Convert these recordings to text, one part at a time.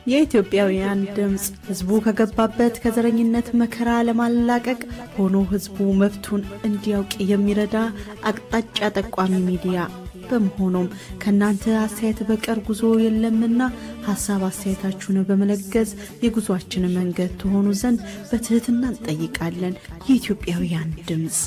የኢትዮጵያውያን ድምፅ ህዝቡ ከገባበት ከዘረኝነት መከራ ለማላቀቅ ሆኖ ህዝቡ መብቱን እንዲያውቅ የሚረዳ አቅጣጫ ጠቋሚ ሚዲያ በመሆኑም ከእናንተ አስተያየት በቀር ጉዞ የለምና ሀሳብ አስተያየታችሁን በመለገስ የጉዞአችን መንገድ ትሆኑ ዘንድ በትህትና እንጠይቃለን። የኢትዮጵያውያን ድምፅ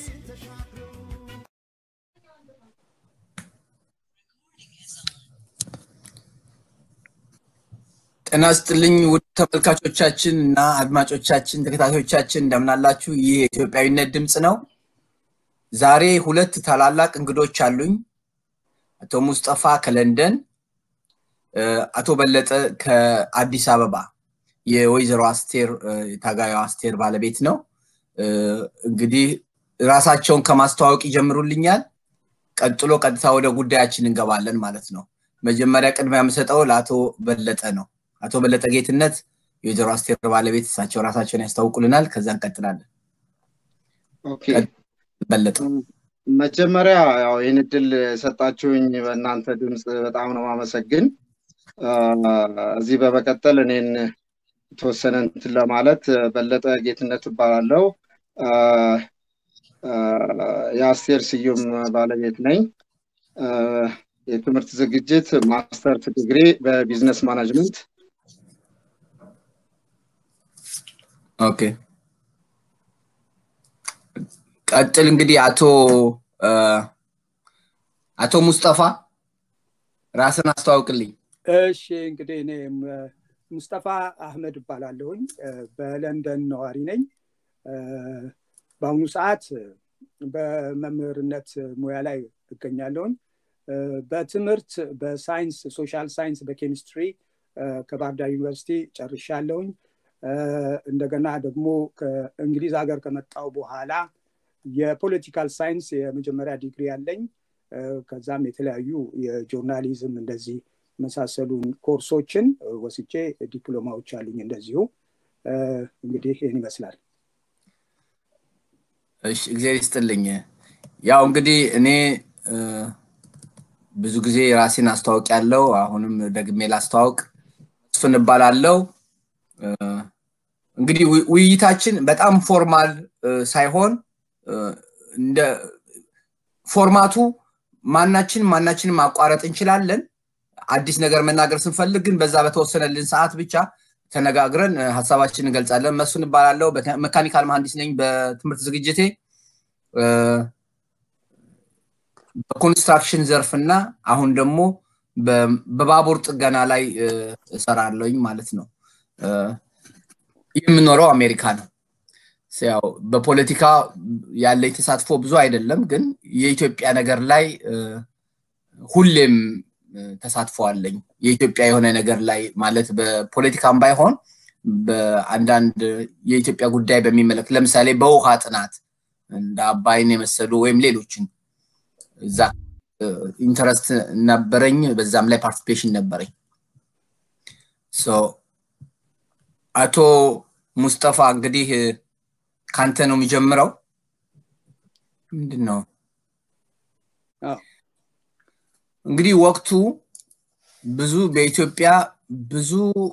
ጤና ይስጥልኝ ውድ ተመልካቾቻችን እና አድማጮቻችን ተከታታዮቻችን እንደምናላችሁ። ይህ የኢትዮጵያዊነት ድምፅ ነው። ዛሬ ሁለት ታላላቅ እንግዶች አሉኝ። አቶ ሙስጠፋ ከለንደን፣ አቶ በለጠ ከአዲስ አበባ የወይዘሮ አስቴር ታጋዩ አስቴር ባለቤት ነው። እንግዲህ ራሳቸውን ከማስተዋወቅ ይጀምሩልኛል። ቀጥሎ ቀጥታ ወደ ጉዳያችን እንገባለን ማለት ነው። መጀመሪያ ቅድሚያ የምሰጠው ለአቶ በለጠ ነው። አቶ በለጠ ጌትነት የወይዘሮ አስቴር ባለቤት እሳቸው ራሳቸውን ያስታውቁልናል። ከዛ እንቀጥላለን። በለጠ መጀመሪያ ያው ይህን እድል የሰጣችሁኝ በእናንተ ድምፅ በጣም ነው ማመሰግን። እዚህ በመቀጠል እኔን የተወሰነ እንትን ለማለት በለጠ ጌትነት እባላለሁ። የአስቴር ስዩም ባለቤት ነኝ። የትምህርት ዝግጅት ማስተርስ ዲግሪ በቢዝነስ ማናጅመንት። ኦኬ ቀጥል እንግዲህ አቶ አቶ ሙስጠፋ ራስን አስተዋውቅልኝ። እሺ እንግዲህ እኔ ሙስጠፋ አህመድ እባላለሁኝ። በለንደን ነዋሪ ነኝ። በአሁኑ ሰዓት በመምህርነት ሙያ ላይ እገኛለሁኝ። በትምህርት በሳይንስ ሶሻል ሳይንስ በኬሚስትሪ ከባህር ዳር ዩኒቨርሲቲ ጨርሻለሁኝ። እንደገና ደግሞ ከእንግሊዝ ሀገር ከመጣው በኋላ የፖለቲካል ሳይንስ የመጀመሪያ ዲግሪ ያለኝ ከዛም የተለያዩ የጆርናሊዝም እንደዚህ መሳሰሉ ኮርሶችን ወስጄ ዲፕሎማዎች አሉኝ እንደዚሁ እንግዲህ ይህን ይመስላል እሺ እግዚአብሔር ይስጥልኝ ያው እንግዲህ እኔ ብዙ ጊዜ ራሴን አስተዋውቅ ያለው አሁንም ደግሜ ላስተዋውቅ መስፍን እባላለው እንግዲህ ውይይታችን በጣም ፎርማል ሳይሆን እንደ ፎርማቱ ማናችን ማናችንን ማቋረጥ እንችላለን አዲስ ነገር መናገር ስንፈልግ ግን በዛ በተወሰነልን ሰዓት ብቻ ተነጋግረን ሀሳባችን እንገልጻለን መስፍን እባላለሁ መካኒካል መሀንዲስ ነኝ በትምህርት ዝግጅቴ በኮንስትራክሽን ዘርፍ እና አሁን ደግሞ በባቡር ጥገና ላይ እሰራለኝ ማለት ነው የምኖረው አሜሪካ ነው ያው በፖለቲካ ያለኝ ተሳትፎ ብዙ አይደለም ግን የኢትዮጵያ ነገር ላይ ሁሌም ተሳትፎ አለኝ የኢትዮጵያ የሆነ ነገር ላይ ማለት በፖለቲካም ባይሆን በአንዳንድ የኢትዮጵያ ጉዳይ በሚመለክ ለምሳሌ በውሃ ጥናት እንደ አባይን የመሰሉ ወይም ሌሎችን እዛ ኢንተረስት ነበረኝ በዛም ላይ ፓርቲሲፔሽን ነበረኝ አቶ ሙስጠፋ እንግዲህ ካንተ ነው የሚጀምረው ምንድን ነው እንግዲህ ወቅቱ ብዙ በኢትዮጵያ ብዙ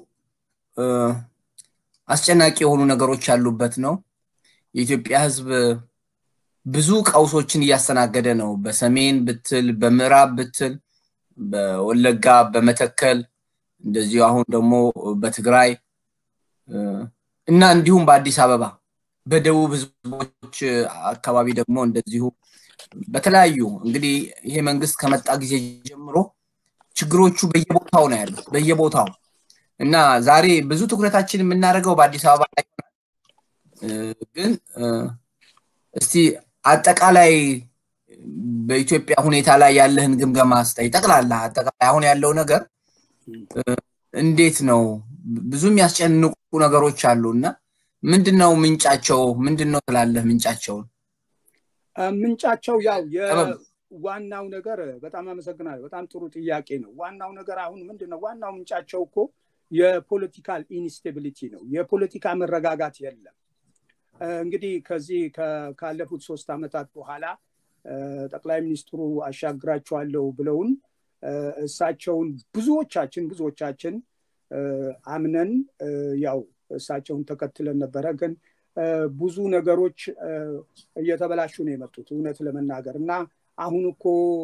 አስጨናቂ የሆኑ ነገሮች ያሉበት ነው የኢትዮጵያ ህዝብ ብዙ ቀውሶችን እያስተናገደ ነው በሰሜን ብትል በምዕራብ ብትል በወለጋ በመተከል እንደዚሁ አሁን ደግሞ በትግራይ እና እንዲሁም በአዲስ አበባ በደቡብ ህዝቦች አካባቢ ደግሞ እንደዚሁ በተለያዩ እንግዲህ ይሄ መንግስት ከመጣ ጊዜ ጀምሮ ችግሮቹ በየቦታው ነው ያሉት በየቦታው እና ዛሬ ብዙ ትኩረታችን የምናደርገው በአዲስ አበባ ላይ ግን እስቲ አጠቃላይ በኢትዮጵያ ሁኔታ ላይ ያለህን ግምገማ ስጠይ ጠቅላላ አጠቃላይ አሁን ያለው ነገር እንዴት ነው ብዙ የሚያስጨንቁ ነገሮች አሉ እና ምንድን ነው ምንጫቸው ምንድን ነው ትላለህ ምንጫቸውን ምንጫቸው ያው ዋናው ነገር በጣም አመሰግናለሁ በጣም ጥሩ ጥያቄ ነው ዋናው ነገር አሁን ምንድን ነው ዋናው ምንጫቸው እኮ የፖለቲካል ኢንስቴቢሊቲ ነው የፖለቲካ መረጋጋት የለም እንግዲህ ከዚህ ካለፉት ሶስት ዓመታት በኋላ ጠቅላይ ሚኒስትሩ አሻግራቸዋለሁ ብለውን እሳቸውን ብዙዎቻችን ብዙዎቻችን አምነን ያው እሳቸውን ተከትለን ነበረ ግን ብዙ ነገሮች እየተበላሹ ነው የመጡት እውነት ለመናገር እና አሁን እኮ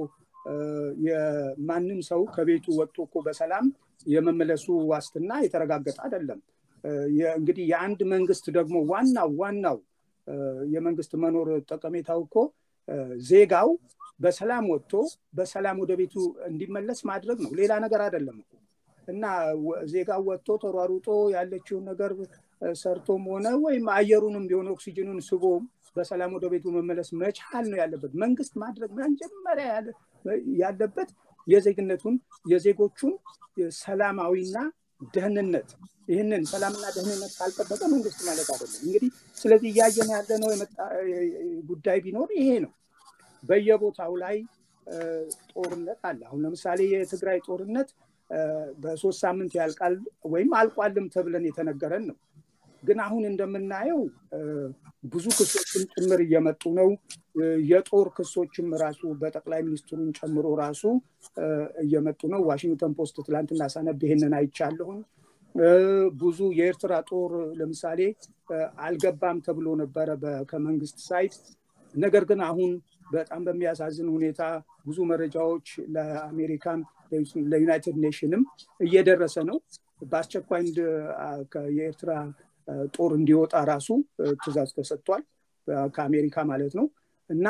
የማንም ሰው ከቤቱ ወጥቶ እኮ በሰላም የመመለሱ ዋስትና የተረጋገጠ አይደለም እንግዲህ የአንድ መንግስት ደግሞ ዋናው ዋናው የመንግስት መኖር ጠቀሜታው እኮ ዜጋው በሰላም ወጥቶ በሰላም ወደ ቤቱ እንዲመለስ ማድረግ ነው ሌላ ነገር አይደለም እኮ እና ዜጋው ወጥቶ ተሯሩጦ ያለችውን ነገር ሰርቶም ሆነ ወይም አየሩንም ቢሆን ኦክሲጅኑን ስቦ በሰላም ወደ ቤቱ መመለስ መቻል ነው ያለበት መንግስት ማድረግ መጀመሪያ ያለበት የዜግነቱን የዜጎቹን ሰላማዊና ደህንነት ይህንን ሰላምና ደህንነት ካልጠበቀ መንግስት ማለት አይደለም እንግዲህ ስለዚህ እያየን ያለነው ጉዳይ ቢኖር ይሄ ነው በየቦታው ላይ ጦርነት አለ አሁን ለምሳሌ የትግራይ ጦርነት በሶስት ሳምንት ያልቃል ወይም አልቋልም ተብለን የተነገረን ነው ግን አሁን እንደምናየው ብዙ ክሶችም ጭምር እየመጡ ነው የጦር ክሶችም ራሱ በጠቅላይ ሚኒስትሩን ጨምሮ ራሱ እየመጡ ነው ዋሽንግተን ፖስት ትላንትና ሳነብ ይሄንን አይቻለሁም ብዙ የኤርትራ ጦር ለምሳሌ አልገባም ተብሎ ነበረ ከመንግስት ሳይት ነገር ግን አሁን በጣም በሚያሳዝን ሁኔታ ብዙ መረጃዎች ለአሜሪካን ለዩናይትድ ኔሽንም እየደረሰ ነው በአስቸኳይ የኤርትራ ጦር እንዲወጣ ራሱ ትእዛዝ ተሰጥቷል ከአሜሪካ ማለት ነው እና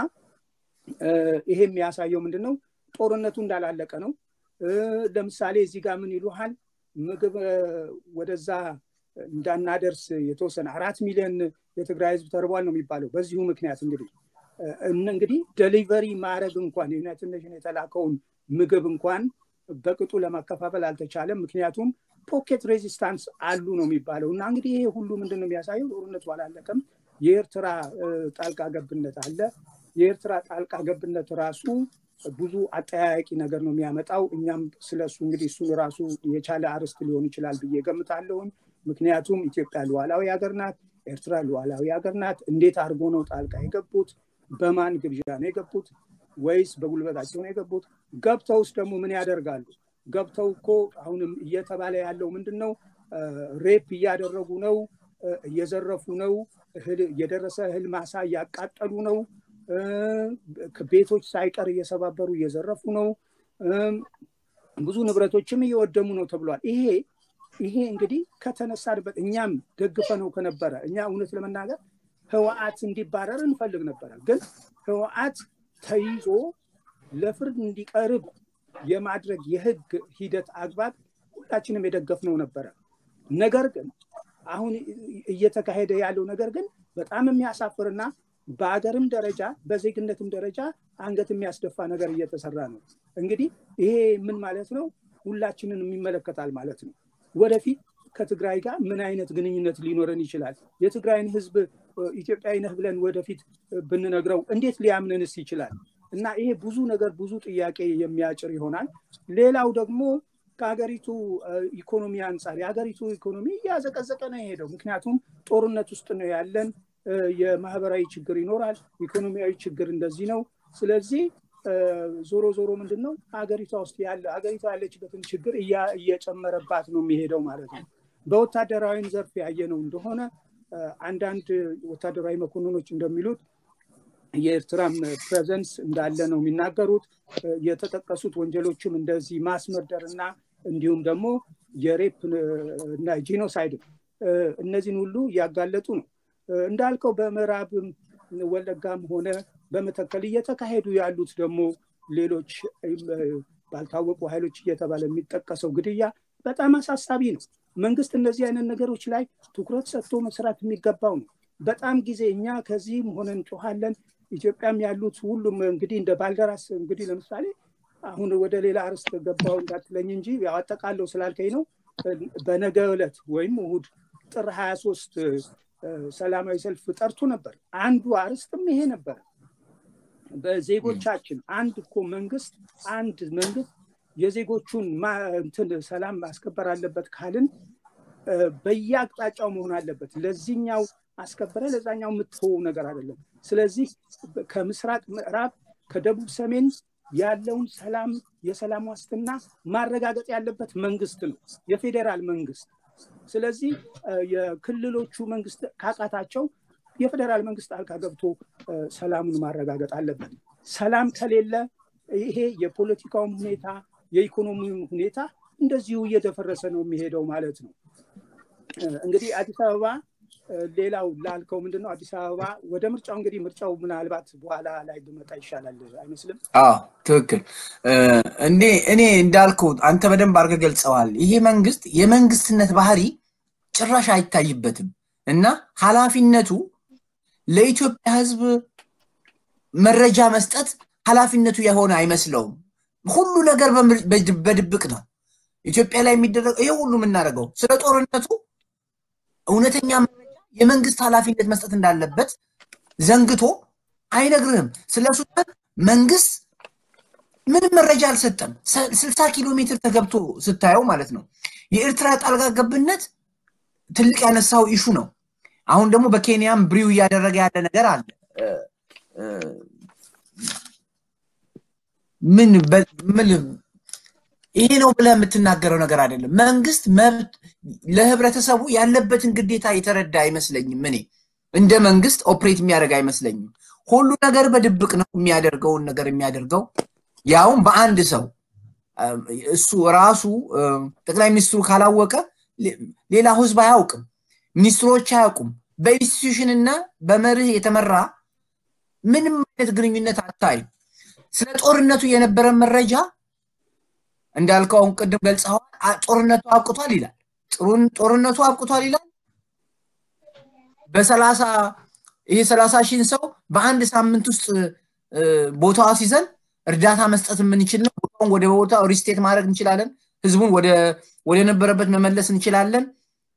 ይሄ የሚያሳየው ምንድን ነው ጦርነቱ እንዳላለቀ ነው ለምሳሌ እዚህ ጋር ምን ይሉሃል ምግብ ወደዛ እንዳናደርስ የተወሰነ አራት ሚሊዮን የትግራይ ህዝብ ተርቧል ነው የሚባለው በዚሁ ምክንያት እንግዲህ እንግዲህ ደሊቨሪ ማድረግ እንኳን የዩናይትድ ኔሽን የተላከውን ምግብ እንኳን በቅጡ ለማከፋፈል አልተቻለም ምክንያቱም ፖኬት ሬዚስታንስ አሉ ነው የሚባለው እና እንግዲህ ይሄ ሁሉ ምንድን ነው የሚያሳየው ጦርነቱ አላለቀም የኤርትራ ጣልቃ ገብነት አለ የኤርትራ ጣልቃ ገብነት ራሱ ብዙ አጠያያቂ ነገር ነው የሚያመጣው እኛም ስለሱ እንግዲህ እሱን ራሱ የቻለ አርስት ሊሆን ይችላል ብዬ ገምታለሁኝ ምክንያቱም ኢትዮጵያ ሉዓላዊ ሀገር ናት ኤርትራ ሉዓላዊ ሀገር ናት እንዴት አድርጎ ነው ጣልቃ የገቡት በማን ግብዣ ነው የገቡት ወይስ በጉልበታቸው ነው የገቡት ገብተውስ ደግሞ ምን ያደርጋሉ ገብተው እኮ አሁንም እየተባለ ያለው ምንድን ነው ሬፕ እያደረጉ ነው እየዘረፉ ነው የደረሰ እህል ማሳ እያቃጠሉ ነው ቤቶች ሳይቀር እየሰባበሩ እየዘረፉ ነው ብዙ ንብረቶችም እየወደሙ ነው ተብሏል ይሄ ይሄ እንግዲህ ከተነሳንበት እኛም ደግፈ ነው ከነበረ እኛ እውነት ለመናገር ህወአት እንዲባረር እንፈልግ ነበረ ግን ህወአት ተይዞ ለፍርድ እንዲቀርብ የማድረግ የህግ ሂደት አግባብ ሁላችንም የደገፍነው ነበረ ነገር ግን አሁን እየተካሄደ ያለው ነገር ግን በጣም የሚያሳፍርና በሀገርም ደረጃ በዜግነትም ደረጃ አንገት የሚያስደፋ ነገር እየተሰራ ነው እንግዲህ ይሄ ምን ማለት ነው ሁላችንን የሚመለከታል ማለት ነው ወደፊት ከትግራይ ጋር ምን አይነት ግንኙነት ሊኖረን ይችላል የትግራይን ህዝብ ኢትዮጵያዊ ነህ ብለን ወደፊት ብንነግረው እንዴት ሊያምንንስ ይችላል እና ይሄ ብዙ ነገር ብዙ ጥያቄ የሚያጭር ይሆናል ሌላው ደግሞ ከሀገሪቱ ኢኮኖሚ አንጻር የሀገሪቱ ኢኮኖሚ እያዘቀዘቀ ነው የሄደው ምክንያቱም ጦርነት ውስጥ ነው ያለን የማህበራዊ ችግር ይኖራል ኢኮኖሚያዊ ችግር እንደዚህ ነው ስለዚህ ዞሮ ዞሮ ምንድን ነው ሀገሪቷ ውስጥ ያለ ሀገሪቷ ያለችበትን ችግር እየጨመረባት ነው የሚሄደው ማለት ነው በወታደራዊም ዘርፍ ያየነው እንደሆነ አንዳንድ ወታደራዊ መኮንኖች እንደሚሉት የኤርትራም ፕሬዘንስ እንዳለ ነው የሚናገሩት የተጠቀሱት ወንጀሎችም እንደዚህ ማስመርደር እና እንዲሁም ደግሞ የሬፕ እና ጂኖሳይድ እነዚህን ሁሉ እያጋለጡ ነው እንዳልከው በምዕራብም ወለጋም ሆነ በመተከል እየተካሄዱ ያሉት ደግሞ ሌሎች ባልታወቁ ኃይሎች እየተባለ የሚጠቀሰው ግድያ በጣም አሳሳቢ ነው መንግስት እነዚህ አይነት ነገሮች ላይ ትኩረት ሰጥቶ መስራት የሚገባው ነው በጣም ጊዜ እኛ ከዚህም ሆነ እንጮኋለን ኢትዮጵያም ያሉት ሁሉም እንግዲህ እንደ ባልደራስ እንግዲህ ለምሳሌ አሁን ወደ ሌላ አርስት ገባው እንዳትለኝ እንጂ ያው አጠቃለው ስላልከኝ ነው በነገ ዕለት ወይም እሁድ ጥር ሀያ ሶስት ሰላማዊ ሰልፍ ጠርቶ ነበር አንዱ አርስትም ይሄ ነበር በዜጎቻችን አንድ እኮ መንግስት አንድ መንግስት የዜጎቹን እንትን ሰላም ማስከበር አለበት ካልን በየአቅጣጫው መሆን አለበት ለዚህኛው አስከበረ ለዛኛው የምትሆው ነገር አይደለም ስለዚህ ከምስራቅ ምዕራብ ከደቡብ ሰሜን ያለውን ሰላም የሰላም ዋስትና ማረጋገጥ ያለበት መንግስት ነው፣ የፌዴራል መንግስት። ስለዚህ የክልሎቹ መንግስት ካቃታቸው የፌዴራል መንግስት ጣልቃ ገብቶ ሰላሙን ማረጋገጥ አለበት። ሰላም ከሌለ ይሄ የፖለቲካውም ሁኔታ የኢኮኖሚውም ሁኔታ እንደዚሁ እየደፈረሰ ነው የሚሄደው ማለት ነው። እንግዲህ አዲስ አበባ ሌላው ላልከው ምንድን ነው አዲስ አበባ ወደ ምርጫው እንግዲህ ምርጫው ምናልባት በኋላ ላይ ብመጣ ይሻላል አይመስልም? አዎ ትክክል። እኔ እኔ እንዳልከው አንተ በደንብ አድርገህ ገልጸዋል። ይሄ መንግስት የመንግስትነት ባህሪ ጭራሽ አይታይበትም እና ኃላፊነቱ ለኢትዮጵያ ህዝብ መረጃ መስጠት ኃላፊነቱ የሆነ አይመስለውም። ሁሉ ነገር በድብቅ ነው። ኢትዮጵያ ላይ የሚደረገው ይሄ ሁሉ የምናደርገው ስለ ጦርነቱ እውነተኛ መረጃ የመንግስት ኃላፊነት መስጠት እንዳለበት ዘንግቶ አይነግርህም። ስለ ሱዳን መንግስት ምንም መረጃ አልሰጠም። ስልሳ ኪሎ ሜትር ተገብቶ ስታየው ማለት ነው። የኤርትራ ጣልቃ ገብነት ትልቅ ያነሳው ኢሹ ነው። አሁን ደግሞ በኬንያም ብሪው እያደረገ ያለ ነገር አለ። ምን ምን ይሄ ነው ብለህ የምትናገረው ነገር አይደለም። መንግስት መብት ለህብረተሰቡ ያለበትን ግዴታ የተረዳ አይመስለኝም። እኔ እንደ መንግስት ኦፕሬት የሚያደርግ አይመስለኝም። ሁሉ ነገር በድብቅ ነው የሚያደርገውን ነገር የሚያደርገው ያውም በአንድ ሰው እሱ ራሱ ጠቅላይ ሚኒስትሩ ካላወቀ ሌላው ህዝብ አያውቅም፣ ሚኒስትሮች አያውቁም። በኢንስቲትዩሽን እና በመርህ የተመራ ምንም አይነት ግንኙነት አታይም። ስለ ጦርነቱ የነበረ መረጃ እንዳልከው አሁን ቅድም ገልጸዋል። ጦርነቱ አብቅቷል ይላል። ጦርነቱ አብቅቷል ይላል። በሰላሳ ይሄ ሰላሳ ሺህን ሰው በአንድ ሳምንት ውስጥ ቦታዋ ሲዘን እርዳታ መስጠት የምንችል ነው። ቦታውን ወደ ቦታው ሪስቴት ማድረግ እንችላለን። ህዝቡን ወደ ነበረበት መመለስ እንችላለን።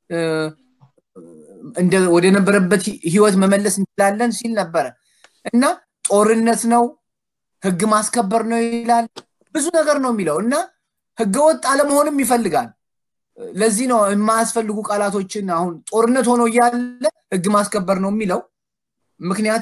ወደ ነበረበት ህይወት መመለስ እንችላለን ሲል ነበረ እና ጦርነት ነው ህግ ማስከበር ነው ይላል። ብዙ ነገር ነው የሚለው እና ህገወጥ አለመሆንም ይፈልጋል። ለዚህ ነው የማያስፈልጉ ቃላቶችን አሁን ጦርነት ሆኖ እያለ ህግ ማስከበር ነው የሚለው። ምክንያቱ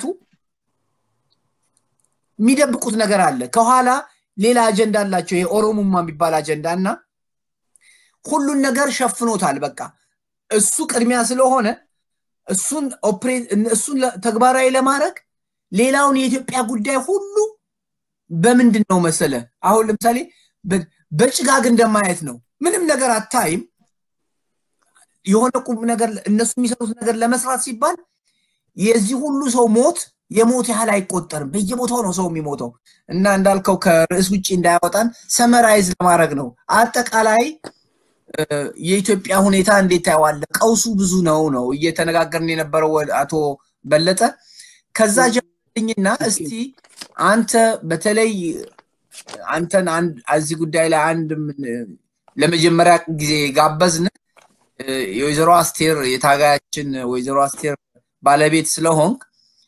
የሚደብቁት ነገር አለ። ከኋላ ሌላ አጀንዳ አላቸው። ይሄ ኦሮሙማ የሚባል አጀንዳ እና ሁሉን ነገር ሸፍኖታል። በቃ እሱ ቅድሚያ ስለሆነ እሱን እሱን ተግባራዊ ለማድረግ ሌላውን የኢትዮጵያ ጉዳይ ሁሉ በምንድን ነው መሰለ አሁን ለምሳሌ በጭጋግ እንደማየት ነው። ምንም ነገር አታይም። የሆነ ቁም ነገር እነሱ የሚሰሩት ነገር ለመስራት ሲባል የዚህ ሁሉ ሰው ሞት የሞት ያህል አይቆጠርም። በየቦታው ነው ሰው የሚሞተው እና እንዳልከው ከርዕስ ውጭ እንዳያወጣን ሰመራይዝ ለማድረግ ነው። አጠቃላይ የኢትዮጵያ ሁኔታ እንዴት ታየዋለ? ቀውሱ ብዙ ነው ነው እየተነጋገርን የነበረው አቶ በለጠ። ከዛ ጀምርኝና እስቲ አንተ በተለይ አንተን እዚህ ጉዳይ ላይ አንድ ለመጀመሪያ ጊዜ ጋበዝን የወይዘሮ አስቴር የታጋያችን ወይዘሮ አስቴር ባለቤት ስለሆንክ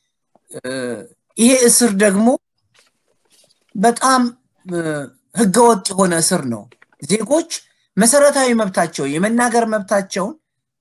ይሄ እስር ደግሞ በጣም ህገወጥ የሆነ እስር ነው። ዜጎች መሰረታዊ መብታቸው የመናገር መብታቸውን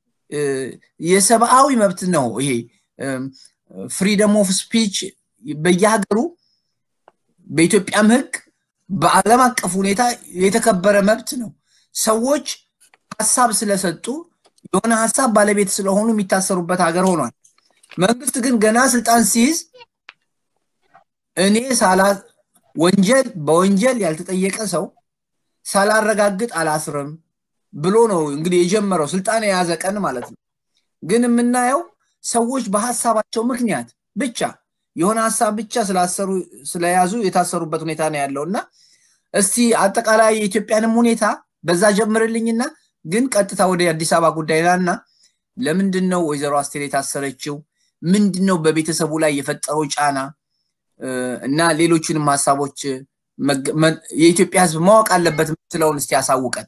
የሰብአዊ መብት ነው። ይሄ ፍሪደም ኦፍ ስፒች በየሀገሩ በኢትዮጵያም ህግ በዓለም አቀፍ ሁኔታ የተከበረ መብት ነው። ሰዎች ሀሳብ ስለሰጡ የሆነ ሀሳብ ባለቤት ስለሆኑ የሚታሰሩበት ሀገር ሆኗል። መንግስት ግን ገና ስልጣን ሲይዝ እኔ ሳላ ወንጀል በወንጀል ያልተጠየቀ ሰው ሳላረጋግጥ አላስርም ብሎ ነው እንግዲህ የጀመረው ስልጣን የያዘ ቀን ማለት ነው። ግን የምናየው ሰዎች በሀሳባቸው ምክንያት ብቻ የሆነ ሀሳብ ብቻ ስላሰሩ ስለያዙ የታሰሩበት ሁኔታ ነው ያለው እና እስቲ አጠቃላይ የኢትዮጵያንም ሁኔታ በዛ ጀምርልኝና ግን ቀጥታ ወደ አዲስ አበባ ጉዳይ ላና ለምንድን ነው ወይዘሮ አስቴር የታሰረችው? ምንድን ነው በቤተሰቡ ላይ የፈጠረው ጫና እና ሌሎችንም ሀሳቦች የኢትዮጵያ ህዝብ ማወቅ አለበት ምትለውን እስቲ ያሳውቀን።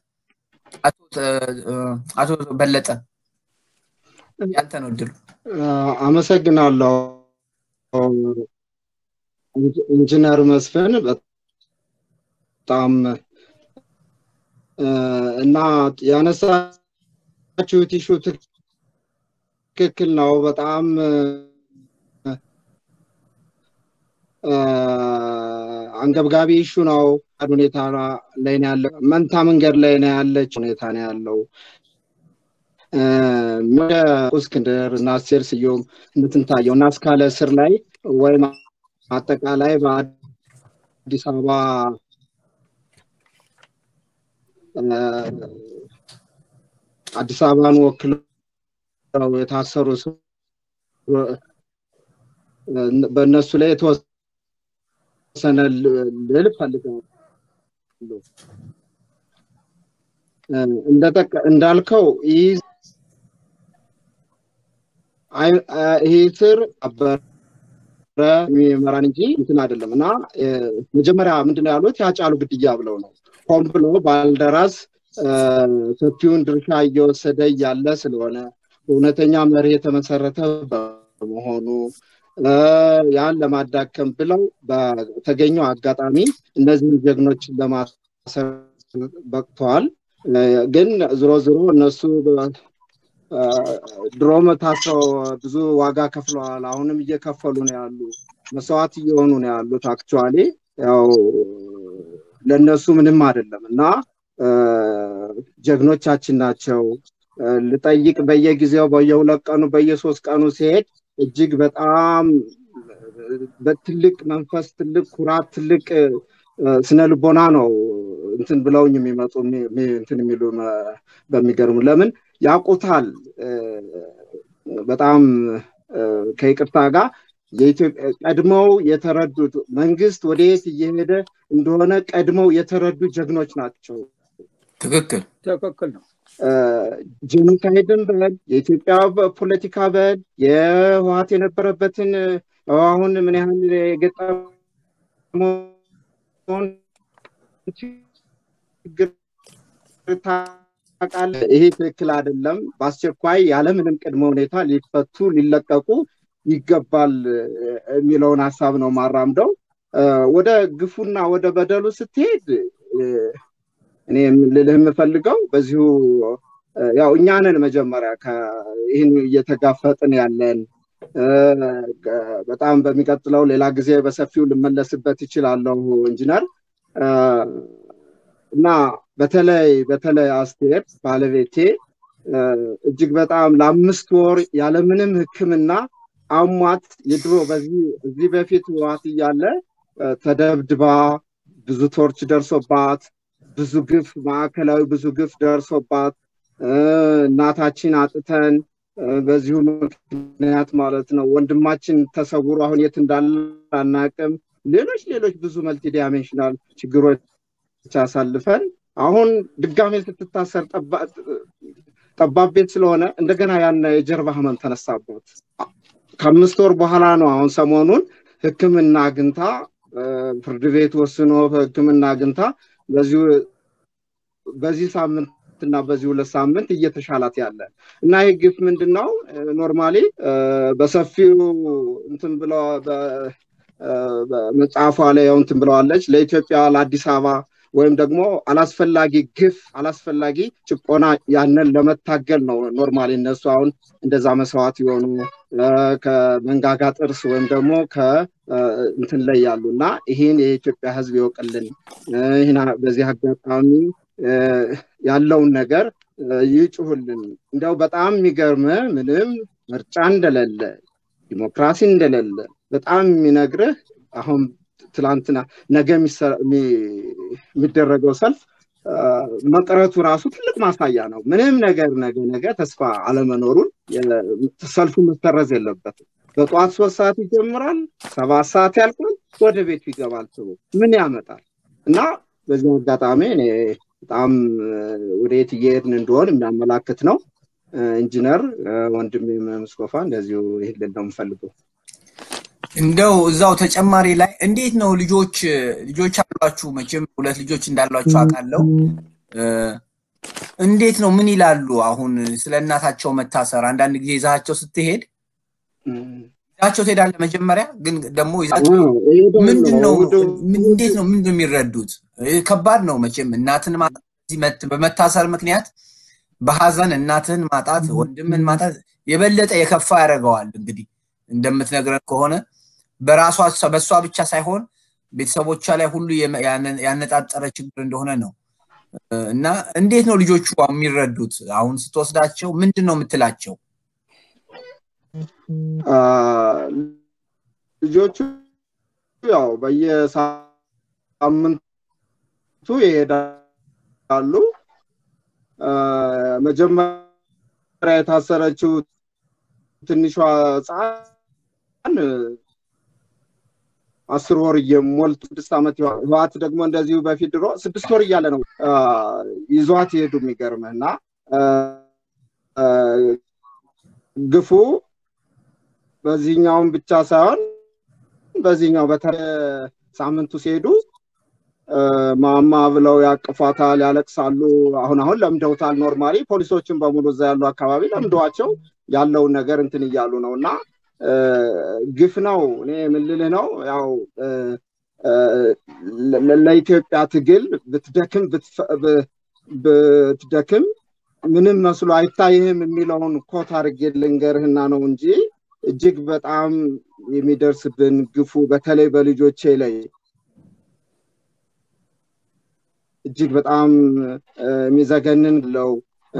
አቶ በለጠ ያንተ ነው እድሉ። አመሰግናለሁ ኢንጂነር መስፍን በጣም እና ያነሳችሁት ኢሹ ትክክል ነው። በጣም አንገብጋቢ ኢሹ ነው። ሁኔታ ላይ ነው ያለው። መንታ መንገድ ላይ ነው ያለች ሁኔታ ነው ያለው። ወደ እስክንድር እና አስቴር ስዩም እንትንታየው እና እስካለ እስር ላይ ወይም አጠቃላይ በአዲስ አበባ አዲስ አበባን ወክለው የታሰሩ በእነሱ ላይ የተወሰነ ልል ፈልጋለሁ። እንዳልከው ይህ ስር አበረ የሚመራን እንጂ እንትን አይደለም እና መጀመሪያ ምንድነው ያሉት ያጫሉ ግድያ ብለው ነው ሆን ብሎ ባልደራስ ሰፊውን ድርሻ እየወሰደ እያለ ስለሆነ እውነተኛ መርህ የተመሰረተ በመሆኑ ያን ለማዳከም ብለው በተገኘው አጋጣሚ እነዚህን ጀግኖችን ለማሰር በቅተዋል። ግን ዝሮ ዝሮ እነሱ ድሮም ታስረው ብዙ ዋጋ ከፍለዋል። አሁንም እየከፈሉ ነው ያሉ፣ መስዋዕት እየሆኑ ነው ያሉት። አክቹዋሊ ያው ለእነሱ ምንም አይደለም እና ጀግኖቻችን ናቸው። ልጠይቅ በየጊዜው በየሁለት ቀኑ በየሶስት ቀኑ ሲሄድ እጅግ በጣም በትልቅ መንፈስ ትልቅ ኩራት ትልቅ ስነ ልቦና ነው እንትን ብለውኝ የሚመጡ እንትን የሚሉ በሚገርሙ ለምን ያውቁታል በጣም ከይቅርታ ጋር ቀድመው የተረዱት መንግስት ወደየት እየሄደ እንደሆነ ቀድመው የተረዱ ጀግኖች ናቸው። ትክክል ትክክል ነው። ጄኖሳይድን በል የኢትዮጵያ ፖለቲካ በል የህወሀት የነበረበትን አሁን ምን ያህል የገጠመውን ችግር ታውቃለህ። ይሄ ትክክል አይደለም። በአስቸኳይ ያለምንም ቅድመ ሁኔታ ሊፈቱ ሊለቀቁ ይገባል የሚለውን ሀሳብ ነው ማራምደው። ወደ ግፉና ወደ በደሉ ስትሄድ እኔ ልልህ የምፈልገው በዚሁ ያው እኛንን መጀመሪያ ይህን እየተጋፈጥን ያለን በጣም በሚቀጥለው ሌላ ጊዜ በሰፊው ልመለስበት ይችላለሁ ኢንጂነር እና በተለይ በተለይ አስቴር ባለቤቴ እጅግ በጣም ለአምስት ወር ያለምንም ሕክምና አሟት የድሮ በዚህ በፊት ህወሓት እያለ ተደብድባ ብዙ ቶርች ደርሶባት ብዙ ግፍ ማዕከላዊ ብዙ ግፍ ደርሶባት እናታችን አጥተን በዚሁ ምክንያት ማለት ነው ወንድማችን ተሰውሮ አሁን የት እንዳለ አናቅም። ሌሎች ሌሎች ብዙ መልቲ ዳይሜንሽናል ችግሮች አሳልፈን አሁን ድጋሜ ስትታሰር ጠባብ ቤት ስለሆነ እንደገና ያን የጀርባ ህመም ተነሳባት። ከአምስት ወር በኋላ ነው አሁን ሰሞኑን ህክምና አግኝታ ፍርድ ቤት ወስኖ ህክምና አግኝታ በዚህ ሳምንት እና በዚህ ሁለት ሳምንት እየተሻላት ያለ እና ይህ ግፍ ምንድን ነው? ኖርማሊ በሰፊው እንትን ብለ መጽሐፏ ላይ ያው እንትን ብለዋለች ለኢትዮጵያ ለአዲስ አበባ ወይም ደግሞ አላስፈላጊ ግፍ አላስፈላጊ ጭቆና ያንን ለመታገል ነው ኖርማሊ እነሱ አሁን እንደዛ መስዋዕት የሆኑ ከመንጋጋ ጥርስ ወይም ደግሞ ከእንትን ላይ ያሉ እና ይህን የኢትዮጵያ ህዝብ ይወቅልን። ይህን በዚህ አጋጣሚ ያለውን ነገር ይጩሁልን። እንዲያው በጣም የሚገርም ምንም ምርጫ እንደሌለ ዲሞክራሲ እንደሌለ በጣም የሚነግርህ አሁን ትላንትና ነገ የሚደረገው ሰልፍ መቅረቱ ራሱ ትልቅ ማሳያ ነው። ምንም ነገር ነገ ነገ ተስፋ አለመኖሩን ሰልፉ መሰረዝ የለበትም። በጠዋት ሶስት ሰዓት ይጀምራል፣ ሰባት ሰዓት ያልቃል፣ ወደ ቤቱ ይገባል። ሰው ምን ያመጣል? እና በዚህ አጋጣሚ እኔ በጣም ወደ የት እየሄድን እንደሆን የሚያመላክት ነው። ኢንጂነር ወንድሜ መስኮፋ እንደዚሁ ይህን ነው የምፈልገው። እንደው እዛው ተጨማሪ ላይ እንዴት ነው ልጆች ልጆች አሏችሁ? መቼም ሁለት ልጆች እንዳሏችሁ አውቃለሁ። እንዴት ነው ምን ይላሉ? አሁን ስለ እናታቸው መታሰር አንዳንድ ጊዜ ይዛቸው ስትሄድ ይዛቸው ትሄዳለህ። መጀመሪያ ግን ደግሞ ይዛቸው ምንድን ነው እንዴት ነው ምንድን ነው የሚረዱት? ከባድ ነው መቼም እናትን ማጣት በመታሰር ምክንያት በሀዘን እናትህን ማጣት ወንድምን ማጣት የበለጠ የከፋ ያደርገዋል። እንግዲህ እንደምትነግረን ከሆነ በራሷ በእሷ ብቻ ሳይሆን ቤተሰቦቿ ላይ ሁሉ ያነጣጠረ ችግር እንደሆነ ነው እና እንዴት ነው ልጆቹ የሚረዱት? አሁን ስትወስዳቸው ምንድን ነው የምትላቸው? ልጆቹ ያው በየሳምንቱ ይሄዳሉ። መጀመሪያ የታሰረችው ትንሿ ህፃን አስር ወር እየሞልቱ ስድስት ዓመት ህዋት ደግሞ እንደዚሁ በፊት ድሮ ስድስት ወር እያለ ነው ይዟት ይሄዱ የሚገርምህ እና ግፉ በዚህኛውም ብቻ ሳይሆን በዚህኛው በተለይ ሳምንቱ ሲሄዱ ማማ ብለው ያቅፏታል፣ ያለቅሳሉ። አሁን አሁን ለምደውታል። ኖርማሊ ፖሊሶችን በሙሉ እዛ ያሉ አካባቢ ለምደዋቸው ያለውን ነገር እንትን እያሉ ነው እና ግፍ ነው። እኔ የምልልህ ነው ያው ለኢትዮጵያ ትግል ብትደክም ብትደክም ምንም መስሎ አይታይህም የሚለውን ኮት አድርጌ ልንገርህና ነው እንጂ እጅግ በጣም የሚደርስብን ግፉ በተለይ በልጆቼ ላይ እጅግ በጣም የሚዘገንን ለው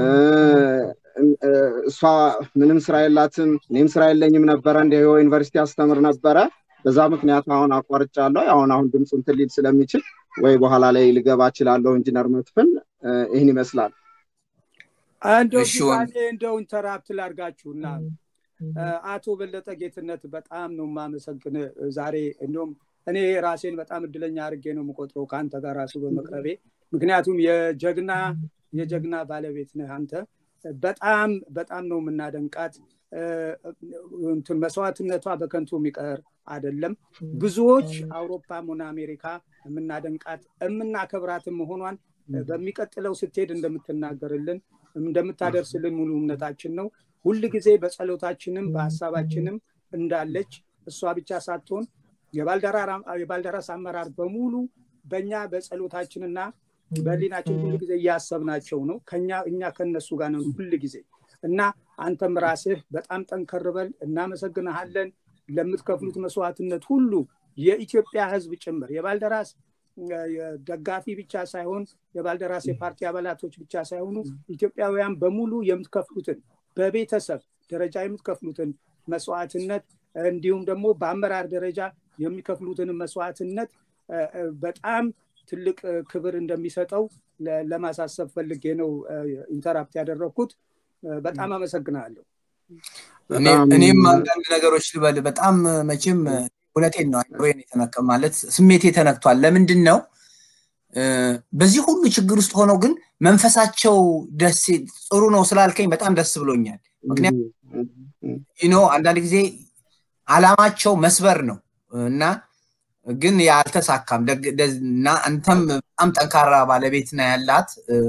እሷ ምንም ስራ የላትም፣ እኔም ስራ የለኝም ነበረ። እንደ ዩኒቨርሲቲ አስተምር ነበረ። በዛ ምክንያት አሁን አቋርጫለሁ። አሁን አሁን ድምፁ እንትን ሊል ስለሚችል ወይ በኋላ ላይ ልገባ እችላለሁ። ኢንጂነር መስፍን ይህን ይመስላል። እንደው እንደው ኢንተራፕት ላርጋችሁና አቶ በለጠ ጌትነት በጣም ነው የማመሰግን ዛሬ እንዲሁም እኔ ራሴን በጣም እድለኛ አድርጌ ነው የምቆጥረው ከአንተ ጋር ራሱ በመቅረቤ ምክንያቱም የጀግና የጀግና ባለቤት ነህ አንተ በጣም በጣም ነው የምናደንቃት እንትን መስዋዕትነቷ በከንቱ የሚቀር አይደለም ብዙዎች አውሮፓም ሆነ አሜሪካ የምናደንቃት የምናከብራትን መሆኗን በሚቀጥለው ስትሄድ እንደምትናገርልን እንደምታደርስልን ሙሉ እምነታችን ነው ሁል ጊዜ በጸሎታችንም በሀሳባችንም እንዳለች እሷ ብቻ ሳትሆን የባልደራስ አመራር በሙሉ በእኛ በጸሎታችንና በህሊናችን ሁሉ ጊዜ እያሰብናቸው ነው ከኛ እኛ ከነሱ ጋር ነው ሁል ጊዜ እና አንተም ራስህ በጣም ጠንከር በል እናመሰግንሃለን ለምትከፍሉት መስዋዕትነት ሁሉ የኢትዮጵያ ህዝብ ጭምር የባልደራስ ደጋፊ ብቻ ሳይሆን የባልደራስ የፓርቲ አባላቶች ብቻ ሳይሆኑ ኢትዮጵያውያን በሙሉ የምትከፍሉትን በቤተሰብ ደረጃ የምትከፍሉትን መስዋዕትነት እንዲሁም ደግሞ በአመራር ደረጃ የሚከፍሉትን መስዋዕትነት በጣም ትልቅ ክብር እንደሚሰጠው ለማሳሰብ ፈልጌ ነው ኢንተራፕት ያደረግኩት በጣም አመሰግናለሁ እኔም አንዳንድ ነገሮች ልበል በጣም መቼም እውነቴን ነው አይሮን የተነቀ ማለት ስሜቴ ተነክቷል ለምንድን ነው በዚህ ሁሉ ችግር ውስጥ ሆነው ግን መንፈሳቸው ደስ ጥሩ ነው ስላልከኝ በጣም ደስ ብሎኛል ምክንያቱም አንዳንድ ጊዜ አላማቸው መስበር ነው እና ግን ያልተሳካም እና አንተም በጣም ጠንካራ ባለቤት ና ያላት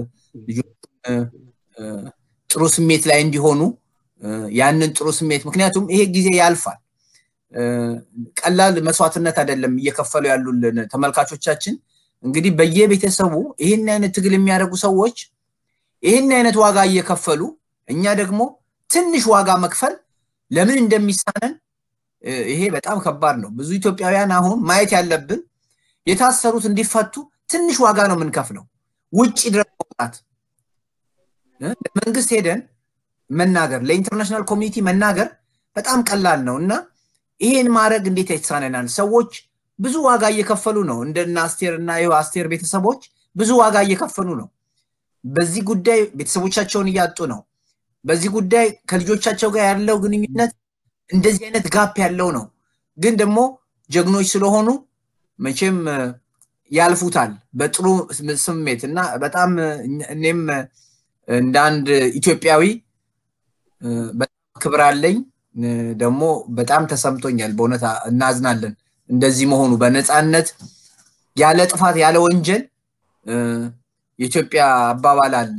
ጥሩ ስሜት ላይ እንዲሆኑ ያንን ጥሩ ስሜት ምክንያቱም ይሄ ጊዜ ያልፋል ቀላል መስዋዕትነት አይደለም እየከፈሉ ያሉልን ተመልካቾቻችን እንግዲህ በየቤተሰቡ ይህን አይነት ትግል የሚያደርጉ ሰዎች ይህን አይነት ዋጋ እየከፈሉ እኛ ደግሞ ትንሽ ዋጋ መክፈል ለምን እንደሚሳነን ይሄ በጣም ከባድ ነው ብዙ ኢትዮጵያውያን አሁን ማየት ያለብን የታሰሩት እንዲፈቱ ትንሽ ዋጋ ነው የምንከፍለው ውጭ ድረስ መውጣት ለመንግስት ሄደን መናገር ለኢንተርናሽናል ኮሚኒቲ መናገር በጣም ቀላል ነው እና ይሄን ማድረግ እንዴት ይሳነናል ሰዎች ብዙ ዋጋ እየከፈሉ ነው እንደና አስቴር እና ይኸው አስቴር ቤተሰቦች ብዙ ዋጋ እየከፈሉ ነው በዚህ ጉዳይ ቤተሰቦቻቸውን እያጡ ነው በዚህ ጉዳይ ከልጆቻቸው ጋር ያለው ግንኙነት እንደዚህ አይነት ጋፕ ያለው ነው ግን ደግሞ ጀግኖች ስለሆኑ መቼም ያልፉታል በጥሩ ስሜት እና በጣም እኔም እንደ አንድ ኢትዮጵያዊ በጣም ክብር አለኝ ደግሞ በጣም ተሰምቶኛል በእውነት እናዝናለን እንደዚህ መሆኑ በነፃነት ያለ ጥፋት ያለ ወንጀል የኢትዮጵያ አባባል አለ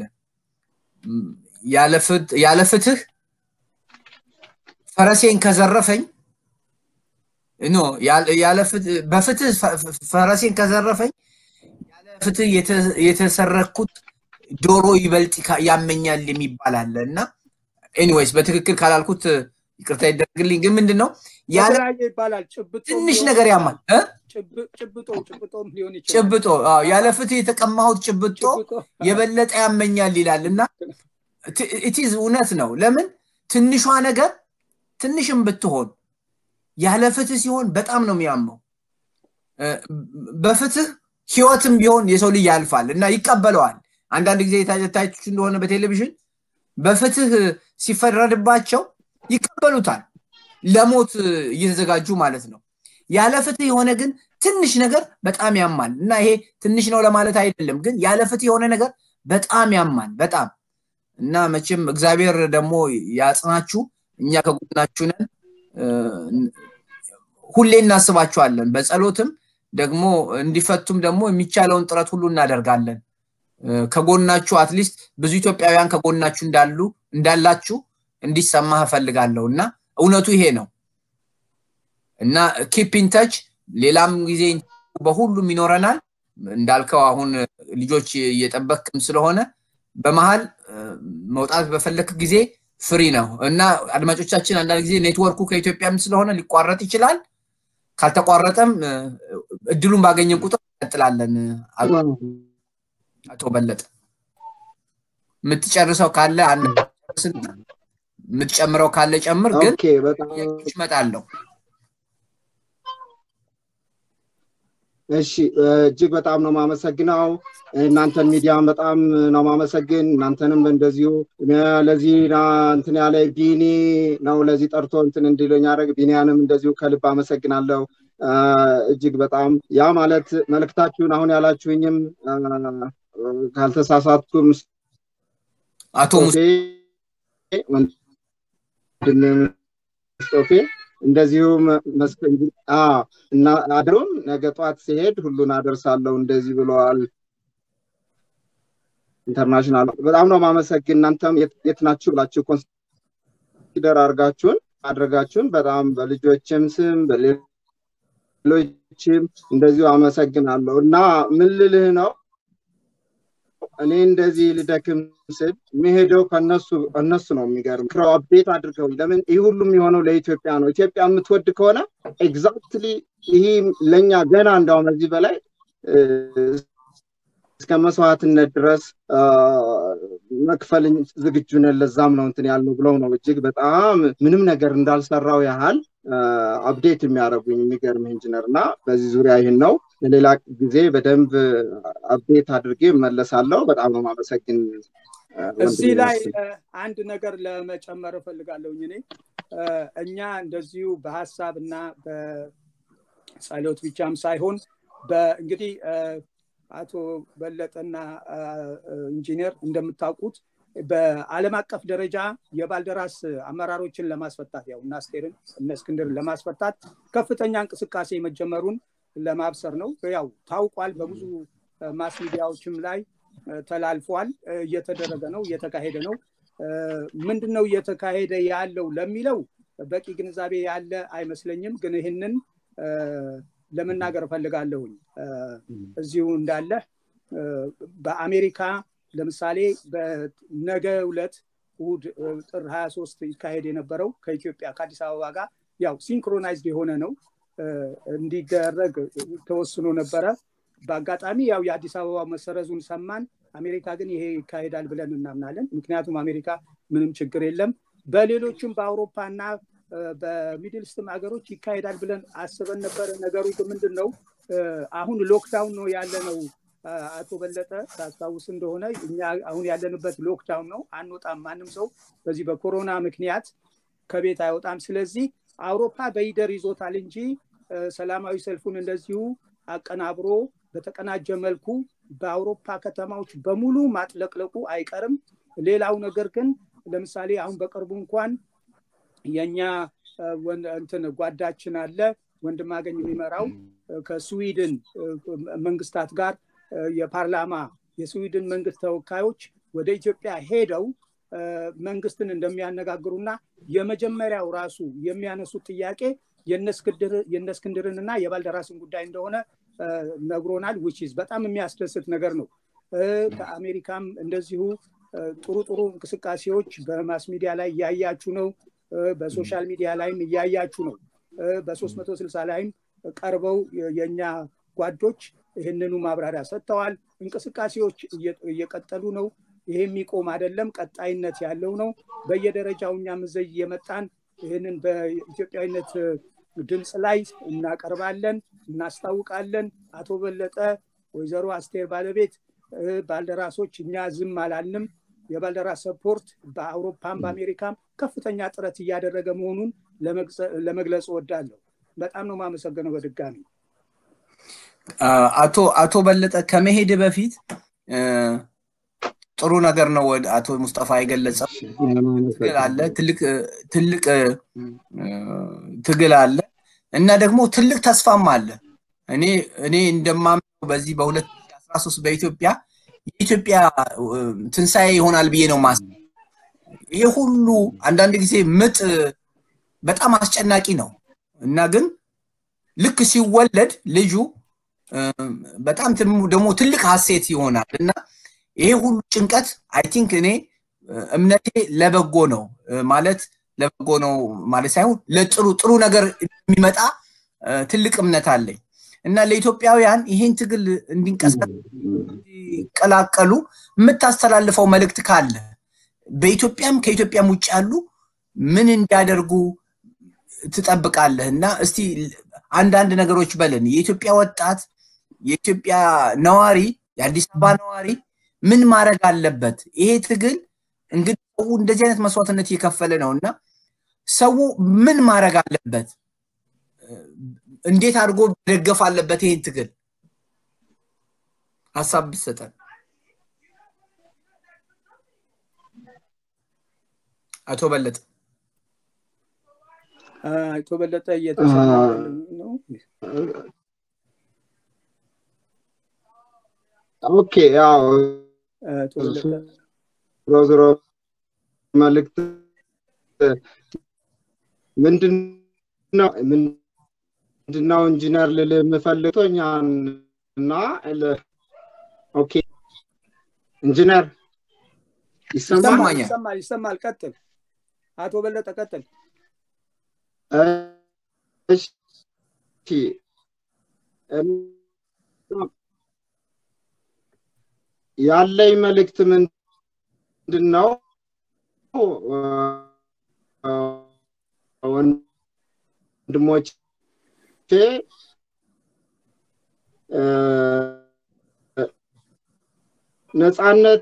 ያለ ፍትህ ፈረሴን ከዘረፈኝ ኖ በፍትህ ፈረሴን ከዘረፈኝ ያለ ፍትህ የተሰረኩት ዶሮ ይበልጥ ያመኛል የሚባል አለ እና ኤኒዌይስ በትክክል ካላልኩት ይቅርታ ይደረግልኝ። ግን ምንድን ነው ያለ የተለያየ ይባላል። ጭብጦ ትንሽ ሊሆን ነገር ይችላል። ያማል እ? ጭብ- ጭብጦ ጭብጦም ሊሆን ይችላል። ጭብጦ አዎ፣ ያለ ፍትህ የተቀማሁት ጭብጦ ጭብጦ የበለጠ ያመኛል ይላል እና ኢቲዝ እውነት ነው። ለምን ትንሿ ነገር ትንሽም ብትሆን ያለ ፍትህ ሲሆን በጣም ነው የሚያመው። እ፣ በፍትህ ህይወትም ቢሆን የሰው ልጅ ያልፋል እና ይቀበለዋል። አንዳንድ ጊዜ የታየታችሁ እንደሆነ በቴሌቪዥን በፍትህ ሲፈረድባቸው ይቀበሉታል፣ ለሞት እየተዘጋጁ ማለት ነው። ያለ ፍትህ የሆነ ግን ትንሽ ነገር በጣም ያማል እና ይሄ ትንሽ ነው ለማለት አይደለም፣ ግን ያለ ፍትህ የሆነ ነገር በጣም ያማል በጣም እና መቼም እግዚአብሔር ደግሞ ያጽናችሁ፣ እኛ ከጎናችሁ ነን። እ፣ ሁሌ እናስባችኋለን። በጸሎትም ደግሞ እንዲፈቱም ደግሞ የሚቻለውን ጥረት ሁሉ እናደርጋለን። እ፣ ከጎናችሁ አትሊስት ብዙ ኢትዮጵያውያን ከጎናችሁ እንዳሉ እንዳላችሁ እንዲሰማህ እፈልጋለሁ እና እውነቱ ይሄ ነው እና ኪፕ ኢን ተች ሌላም ጊዜ በሁሉም ይኖረናል። እንዳልከው አሁን ልጆች እየጠበቅም ስለሆነ በመሀል እ፣ መውጣት በፈለክ ጊዜ ፍሪ ነው እና አድማጮቻችን አንዳንድ ጊዜ ኔትወርኩ ከኢትዮጵያም ስለሆነ ሊቋረጥ ይችላል። ካልተቋረጠም እ፣ እድሉን ባገኘን ቁጥር እንቀጥላለን። አቶ- አቶ በለጠ የምትጨርሰው ካለ አንድ ጨርስና የምትጨምረው ካለ ጨምር፣ ግን ኦኬ በጣም ጥያቄዎች እመጣለሁ። እሺ እጅግ በጣም ነው ማመሰግነው። እናንተን ሚዲያን በጣም ነው ማመሰግን። እናንተንም እንደዚሁ ለዚህ ና- እንትን ያለ ቢኒ ነው ለዚህ ጠርቶ እንትን እንዲለኝ ያደረግ ቢኒያንም እንደዚሁ ከልብ አመሰግናለሁ። አ፣ እጅግ በጣም ያ ማለት መልእክታችሁን አሁን ያላችሁኝም አ፣ ካልተሳሳትኩም አቶ ሙሴ ሙስጦፌ ወንድም ሙስጦፌ እንደዚሁም መስፍን አ እና አድሮም ነገ ጠዋት ሲሄድ ሁሉን አደርሳለሁ እንደዚህ ብለዋል። ኢንተርናሽናል በጣም ነው ማመሰግን። እናንተም የት የት ናችሁ ብላችሁ ኮንሲደር አድርጋችሁን አድርጋችሁን በጣም በልጆችም ስም በሌሎችም እንደዚሁ አመሰግናለሁ እና ምን ልልህ ነው እኔ እንደዚህ ልደክም ስል የሚሄደው ከነሱ እነሱ ነው የሚገርም ክረው አፕዴት አድርገው ለምን ይህ ሁሉም የሆነው ለኢትዮጵያ ነው ኢትዮጵያ የምትወድ ከሆነ ኤግዛክትሊ ይህ ለእኛ ገና እንዳውም እዚህ በላይ እ፣ እስከ መስዋዕትነት ድረስ አ፣ መክፈል ዝግጁ ነን ለዛም ነው እንትን ያልነው ብለው ነው እጅግ በጣም ምንም ነገር እንዳልሰራው ያህል አፕዴት የሚያደርጉኝ የሚገርም ኢንጂነር እና በዚህ ዙሪያ ይህን ነው ለሌላ ጊዜ በደንብ አፕዴት አድርጌ እመለሳለሁ። በጣም ነው ማመሰግን። እዚህ ላይ እ፣ አንድ ነገር ለመጨመር እፈልጋለሁኝ እኔ እ፣ እኛ እንደዚሁ በሀሳብ እና በጸሎት ብቻም ሳይሆን በእንግዲህ እ፣ አቶ በለጠና እ፣ ኢንጂነር እንደምታውቁት በዓለም አቀፍ ደረጃ የባልደራስ አመራሮችን ለማስፈታት ያው እነ አስቴርን እነ እስክንድርን ለማስፈታት ከፍተኛ እንቅስቃሴ መጀመሩን ለማብሰር ነው። ያው ታውቋል። በብዙ እ፣ ማስ ሚዲያዎችም ላይ እ፣ ተላልፏል። እ፣ እየተደረገ ነው፣ እየተካሄደ ነው። እ፣ ምንድን ነው እየተካሄደ ያለው ለሚለው በቂ ግንዛቤ ያለ አይመስለኝም። ግን ይህንን እ፣ ለመናገር እፈልጋለሁኝ እ፣ እዚሁ እንዳለ እ፣ በአሜሪካ ለምሳሌ በነገ ዕለት እሑድ እ፣ ጥር 23 ይካሄድ የነበረው ከኢትዮጵያ ከአዲስ አበባ ጋር ያው ሲንክሮናይዝድ የሆነ ነው እ፣ እንዲደረግ ተወስኖ ነበረ። በአጋጣሚ ያው የአዲስ አበባ መሰረዙን ሰማን። አሜሪካ ግን ይሄ ይካሄዳል ብለን እናምናለን። ምክንያቱም አሜሪካ ምንም ችግር የለም። በሌሎችም በአውሮፓ እና እ፣ በሚድል ስትም ሀገሮች ይካሄዳል ብለን አስበን ነበረ። ነገሩ ግን ምንድን ነው እ፣ አሁን ሎክዳውን ነው ያለ ነው። እ፣ አቶ በለጠ ታስታውስ እንደሆነ እኛ አሁን ያለንበት ሎክዳውን ነው። አንወጣም። ማንም ሰው በዚህ በኮሮና ምክንያት ከቤት አይወጣም። ስለዚህ አውሮፓ በይደር ይዞታል እንጂ እ፣ ሰላማዊ ሰልፉን እንደዚሁ አቀናብሮ በተቀናጀ መልኩ በአውሮፓ ከተማዎች በሙሉ ማጥለቅለቁ አይቀርም። ሌላው ነገር ግን ለምሳሌ አሁን በቅርቡ እንኳን የኛ እ፣ ወን- እንትን ጓዳችን አለ ወንድማገኝ የሚመራው እ፣ ከስዊድን እ፣ መንግስታት ጋር እ፣ የፓርላማ የስዊድን መንግስት ተወካዮች ወደ ኢትዮጵያ ሄደው እ፣ መንግስትን እንደሚያነጋግሩና የመጀመሪያው ራሱ የሚያነሱት ጥያቄ የነ እስክንድርን እና የባልደራስን ጉዳይ እንደሆነ እ፣ ነግሮናል። ዊችዝ በጣም የሚያስደስት ነገር ነው። እ፣ ከአሜሪካም እንደዚሁ እ፣ ጥሩ ጥሩ እንቅስቃሴዎች በማስ ሚዲያ ላይ እያያችሁ ነው። በሶሻል ሚዲያ ላይም እያያችሁ ነው። በሶስት መቶ ስልሳ ላይም ቀርበው የእኛ ጓዶች ይህንኑ ማብራሪያ ሰጥተዋል። እንቅስቃሴዎች እየቀጠሉ ነው። ይሄ የሚቆም አይደለም፣ ቀጣይነት ያለው ነው። በየደረጃው እኛም እዘይ እየመጣን ይህንን በኢትዮጵያዊነት ድምፅ ላይ እናቀርባለን፣ እናስታውቃለን። አቶ በለጠ፣ ወይዘሮ አስቴር ባለቤት፣ ባልደራሶች እኛ ዝም አላልንም። የባልደራስ ሰፖርት በአውሮፓም በአሜሪካም ከፍተኛ ጥረት እያደረገ መሆኑን ለመግለጽ እወዳለሁ። በጣም ነው የማመሰግነው በድጋሚ አቶ አቶ በለጠ ከመሄድ በፊት ጥሩ ነገር ነው አቶ ሙስጠፋ የገለጸው ትግል አለ ትልቅ ትልቅ ትግል አለ እና ደግሞ ትልቅ ተስፋም አለ እኔ እኔ እንደማምነው በዚህ በ2013 በኢትዮጵያ የኢትዮጵያ ትንሣኤ ይሆናል ብዬ ነው ማስ ይሄ ሁሉ አንዳንድ ጊዜ ምጥ በጣም አስጨናቂ ነው እና ግን ልክ ሲወለድ ልጁ በጣም ደግሞ ትልቅ ሀሴት ይሆናል እና ይሄ ሁሉ ጭንቀት አይ ቲንክ እኔ እምነቴ ለበጎ ነው ማለት ለበጎ ነው ማለት ሳይሆን ለጥሩ ጥሩ ነገር የሚመጣ ትልቅ እምነት አለኝ እና ለኢትዮጵያውያን ይህን ትግል እንዲቀላቀሉ የምታስተላልፈው መልእክት ካለ በኢትዮጵያም ከኢትዮጵያም ውጭ ያሉ ምን እንዲያደርጉ ትጠብቃለህ እና እስቲ አንዳንድ ነገሮች በለን የኢትዮጵያ ወጣት የኢትዮጵያ ነዋሪ የአዲስ አበባ ነዋሪ ምን ማድረግ አለበት ይሄ ትግል እንግዲህ ሰው እንደዚህ አይነት መስዋዕትነት እየከፈለ ነው እና ሰው ምን ማድረግ አለበት እንዴት አድርጎ መደገፍ አለበት ይሄን ትግል ሀሳብ ብሰጠን አቶ በለጠ አቶ በለጠ እየተሰማ ነው ኦኬ ያው ዞሮ ዞሮ መልእክት ምንድነው ምንድነው ኢንጂነር ልል የምፈልገኛን እና ኦኬ ኢንጂነር ይሰማል ይሰማል ይሰማል ቀጥል አቶ በለጠ ቀጥል እሺ ያለኝ መልእክት ምንድን ነው ወንድሞቼ ነፃነት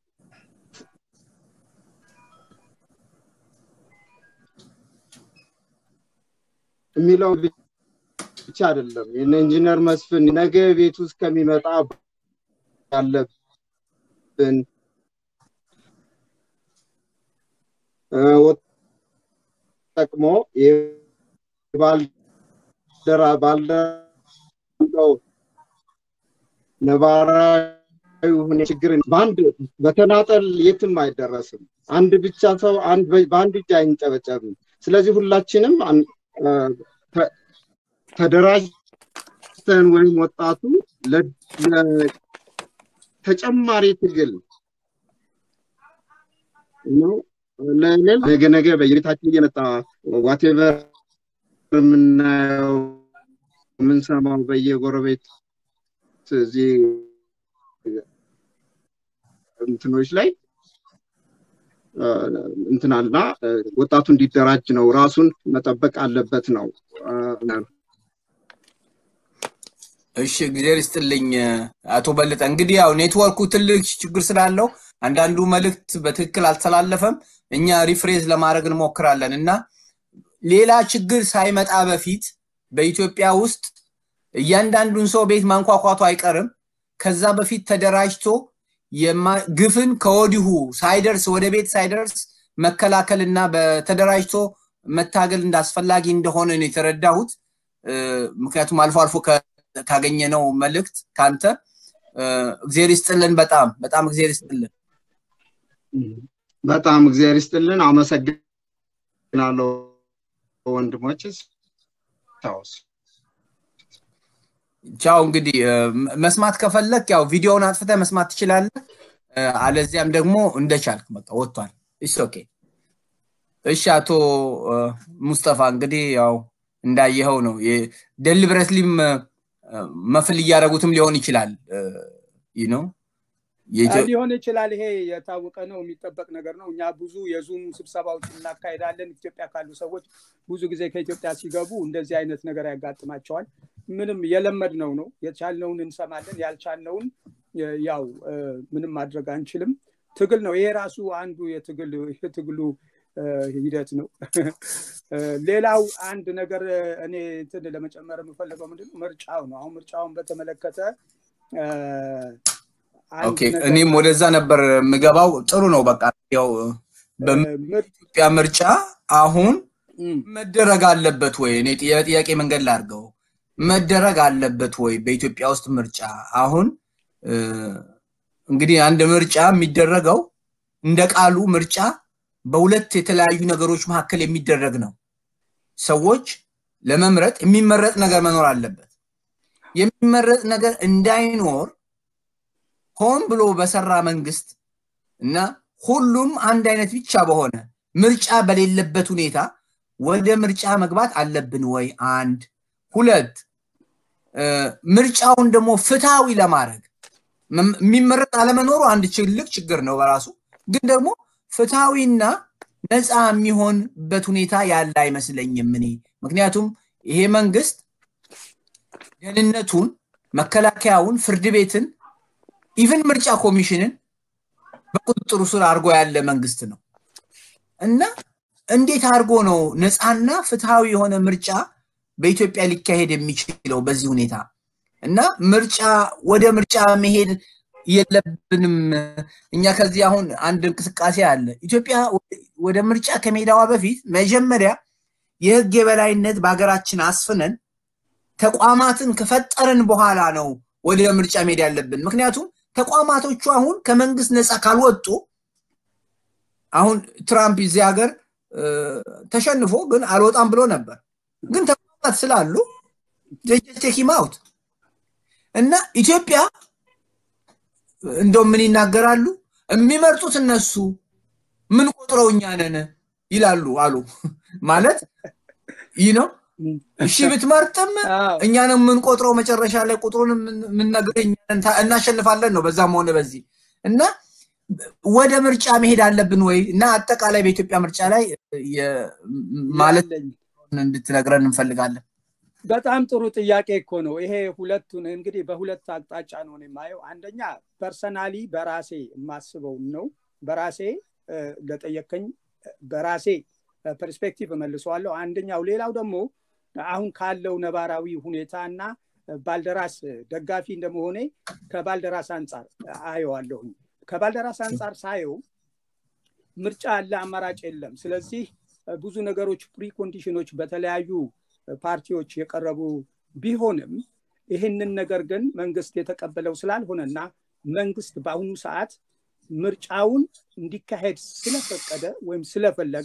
የሚለው ብቻ አይደለም ኢንጂነር መስፍን ነገ ቤት ውስጥ ከሚመጣ ያለብን ጠቅሞ ባልደራ ባልደራው ነባራዊ ሁኔ ችግር በአንድ በተናጠል የትም አይደረስም። አንድ ብቻ ሰው በአንድ እጅ አይንጨበጨብም። ስለዚህ ሁላችንም ተደራጅተን ወይም ወጣቱ ተጨማሪ ትግል ነው ለሌል ነገ ነገ በየቤታችን እየመጣ ዋቴቨር የምናየው የምንሰማው በየጎረቤት እዚህ እንትኖች ላይ እንትናልና ወጣቱ እንዲደራጅ ነው ራሱን መጠበቅ አለበት ነው እሺ እግዚአብሔር ይስጥልኝ አቶ በለጠ እንግዲህ ያው ኔትወርኩ ትልቅ ችግር ስላለው አንዳንዱ መልእክት በትክክል አልተላለፈም እኛ ሪፍሬዝ ለማድረግ እንሞክራለን እና ሌላ ችግር ሳይመጣ በፊት በኢትዮጵያ ውስጥ እያንዳንዱን ሰው ቤት ማንኳኳቱ አይቀርም ከዛ በፊት ተደራጅቶ ግፍን ከወዲሁ ሳይደርስ ወደ ቤት ሳይደርስ መከላከልና በተደራጅቶ መታገል እንዳስፈላጊ እንደሆነ ነው የተረዳሁት ምክንያቱም አልፎ አልፎ ካገኘነው መልእክት ካንተ እግዚአብሔር ይስጥልን በጣም በጣም እግዚአብሔር ይስጥልን በጣም እግዚአብሔር ይስጥልን አመሰግናለሁ ወንድሞች ቻውስ ቻው እንግዲህ መስማት ከፈለክ ያው ቪዲዮውን አጥፍተ መስማት ትችላለህ አለዚያም ደግሞ እንደቻልክ በቃ ወጥቷል ኢስ ኦኬ እሺ አቶ ሙስጠፋ እንግዲህ ያው እንዳየኸው ነው ደሊብረትሊም መፍል እያደረጉትም ሊሆን ይችላል ነው ሊሆን ይችላል። ይሄ የታወቀ ነው፣ የሚጠበቅ ነገር ነው። እኛ ብዙ የዙም ስብሰባዎች እናካሄዳለን። ኢትዮጵያ ካሉ ሰዎች ብዙ ጊዜ ከኢትዮጵያ ሲገቡ እንደዚህ አይነት ነገር ያጋጥማቸዋል። ምንም የለመድነው ነው። የቻልነውን እንሰማለን፣ ያልቻልነውን ያው ምንም ማድረግ አንችልም። ትግል ነው። ይሄ ራሱ አንዱ የትግሉ ሂደት ነው። ሌላው አንድ ነገር እኔ እንትን ለመጨመር የምፈልገው ምንድነው ምርጫው ነው። አሁን ምርጫውን በተመለከተ እኔም ወደዛ ነበር የምገባው። ጥሩ ነው። በቃ ያው በኢትዮጵያ ምርጫ አሁን መደረግ አለበት ወይ? እኔ የጥያቄ መንገድ ላድርገው። መደረግ አለበት ወይ በኢትዮጵያ ውስጥ ምርጫ? አሁን እንግዲህ አንድ ምርጫ የሚደረገው እንደ ቃሉ ምርጫ በሁለት የተለያዩ ነገሮች መካከል የሚደረግ ነው። ሰዎች ለመምረጥ የሚመረጥ ነገር መኖር አለበት። የሚመረጥ ነገር እንዳይኖር ሆን ብሎ በሰራ መንግስት እና ሁሉም አንድ አይነት ብቻ በሆነ ምርጫ በሌለበት ሁኔታ ወደ ምርጫ መግባት አለብን ወይ? አንድ ሁለት ምርጫውን ደግሞ ፍትሃዊ ለማድረግ የሚመረጥ አለመኖሩ አንድ ትልቅ ችግር ነው በራሱ ግን ደግሞ ፍትሐዊና ነፃ የሚሆንበት ሁኔታ ያለ አይመስለኝም እኔ ምክንያቱም ይሄ መንግስት ደህንነቱን መከላከያውን ፍርድ ቤትን ኢቨን ምርጫ ኮሚሽንን በቁጥጥሩ ስር አድርጎ ያለ መንግስት ነው እና እንዴት አድርጎ ነው ነፃና ፍትሃዊ የሆነ ምርጫ በኢትዮጵያ ሊካሄድ የሚችለው በዚህ ሁኔታ እና ምርጫ ወደ ምርጫ መሄድ የለብንም እኛ ከዚህ አሁን አንድ እንቅስቃሴ አለ ኢትዮጵያ ወደ ምርጫ ከሜዳዋ በፊት መጀመሪያ የህግ የበላይነት በሀገራችን አስፍነን ተቋማትን ከፈጠርን በኋላ ነው ወደ ምርጫ መሄድ ያለብን ምክንያቱም ተቋማቶቹ አሁን ከመንግስት ነፃ ካልወጡ አሁን ትራምፕ እዚህ ሀገር ተሸንፎ ግን አልወጣም ብሎ ነበር ግን ተቋማት ስላሉ ቴኪም አውት እና ኢትዮጵያ እንደው ምን ይናገራሉ የሚመርጡት እነሱ ምን ቆጥረው እኛ ነን ይላሉ አሉ ማለት ይህ ነው እሺ ብትመርጥም እኛ ነው የምንቆጥረው መጨረሻ ላይ ቁጥሩን የምንነግር እናሸንፋለን ነው በዛም ሆነ በዚህ እና ወደ ምርጫ መሄድ አለብን ወይ እና አጠቃላይ በኢትዮጵያ ምርጫ ላይ ማለት እንድትነግረን እንፈልጋለን በጣም ጥሩ ጥያቄ እኮ ነው ይሄ ሁለቱን እንግዲህ በሁለት አቅጣጫ ነው የማየው አንደኛ ፐርሰናሊ በራሴ የማስበው ነው በራሴ ለጠየከኝ በራሴ ፐርስፔክቲቭ እመልሰዋለሁ አንደኛው ሌላው ደግሞ አሁን ካለው ነባራዊ ሁኔታ እና ባልደራስ ደጋፊ እንደመሆኔ ከባልደራስ አንጻር አየዋለሁኝ ከባልደራስ አንጻር ሳየው ምርጫ አለ አማራጭ የለም ስለዚህ ብዙ ነገሮች ፕሪኮንዲሽኖች በተለያዩ ፓርቲዎች የቀረቡ ቢሆንም ይህንን ነገር ግን መንግስት የተቀበለው ስላልሆነና መንግስት በአሁኑ ሰዓት ምርጫውን እንዲካሄድ ስለፈቀደ ወይም ስለፈለገ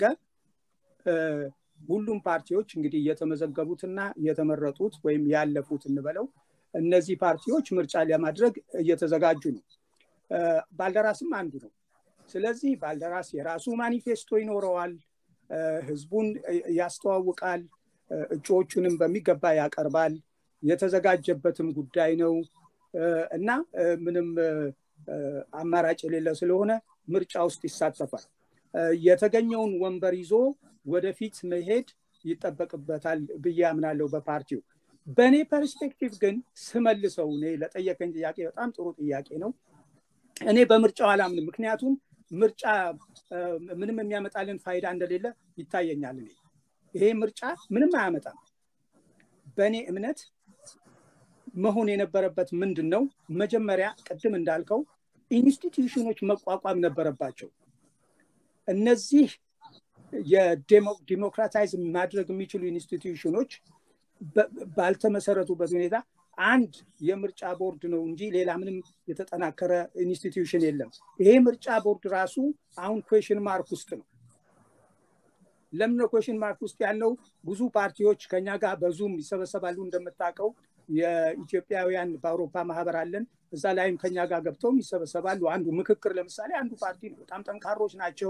ሁሉም ፓርቲዎች እንግዲህ የተመዘገቡትና የተመረጡት ወይም ያለፉት እንበለው እነዚህ ፓርቲዎች ምርጫ ለማድረግ እየተዘጋጁ ነው ባልደራስም አንዱ ነው ስለዚህ ባልደራስ የራሱ ማኒፌስቶ ይኖረዋል ህዝቡን ያስተዋውቃል እጩዎቹንም በሚገባ ያቀርባል የተዘጋጀበትም ጉዳይ ነው እና ምንም አማራጭ የሌለ ስለሆነ ምርጫ ውስጥ ይሳተፋል የተገኘውን ወንበር ይዞ ወደፊት መሄድ ይጠበቅበታል ብዬ አምናለሁ በፓርቲው በእኔ ፐርስፔክቲቭ ግን ስመልሰው እኔ ለጠየቀኝ ጥያቄ በጣም ጥሩ ጥያቄ ነው እኔ በምርጫው አላምንም ምክንያቱም ምርጫ ምንም የሚያመጣልን ፋይዳ እንደሌለ ይታየኛል እኔ ይሄ ምርጫ ምንም አያመጣም በእኔ እምነት መሆን የነበረበት ምንድን ነው መጀመሪያ ቅድም እንዳልከው ኢንስቲትዩሽኖች መቋቋም ነበረባቸው እነዚህ የዲሞክራታይዝ ማድረግ የሚችሉ ኢንስቲትዩሽኖች ባልተመሰረቱበት ሁኔታ አንድ የምርጫ ቦርድ ነው እንጂ ሌላ ምንም የተጠናከረ ኢንስቲትዩሽን የለም ይሄ ምርጫ ቦርድ ራሱ አሁን ኩዌሽን ማርክ ውስጥ ነው ለምን ኩዌሽን ማርክ ውስጥ ያለው ብዙ ፓርቲዎች ከኛ ጋር በዙም ይሰበሰባሉ እንደምታውቀው የኢትዮጵያውያን በአውሮፓ ማህበር አለን እዛ ላይም ከኛ ጋር ገብተውም ይሰበሰባሉ አንዱ ምክክር ለምሳሌ አንዱ ፓርቲ ነው በጣም ጠንካሮች ናቸው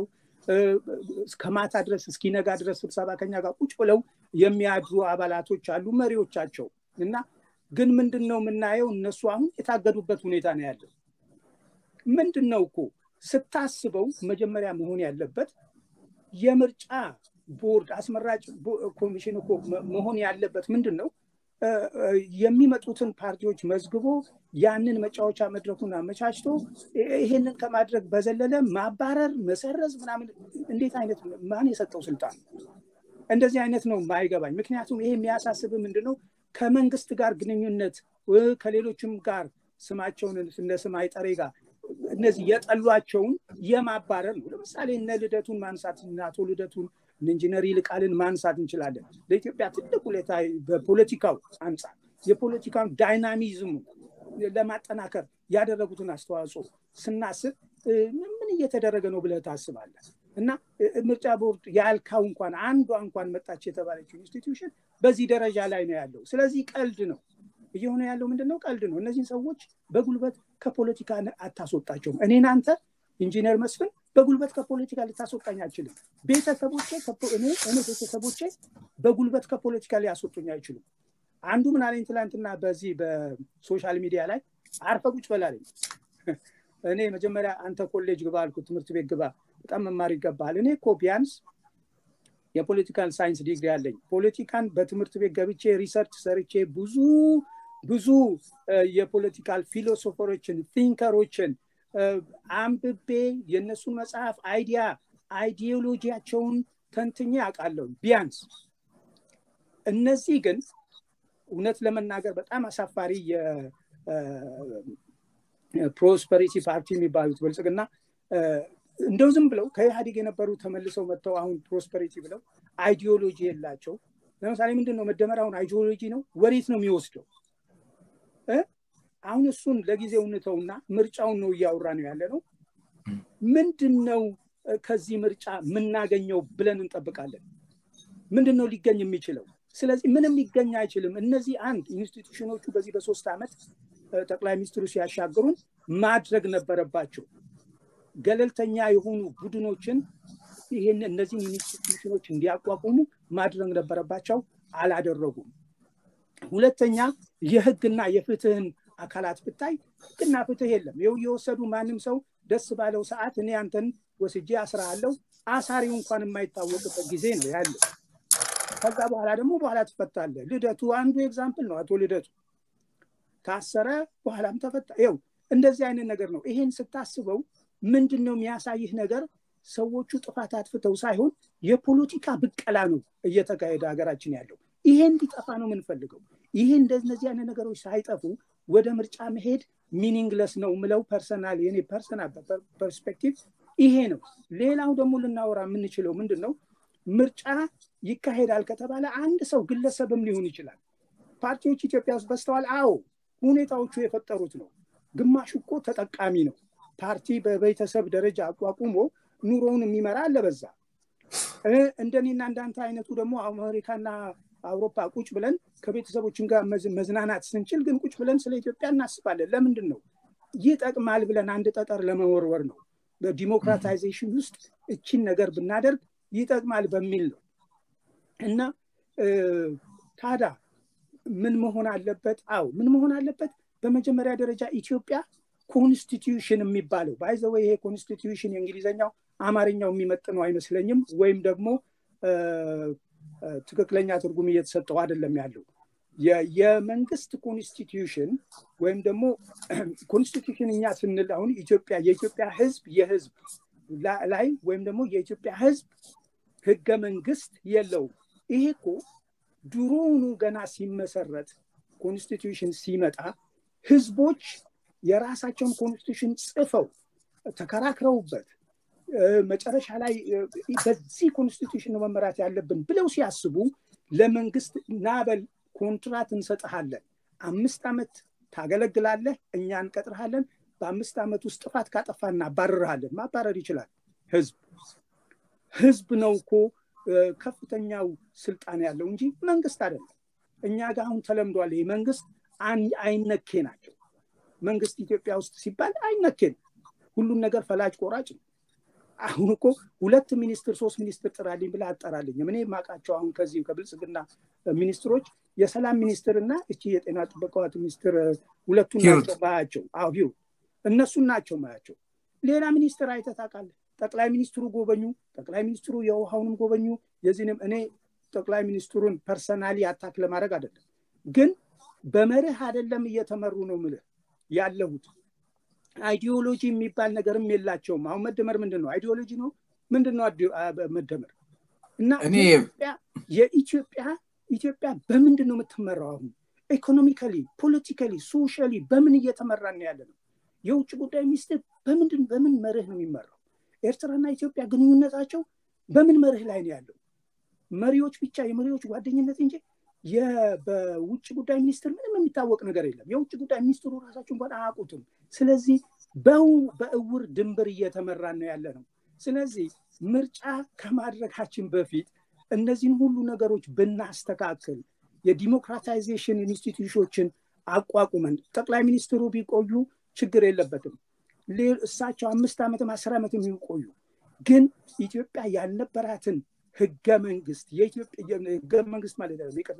እስከ ማታ ድረስ እስኪነጋ ድረስ ስብሰባ ከኛ ጋር ቁጭ ብለው የሚያድሩ አባላቶች አሉ መሪዎቻቸው እና ግን ምንድን ነው የምናየው እነሱ አሁን የታገዱበት ሁኔታ ነው ያለው ምንድን ነው እኮ ስታስበው መጀመሪያ መሆን ያለበት የምርጫ ቦርድ አስመራጭ ኮሚሽን እኮ መሆን ያለበት ምንድን ነው የሚመጡትን ፓርቲዎች መዝግቦ ያንን መጫወቻ መድረኩን አመቻችቶ ይሄንን ከማድረግ በዘለለ ማባረር መሰረዝ ምናምን እንዴት አይነት ማን የሰጠው ስልጣን እንደዚህ አይነት ነው ማይገባኝ ምክንያቱም ይሄ የሚያሳስብ ምንድነው ከመንግስት ጋር ግንኙነት ከሌሎችም ጋር ስማቸውን እነ ስም አይጠሬ ጋር እነዚህ የጠሏቸውን የማባረር ነው ለምሳሌ እነ ልደቱን ማንሳት አቶ ልደቱን ኢንጂነር ይልቃልን ማንሳት እንችላለን ለኢትዮጵያ ትልቅ ሁኔታ በፖለቲካው አንጻር የፖለቲካውን ዳይናሚዝሙ ለማጠናከር ያደረጉትን አስተዋጽኦ ስናስብ ምን እየተደረገ ነው ብለህ ታስባለህ እና ምርጫ ቦርድ ያልካው እንኳን አንዷ እንኳን መጣች የተባለችው ኢንስቲትዩሽን በዚህ ደረጃ ላይ ነው ያለው ስለዚህ ቀልድ ነው እየሆነ ያለው ምንድነው ቀልድ ነው እነዚህን ሰዎች በጉልበት ከፖለቲካ አታስወጣቸውም እኔን አንተ ኢንጂነር መስፍን በጉልበት ከፖለቲካ ልታስወጣኝ አችልም ቤተሰቦቼ እኔ ቤተሰቦቼ በጉልበት ከፖለቲካ ሊያስወጡኝ አይችሉም አንዱ ምን አለኝ ትላንትና በዚህ በሶሻል ሚዲያ ላይ አርፈ ቁጭ በላለኝ እኔ መጀመሪያ አንተ ኮሌጅ ግባ አልኩ ትምህርት ቤት ግባ በጣም መማር ይገባል እኔ እኮ ቢያንስ የፖለቲካል ሳይንስ ዲግሪ አለኝ ፖለቲካን በትምህርት ቤት ገብቼ ሪሰርች ሰርቼ ብዙ ብዙ የፖለቲካል ፊሎሶፈሮችን ቲንከሮችን አንብቤ የእነሱን መጽሐፍ አይዲያ አይዲዮሎጂያቸውን ተንትኜ አውቃለሁ ቢያንስ እነዚህ ግን እውነት ለመናገር በጣም አሳፋሪ የፕሮስፐሪቲ ፓርቲ የሚባሉት ብልጽግና እንደው ዝም ብለው ከኢህአዴግ የነበሩ ተመልሰው መጥተው አሁን ፕሮስፐሪቲ ብለው አይዲዮሎጂ የላቸው ለምሳሌ ምንድን ነው መደመር አሁን አይዲዮሎጂ ነው ወዴት ነው የሚወስደው አሁን እሱን ለጊዜው እንተውና ምርጫውን ነው እያወራ ነው ያለ ነው ምንድን ነው ከዚህ ምርጫ የምናገኘው ብለን እንጠብቃለን ምንድን ነው ሊገኝ የሚችለው ስለዚህ ምንም ሊገኝ አይችልም እነዚህ አንድ ኢንስቲቱሽኖቹ በዚህ በሶስት ዓመት ጠቅላይ ሚኒስትሩ ሲያሻግሩን ማድረግ ነበረባቸው ገለልተኛ የሆኑ ቡድኖችን ይህን እነዚህን ኢንስቲቱሽኖች እንዲያቋቁሙ ማድረግ ነበረባቸው አላደረጉም ሁለተኛ የህግና የፍትህን አካላት ብታይ ህግና ፍትህ የለም ይው እየወሰዱ ማንም ሰው ደስ ባለው ሰዓት እኔ አንተን ወስጄ አስራሃለው አሳሪው እንኳን የማይታወቅበት ጊዜ ነው ያለው ከዛ በኋላ ደግሞ በኋላ ትፈታለ ልደቱ አንዱ ኤግዛምፕል ነው አቶ ልደቱ ታሰረ በኋላም ተፈታ ይው እንደዚህ አይነት ነገር ነው ይሄን ስታስበው ምንድን ነው የሚያሳይህ ነገር ሰዎቹ ጥፋት አጥፍተው ሳይሆን የፖለቲካ ብቀላ ነው እየተካሄደ ሀገራችን ያለው ይሄ እንዲጠፋ ነው የምንፈልገው ይሄ እንደነዚህ አይነት ነገሮች ሳይጠፉ ወደ ምርጫ መሄድ ሚኒንግለስ ነው ምለው ፐርሰናል የኔ ፐርሰናል ፐርስፔክቲቭ ይሄ ነው ሌላው ደግሞ ልናወራ የምንችለው ምንድን ነው ምርጫ ይካሄዳል ከተባለ አንድ ሰው ግለሰብም ሊሆን ይችላል ፓርቲዎች ኢትዮጵያ ውስጥ በስተዋል አዎ ሁኔታዎቹ የፈጠሩት ነው ግማሹ እኮ ተጠቃሚ ነው ፓርቲ በቤተሰብ ደረጃ አቋቁሞ ኑሮውን የሚመራ አለበዛ እንደኔና እንዳንተ አይነቱ ደግሞ አሜሪካና አውሮፓ ቁጭ ብለን ከቤተሰቦችን ጋር መዝናናት ስንችል ግን ቁጭ ብለን ስለ ኢትዮጵያ እናስባለን ለምንድን ነው ይጠቅማል ብለን አንድ ጠጠር ለመወርወር ነው በዲሞክራታይዜሽን ውስጥ እችን ነገር ብናደርግ ይጠቅማል በሚል ነው እና ታዳ ምን መሆን አለበት አው ምን መሆን አለበት በመጀመሪያ ደረጃ ኢትዮጵያ ኮንስቲትዩሽን የሚባለው ባይዘወ ይሄ ኮንስቲትዩሽን የእንግሊዝኛው አማርኛው የሚመጥነው አይመስለኝም ወይም ደግሞ ትክክለኛ ትርጉም እየተሰጠው አይደለም ያለው የመንግስት ኮንስቲትዩሽን ወይም ደግሞ ኮንስቲትዩሽን እኛ ስንል አሁን ኢትዮጵያ የኢትዮጵያ ህዝብ የህዝብ ላይ ወይም ደግሞ የኢትዮጵያ ህዝብ ህገ መንግስት የለውም ይሄ እኮ ድሮውኑ ገና ሲመሰረት ኮንስቲትዩሽን ሲመጣ ህዝቦች የራሳቸውን ኮንስቲቱሽን ጽፈው ተከራክረውበት መጨረሻ ላይ በዚህ ኮንስቲቱሽን ነው መመራት ያለብን ብለው ሲያስቡ ለመንግስት ናበል ኮንትራት እንሰጥሃለን አምስት ዓመት ታገለግላለህ እኛ እንቀጥርሃለን በአምስት ዓመት ውስጥ ጥፋት ካጠፋ እናባረርሃለን ማባረር ይችላል ህዝብ ህዝብ ነው እኮ ከፍተኛው ስልጣን ያለው እንጂ መንግስት አይደለም እኛ ጋር አሁን ተለምዷል ይህ መንግስት አይነኬ ናቸው መንግስት ኢትዮጵያ ውስጥ ሲባል አይነኬን ሁሉም ነገር ፈላጭ ቆራጭ ነው አሁን እኮ ሁለት ሚኒስትር ሶስት ሚኒስትር ጥራልኝ ብለህ አጠራልኝም። እኔ የማውቃቸው አሁን ከዚህ ከብልጽግና ሚኒስትሮች የሰላም ሚኒስትር እና እቺ የጤና ጥበቃዋት ሚኒስትር ሁለቱን ናቸው ማያቸው። አዎ ሂሩት እነሱን ናቸው ማያቸው። ሌላ ሚኒስትር አይተህ ታውቃለህ? ጠቅላይ ሚኒስትሩ ጎበኙ፣ ጠቅላይ ሚኒስትሩ የውሃውንም ጎበኙ። የዚህንም እኔ ጠቅላይ ሚኒስትሩን ፐርሰናሊ አታክ ለማድረግ አይደለም፣ ግን በመርህ አይደለም እየተመሩ ነው ምልህ ያለሁት አይዲዮሎጂ የሚባል ነገርም የላቸውም። አሁን መደመር ምንድን ነው? አይዲዮሎጂ ነው ምንድን ነው መደመር? እና የኢትዮጵያ ኢትዮጵያ በምንድን ነው የምትመራው? አሁን ኢኮኖሚካሊ፣ ፖለቲካሊ፣ ሶሻሊ በምን እየተመራን ነው ያለ ነው? የውጭ ጉዳይ ሚኒስትር በምንድን በምን መርህ ነው የሚመራው? ኤርትራና ኢትዮጵያ ግንኙነታቸው በምን መርህ ላይ ነው ያለው? መሪዎች ብቻ የመሪዎች ጓደኝነት እንጂ በውጭ ጉዳይ ሚኒስትር ምንም የሚታወቅ ነገር የለም። የውጭ ጉዳይ ሚኒስትሩ ራሳቸው እንኳን አያውቁትም። ስለዚህ በእውር ድንብር እየተመራን ነው ያለ ነው። ስለዚህ ምርጫ ከማድረጋችን በፊት እነዚህን ሁሉ ነገሮች ብናስተካክል የዲሞክራታይዜሽን ኢንስቲትዩሽኖችን አቋቁመን ጠቅላይ ሚኒስትሩ ቢቆዩ ችግር የለበትም። እሳቸው አምስት ዓመትም አስር ዓመት የሚቆዩ ግን ኢትዮጵያ ያልነበራትን ህገ መንግስት ህገ መንግስት ማለት ነው ይቅርታ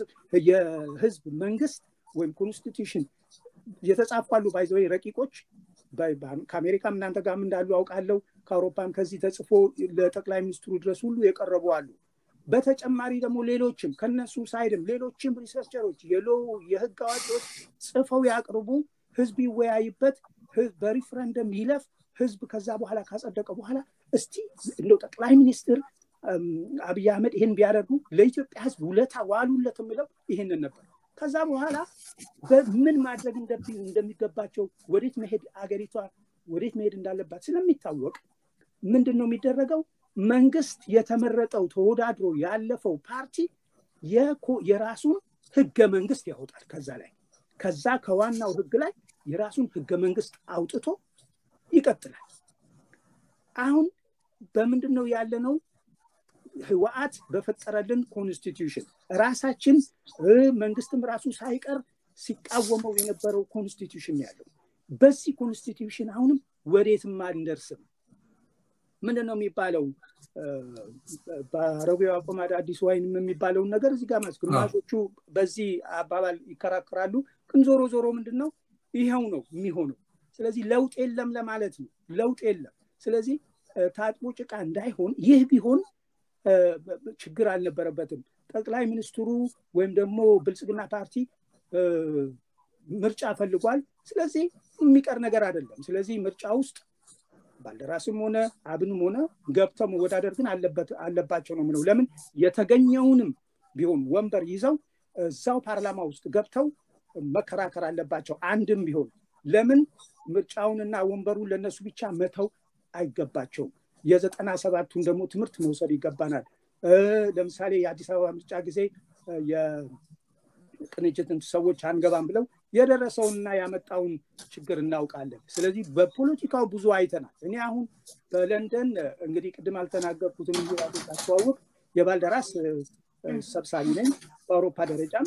የህዝብ መንግስት ወይም ኮንስቲቱሽን የተጻፏሉ ባይዘወይ ረቂቆች ከአሜሪካም እናንተ ጋርም እንዳሉ አውቃለሁ ከአውሮፓም ከዚህ ተጽፎ ለጠቅላይ ሚኒስትሩ ድረስ ሁሉ የቀረቡ አሉ በተጨማሪ ደግሞ ሌሎችም ከነሱ ሳይድም ሌሎችም ሪሰርቸሮች የሎ የህግ አዋቂዎች ጽፈው ያቅርቡ ህዝብ ይወያይበት በሪፍረንደም ይለፍ ህዝብ ከዛ በኋላ ካጸደቀ በኋላ እስቲ እንደው ጠቅላይ ሚኒስትር አብይ አህመድ ይህን ቢያደርጉ ለኢትዮጵያ ህዝብ ውለታ ዋሉለት የሚለው ይህንን ነበር። ከዛ በኋላ በምን ማድረግ እንደሚገባቸው ወዴት መሄድ አገሪቷ ወዴት መሄድ እንዳለባት ስለሚታወቅ ምንድን ነው የሚደረገው? መንግስት የተመረጠው ተወዳድሮ ያለፈው ፓርቲ የራሱን ህገ መንግስት ያወጣል። ከዛ ላይ ከዛ ከዋናው ህግ ላይ የራሱን ህገ መንግስት አውጥቶ ይቀጥላል። አሁን በምንድን ነው ያለነው? ህወሓት በፈጠረልን ኮንስቲትዩሽን ራሳችን መንግስትም ራሱ ሳይቀር ሲቃወመው የነበረው ኮንስቲትዩሽን ያለው በዚህ ኮንስቲትዩሽን አሁንም ወዴትም አንደርስም። ምንድን ነው የሚባለው? በአረቢያው አቆማዳ አዲስ ዋይንም የሚባለውን ነገር እዚህ ጋር ግማሾቹ በዚህ አባባል ይከራከራሉ። ግን ዞሮ ዞሮ ምንድን ነው ይኸው ነው የሚሆነው። ስለዚህ ለውጥ የለም ለማለት ነው። ለውጥ የለም። ስለዚህ ታጥቦ ጭቃ እንዳይሆን ይህ ቢሆን ችግር አልነበረበትም። ጠቅላይ ሚኒስትሩ ወይም ደግሞ ብልጽግና ፓርቲ ምርጫ ፈልጓል። ስለዚህ የሚቀር ነገር አይደለም። ስለዚህ ምርጫ ውስጥ ባልደራስም ሆነ አብንም ሆነ ገብተው መወዳደር ግን አለባቸው ነው ምለው። ለምን የተገኘውንም ቢሆን ወንበር ይዘው እዛው ፓርላማ ውስጥ ገብተው መከራከር አለባቸው። አንድም ቢሆን ለምን ምርጫውንና ወንበሩን ለነሱ ብቻ መተው አይገባቸውም። የዘጠና ሰባቱን ደግሞ ትምህርት መውሰድ ይገባናል። ለምሳሌ የአዲስ አበባ ምርጫ ጊዜ የቅንጅትን ሰዎች አንገባም ብለው የደረሰውንና ያመጣውን ችግር እናውቃለን። ስለዚህ በፖለቲካው ብዙ አይተናል። እኔ አሁን በለንደን እንግዲህ ቅድም አልተናገርኩትም እንጂ አስተዋውቅ የባልደራስ ሰብሳቢ ነኝ። በአውሮፓ ደረጃም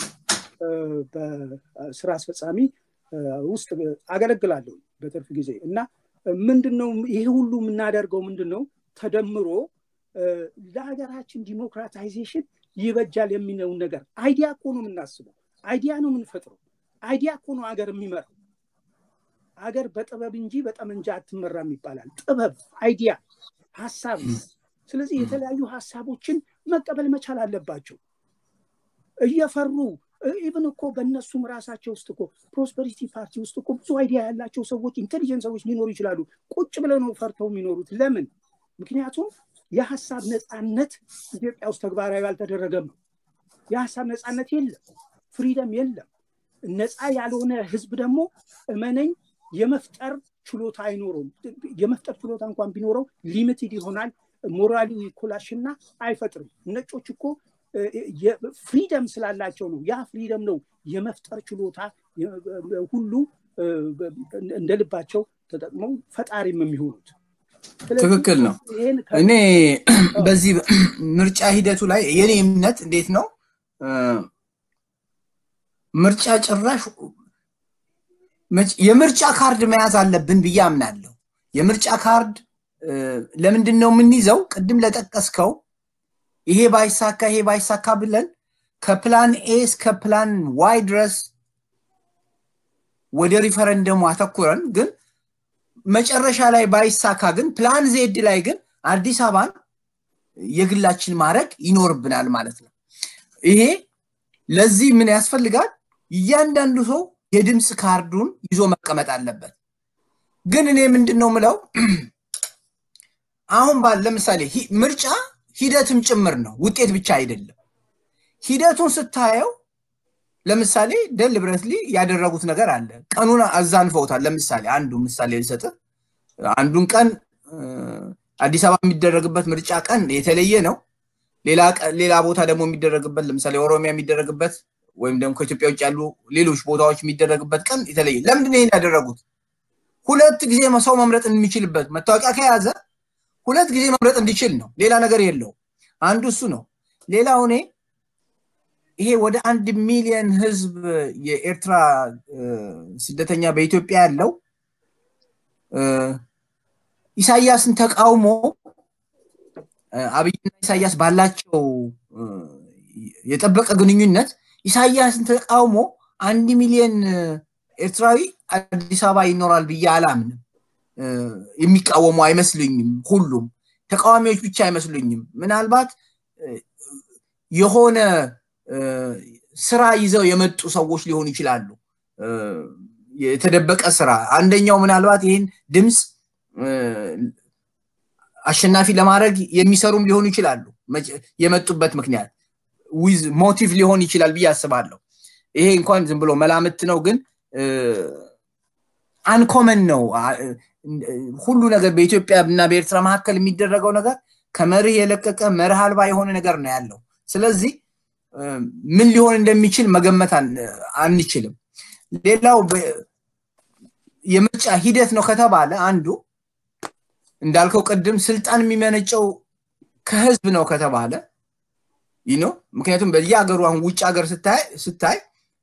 በስራ አስፈጻሚ ውስጥ አገለግላለሁ በትርፍ ጊዜ እና ምንድን ነው ይሄ ሁሉ የምናደርገው ምንድን ነው ተደምሮ ለሀገራችን ዲሞክራታይዜሽን ይበጃል የሚለውን ነገር አይዲያ እኮ ነው የምናስበው አይዲያ ነው የምንፈጥረው አይዲያ እኮ ነው ሀገር የሚመራው ሀገር በጥበብ እንጂ በጠመንጃ አትመራም ይባላል ጥበብ አይዲያ ሀሳብ ስለዚህ የተለያዩ ሀሳቦችን መቀበል መቻል አለባቸው እየፈሩ ኢቨን እኮ በእነሱም ራሳቸው ውስጥ እኮ ፕሮስፐሪቲ ፓርቲ ውስጥ እኮ ብዙ አይዲያ ያላቸው ሰዎች ኢንቴሊጀንት ሰዎች ሊኖሩ ይችላሉ። ቁጭ ብለው ነው ፈርተው የሚኖሩት። ለምን? ምክንያቱም የሀሳብ ነፃነት ኢትዮጵያ ውስጥ ተግባራዊ አልተደረገም ነው። የሀሳብ ነፃነት የለም፣ ፍሪደም የለም። ነፃ ያልሆነ ህዝብ ደግሞ እመነኝ የመፍጠር ችሎታ አይኖረውም። የመፍጠር ችሎታ እንኳን ቢኖረው ሊሚትድ ይሆናል። ሞራሊ ኮላሽና አይፈጥርም። ነጮች እኮ ፍሪደም ስላላቸው ነው። ያ ፍሪደም ነው የመፍጠር ችሎታ ሁሉ እንደ ልባቸው ተጠቅመው ፈጣሪም የሚሆኑት። ትክክል ነው። እኔ በዚህ ምርጫ ሂደቱ ላይ የኔ እምነት እንዴት ነው ምርጫ ጭራሽ የምርጫ ካርድ መያዝ አለብን ብዬ አምናለሁ። የምርጫ ካርድ ለምንድን ነው የምንይዘው? ቅድም ለጠቀስከው ይሄ ባይሳካ ይሄ ባይሳካ ብለን ከፕላን ኤ እስከ ፕላን ዋይ ድረስ ወደ ሪፈረንደሙ አተኩረን ግን መጨረሻ ላይ ባይሳካ ግን ፕላን ዜድ ላይ ግን አዲስ አበባን የግላችን ማድረግ ይኖርብናል ማለት ነው። ይሄ ለዚህ ምን ያስፈልጋል? እያንዳንዱ ሰው የድምፅ ካርዱን ይዞ መቀመጥ አለበት። ግን እኔ ምንድን ነው ምለው አሁን ባል ለምሳሌ ምርጫ ሂደትም ጭምር ነው፣ ውጤት ብቻ አይደለም። ሂደቱን ስታየው ለምሳሌ ደሊብረትሊ ያደረጉት ነገር አለ። ቀኑን አዛንፈውታል። ለምሳሌ አንዱ ምሳሌ ልሰጥህ። አንዱን ቀን አዲስ አበባ የሚደረግበት ምርጫ ቀን የተለየ ነው። ሌላ ቦታ ደግሞ የሚደረግበት ለምሳሌ ኦሮሚያ የሚደረግበት ወይም ደግሞ ከኢትዮጵያ ውጭ ያሉ ሌሎች ቦታዎች የሚደረግበት ቀን የተለየ። ለምንድን ይሄን ያደረጉት? ሁለት ጊዜ ሰው መምረጥ የሚችልበት መታወቂያ ከያዘ ሁለት ጊዜ መምረጥ እንዲችል ነው። ሌላ ነገር የለው። አንዱ እሱ ነው። ሌላው እኔ ይሄ ወደ አንድ ሚሊዮን ህዝብ የኤርትራ ስደተኛ በኢትዮጵያ ያለው ኢሳያስን ተቃውሞ አብይና ኢሳያስ ባላቸው የጠበቀ ግንኙነት ኢሳያስን ተቃውሞ አንድ ሚሊዮን ኤርትራዊ አዲስ አበባ ይኖራል ብዬ አላምንም። የሚቃወሙ አይመስሉኝም። ሁሉም ተቃዋሚዎች ብቻ አይመስሉኝም። ምናልባት የሆነ ስራ ይዘው የመጡ ሰዎች ሊሆኑ ይችላሉ። የተደበቀ ስራ። አንደኛው ምናልባት ይህን ድምፅ አሸናፊ ለማድረግ የሚሰሩም ሊሆኑ ይችላሉ። የመጡበት ምክንያት ዊዝ ሞቲቭ ሊሆን ይችላል ብዬ አስባለሁ። ይሄ እንኳን ዝም ብሎ መላምት ነው፣ ግን አንኮመን ነው። ሁሉ ነገር በኢትዮጵያ እና በኤርትራ መካከል የሚደረገው ነገር ከመርህ የለቀቀ መርህ አልባ የሆነ ነገር ነው ያለው። ስለዚህ ምን ሊሆን እንደሚችል መገመት አንችልም። ሌላው የምርጫ ሂደት ነው ከተባለ አንዱ እንዳልከው ቅድም ስልጣን የሚመነጨው ከህዝብ ነው ከተባለ ይህ ነው። ምክንያቱም በየሀገሩ አሁን ውጭ ሀገር ስታይ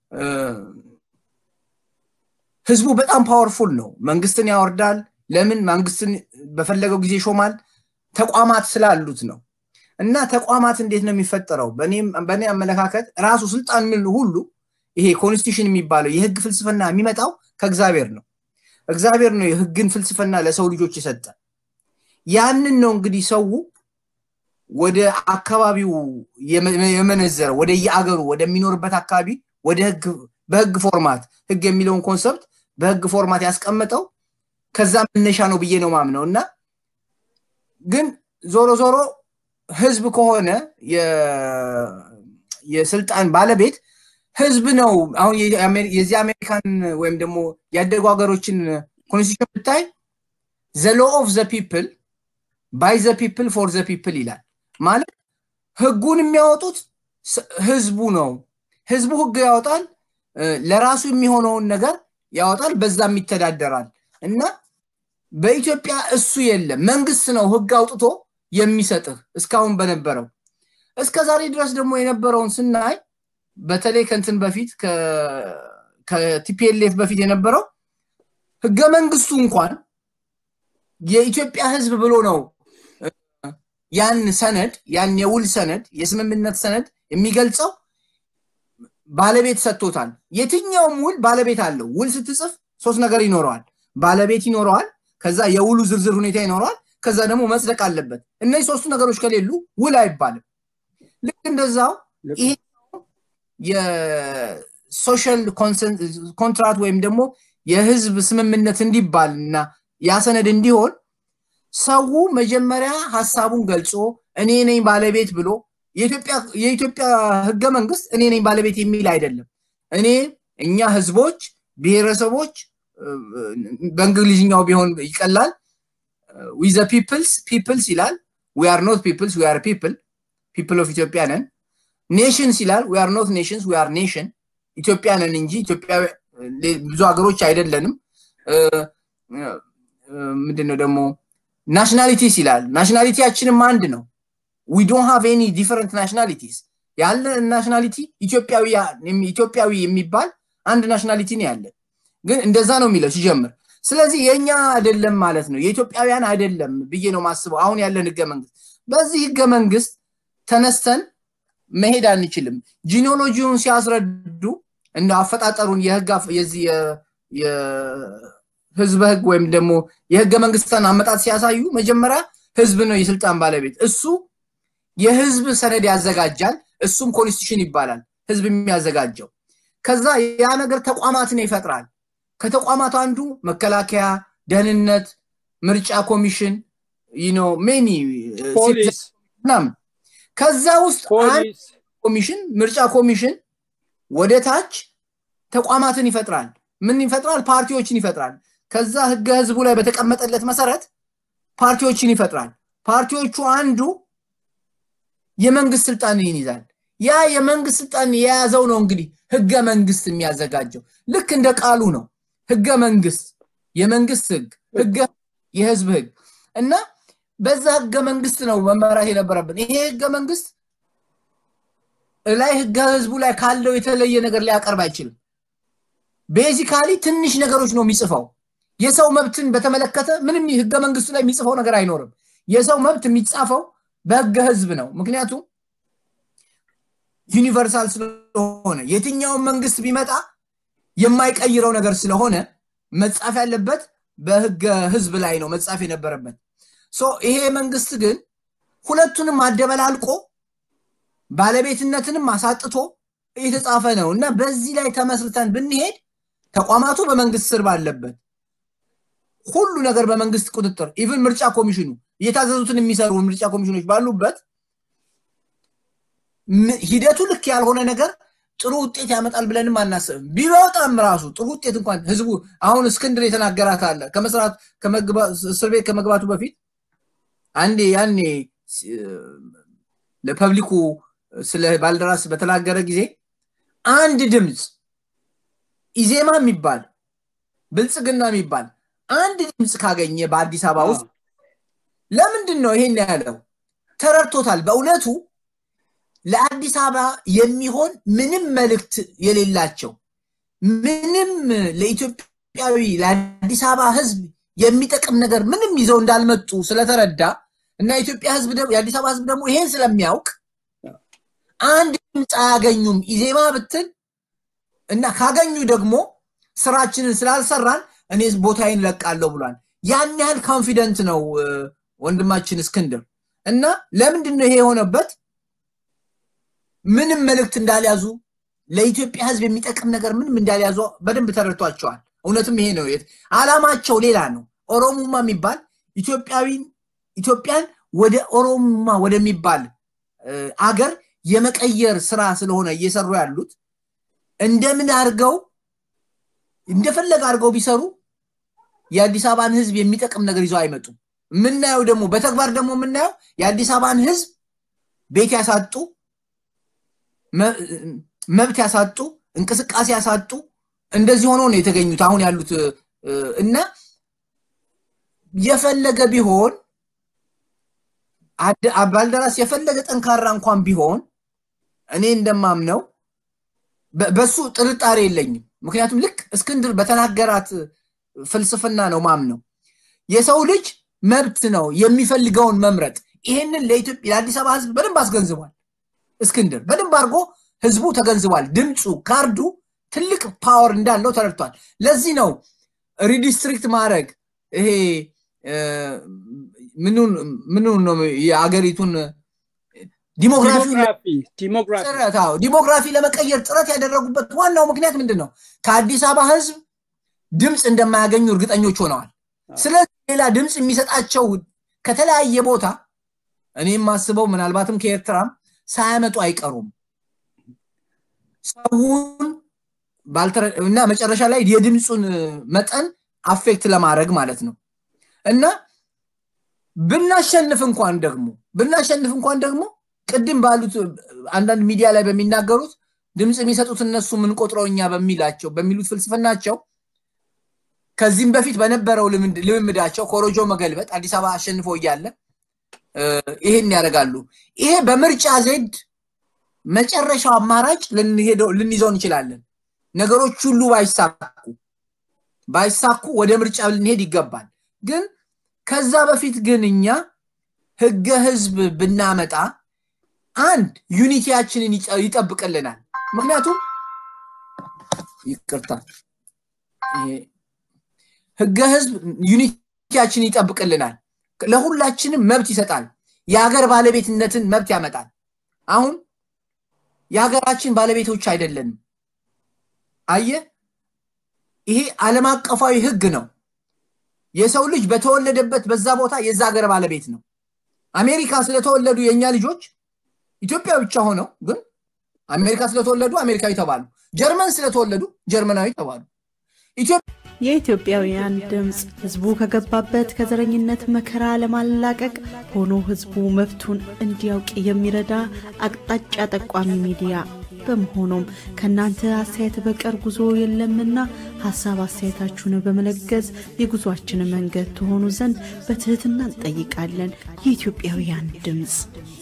ህዝቡ በጣም ፓወርፉል ነው። መንግስትን ያወርዳል። ለምን? መንግስትን በፈለገው ጊዜ ይሾማል። ተቋማት ስላሉት ነው። እና ተቋማት እንዴት ነው የሚፈጠረው? በእኔ አመለካከት ራሱ ስልጣን ምን ሁሉ ይሄ ኮንስቲቱሽን የሚባለው የህግ ፍልስፍና የሚመጣው ከእግዚአብሔር ነው። እግዚአብሔር ነው የህግን ፍልስፍና ለሰው ልጆች የሰጠ። ያንን ነው እንግዲህ ሰው ወደ አካባቢው የመነዘረው ወደ የአገሩ ወደሚኖርበት አካባቢ ወደ ህግ በህግ ፎርማት ህግ የሚለውን ኮንሰፕት በህግ ፎርማት ያስቀመጠው ከዛ መነሻ ነው ብዬ ነው ማምነው እና ግን ዞሮ ዞሮ ህዝብ ከሆነ የስልጣን ባለቤት ህዝብ ነው። አሁን የዚህ አሜሪካን ወይም ደግሞ ያደጉ ሀገሮችን ኮንስቲቱሽን ብታይ ዘ ሎ ኦፍ ዘ ፒፕል ባይ ዘ ፒፕል ፎር ዘ ፒፕል ይላል። ማለት ህጉን የሚያወጡት ህዝቡ ነው። ህዝቡ ህግ ያወጣል፣ ለራሱ የሚሆነውን ነገር ያወጣል፣ በዛም ይተዳደራል እና በኢትዮጵያ እሱ የለም። መንግስት ነው ህግ አውጥቶ የሚሰጥህ እስካሁን በነበረው እስከ ዛሬ ድረስ ደግሞ የነበረውን ስናይ በተለይ ከንትን በፊት ከቲፒኤልኤፍ በፊት የነበረው ህገ መንግስቱ እንኳን የኢትዮጵያ ህዝብ ብሎ ነው ያን ሰነድ ያን የውል ሰነድ የስምምነት ሰነድ የሚገልጸው ባለቤት ሰጥቶታል። የትኛውም ውል ባለቤት አለው። ውል ስትጽፍ ሶስት ነገር ይኖረዋል። ባለቤት ይኖረዋል። ከዛ የውሉ ዝርዝር ሁኔታ ይኖረዋል። ከዛ ደግሞ መጽደቅ አለበት። እነዚህ ሶስቱ ነገሮች ከሌሉ ውል አይባልም። ልክ እንደዛው ይሄ የሶሻል ኮንትራት ወይም ደግሞ የህዝብ ስምምነት እንዲባል እና ያ ሰነድ እንዲሆን ሰው መጀመሪያ ሀሳቡን ገልጾ እኔ ነኝ ባለቤት ብሎ የኢትዮጵያ ህገ መንግስት እኔ ነኝ ባለቤት የሚል አይደለም። እኔ እኛ ህዝቦች፣ ብሔረሰቦች በእንግሊዝኛው ቢሆን ይቀላል። ዊዘ ፒፕልስ ፒፕልስ ይላል። ዊ አር ኖት ፒፕልስ ዊ አር ፒፕል ፒፕል ኦፍ ኢትዮጵያ ነን። ኔሽንስ ይላል። ዊ አር ኖት ኔሽንስ ዊ አር ኔሽን ኢትዮጵያ ነን እንጂ ኢትዮጵያ ብዙ ሀገሮች አይደለንም። ምንድን ነው ደግሞ ናሽናሊቲስ ይላል። ናሽናሊቲያችንም አንድ ነው። ዊ ዶንት ሃቭ ኤኒ ዲፈረንት ናሽናሊቲስ ያለ ናሽናሊቲ ኢትዮጵያዊ የሚባል አንድ ናሽናሊቲ ነው ያለን። ግን እንደዛ ነው የሚለው ሲጀምር። ስለዚህ የእኛ አይደለም ማለት ነው፣ የኢትዮጵያውያን አይደለም ብዬ ነው ማስበው። አሁን ያለን ህገ መንግስት በዚህ ህገ መንግስት ተነስተን መሄድ አንችልም። ጂኒዮሎጂውን ሲያስረዱ እንደ አፈጣጠሩን የህግ የዚህ የህዝበ ህግ ወይም ደግሞ የህገ መንግስትን አመጣት ሲያሳዩ መጀመሪያ ህዝብ ነው የስልጣን ባለቤት። እሱ የህዝብ ሰነድ ያዘጋጃል። እሱም ኮንስቲቱሽን ይባላል፣ ህዝብ የሚያዘጋጀው። ከዛ ያ ነገር ተቋማትን ይፈጥራል። ከተቋማት አንዱ መከላከያ፣ ደህንነት፣ ምርጫ ኮሚሽን ኖ ሜኒ ምናምን ከዛ ውስጥ አንድ ኮሚሽን ምርጫ ኮሚሽን ወደ ታች ተቋማትን ይፈጥራል። ምን ይፈጥራል? ፓርቲዎችን ይፈጥራል። ከዛ ህገ ህዝቡ ላይ በተቀመጠለት መሰረት ፓርቲዎችን ይፈጥራል። ፓርቲዎቹ አንዱ የመንግስት ስልጣን ይይዛል። ያ የመንግስት ስልጣን የያዘው ነው እንግዲህ ህገ መንግስት የሚያዘጋጀው ልክ እንደ ቃሉ ነው። ህገ መንግስት የመንግስት ህግ፣ ህገ የህዝብ ህግ እና በዛ ህገ መንግስት ነው መመራት የነበረብን። ይሄ ህገ መንግስት ላይ ህገ ህዝቡ ላይ ካለው የተለየ ነገር ሊያቀርብ አይችልም። ቤዚካሊ ትንሽ ነገሮች ነው የሚጽፈው። የሰው መብትን በተመለከተ ምንም ህገ መንግስቱ ላይ የሚጽፈው ነገር አይኖርም። የሰው መብት የሚጻፈው በህገ ህዝብ ነው። ምክንያቱም ዩኒቨርሳል ስለሆነ የትኛውን መንግስት ቢመጣ የማይቀይረው ነገር ስለሆነ መጻፍ ያለበት በህገ ህዝብ ላይ ነው መጻፍ የነበረበት። ይሄ መንግስት ግን ሁለቱንም አደበላልቆ ባለቤትነትንም አሳጥቶ የተጻፈ ነው እና በዚህ ላይ ተመስርተን ብንሄድ ተቋማቱ በመንግስት ስር ባለበት ሁሉ ነገር በመንግስት ቁጥጥር ኢቭን ምርጫ ኮሚሽኑ እየታዘዙትን የሚሰሩ ምርጫ ኮሚሽኖች ባሉበት ሂደቱ ልክ ያልሆነ ነገር ጥሩ ውጤት ያመጣል ብለንም አናስብም። ቢወጣም ራሱ ጥሩ ውጤት እንኳን ህዝቡ አሁን እስክንድር የተናገራት አለ ከመስራት እስር ቤት ከመግባቱ በፊት አንዴ ያኔ ለፐብሊኩ ስለ ባልደራስ በተናገረ ጊዜ አንድ ድምፅ ኢዜማ የሚባል ብልጽግና የሚባል አንድ ድምፅ ካገኘ በአዲስ አበባ ውስጥ ለምንድን ነው ይሄን ያለው? ተረድቶታል። በእውነቱ ለአዲስ አበባ የሚሆን ምንም መልእክት የሌላቸው ምንም ለኢትዮጵያዊ ለአዲስ አበባ ህዝብ የሚጠቅም ነገር ምንም ይዘው እንዳልመጡ ስለተረዳ እና የኢትዮጵያ ህዝብ የአዲስ አበባ ህዝብ ደግሞ ይሄን ስለሚያውቅ አንድ ድምፅ አያገኙም ኢዜማ ብትል እና ካገኙ ደግሞ ስራችንን ስላልሰራን እኔ ቦታዬን ለቃለሁ ብሏል። ያን ያህል ኮንፊደንት ነው ወንድማችን እስክንድር እና ለምንድን ነው ይሄ የሆነበት? ምንም መልእክት እንዳልያዙ ለኢትዮጵያ ህዝብ የሚጠቅም ነገር ምንም እንዳልያዙ በደንብ ተረድቷቸዋል። እውነትም ይሄ ነው አላማቸው፣ ሌላ ነው። ኦሮሙማ የሚባል ኢትዮጵያዊን ኢትዮጵያን ወደ ኦሮሙማ ወደሚባል አገር የመቀየር ስራ ስለሆነ እየሰሩ ያሉት እንደምን አድርገው እንደፈለገ አድርገው ቢሰሩ የአዲስ አበባን ህዝብ የሚጠቅም ነገር ይዘው አይመጡም። የምናየው ደግሞ በተግባር ደግሞ የምናየው የአዲስ አበባን ህዝብ ቤት ያሳጡ፣ መብት ያሳጡ፣ እንቅስቃሴ ያሳጡ እንደዚህ ሆኖ ነው የተገኙት አሁን ያሉት እና የፈለገ ቢሆን ባልደራስ የፈለገ ጠንካራ እንኳን ቢሆን እኔ እንደማምነው በሱ ጥርጣሬ የለኝም። ምክንያቱም ልክ እስክንድር በተናገራት ፍልስፍና ነው ማምነው። የሰው ልጅ መብት ነው የሚፈልገውን መምረጥ። ይሄንን ለኢትዮጵያ ለአዲስ አበባ ህዝብ በደንብ አስገንዝቧል። እስክንድር በደንብ አድርጎ ህዝቡ ተገንዝቧል። ድምፁ ካርዱ ትልቅ ፓወር እንዳለው ተረድቷል። ለዚህ ነው ሪዲስትሪክት ማድረግ ይሄ ምኑን ነው የአገሪቱን ዲሞግራፊ ለመቀየር ጥረት ያደረጉበት ዋናው ምክንያት ምንድን ነው? ከአዲስ አበባ ህዝብ ድምፅ እንደማያገኙ እርግጠኞች ሆነዋል። ስለዚህ ሌላ ድምፅ የሚሰጣቸው ከተለያየ ቦታ እኔ የማስበው ምናልባትም ከኤርትራም ሳያመጡ አይቀሩም። ሰውን እና መጨረሻ ላይ የድምፁን መጠን አፌክት ለማድረግ ማለት ነው እና ብናሸንፍ እንኳን ደግሞ ብናሸንፍ እንኳን ደግሞ ቅድም ባሉት አንዳንድ ሚዲያ ላይ በሚናገሩት ድምፅ የሚሰጡት እነሱ የምንቆጥረው እኛ በሚላቸው በሚሉት ፍልስፍናቸው ከዚህም በፊት በነበረው ልምምዳቸው ኮሮጆ መገልበጥ አዲስ አበባ አሸንፎ እያለ ይሄን ያደርጋሉ። ይሄ በምርጫ ዜድ መጨረሻው አማራጭ ልንይዘው እንችላለን። ነገሮች ሁሉ ባይሳኩ ባይሳኩ ወደ ምርጫ ልንሄድ ይገባል። ግን ከዛ በፊት ግን እኛ ህገ ህዝብ ብናመጣ አንድ ዩኒቲያችንን ይጠብቅልናል። ምክንያቱም ይቅርታ ህገ ህዝብ ዩኒቲያችንን ይጠብቅልናል። ለሁላችንም መብት ይሰጣል። የሀገር ባለቤትነትን መብት ያመጣል። አሁን የሀገራችን ባለቤቶች አይደለንም። አየ ይሄ ዓለም አቀፋዊ ህግ ነው። የሰው ልጅ በተወለደበት በዛ ቦታ የዛ ሀገር ባለቤት ነው። አሜሪካ ስለተወለዱ የእኛ ልጆች ኢትዮጵያ ብቻ ሆነው ግን አሜሪካ ስለተወለዱ አሜሪካዊ ተባሉ። ጀርመን ስለተወለዱ ጀርመናዊ ተባሉ። የኢትዮጵያውያን ድምፅ ህዝቡ ከገባበት ከዘረኝነት መከራ ለማላቀቅ ሆኖ ህዝቡ መብቱን እንዲያውቅ የሚረዳ አቅጣጫ ጠቋሚ ሚዲያ በመሆኑም ከእናንተ አስተያየት በቀር ጉዞ የለምና ሀሳብ አስተያየታችሁን በመለገዝ የጉዟችን መንገድ ትሆኑ ዘንድ በትህትና እንጠይቃለን። የኢትዮጵያውያን ድምፅ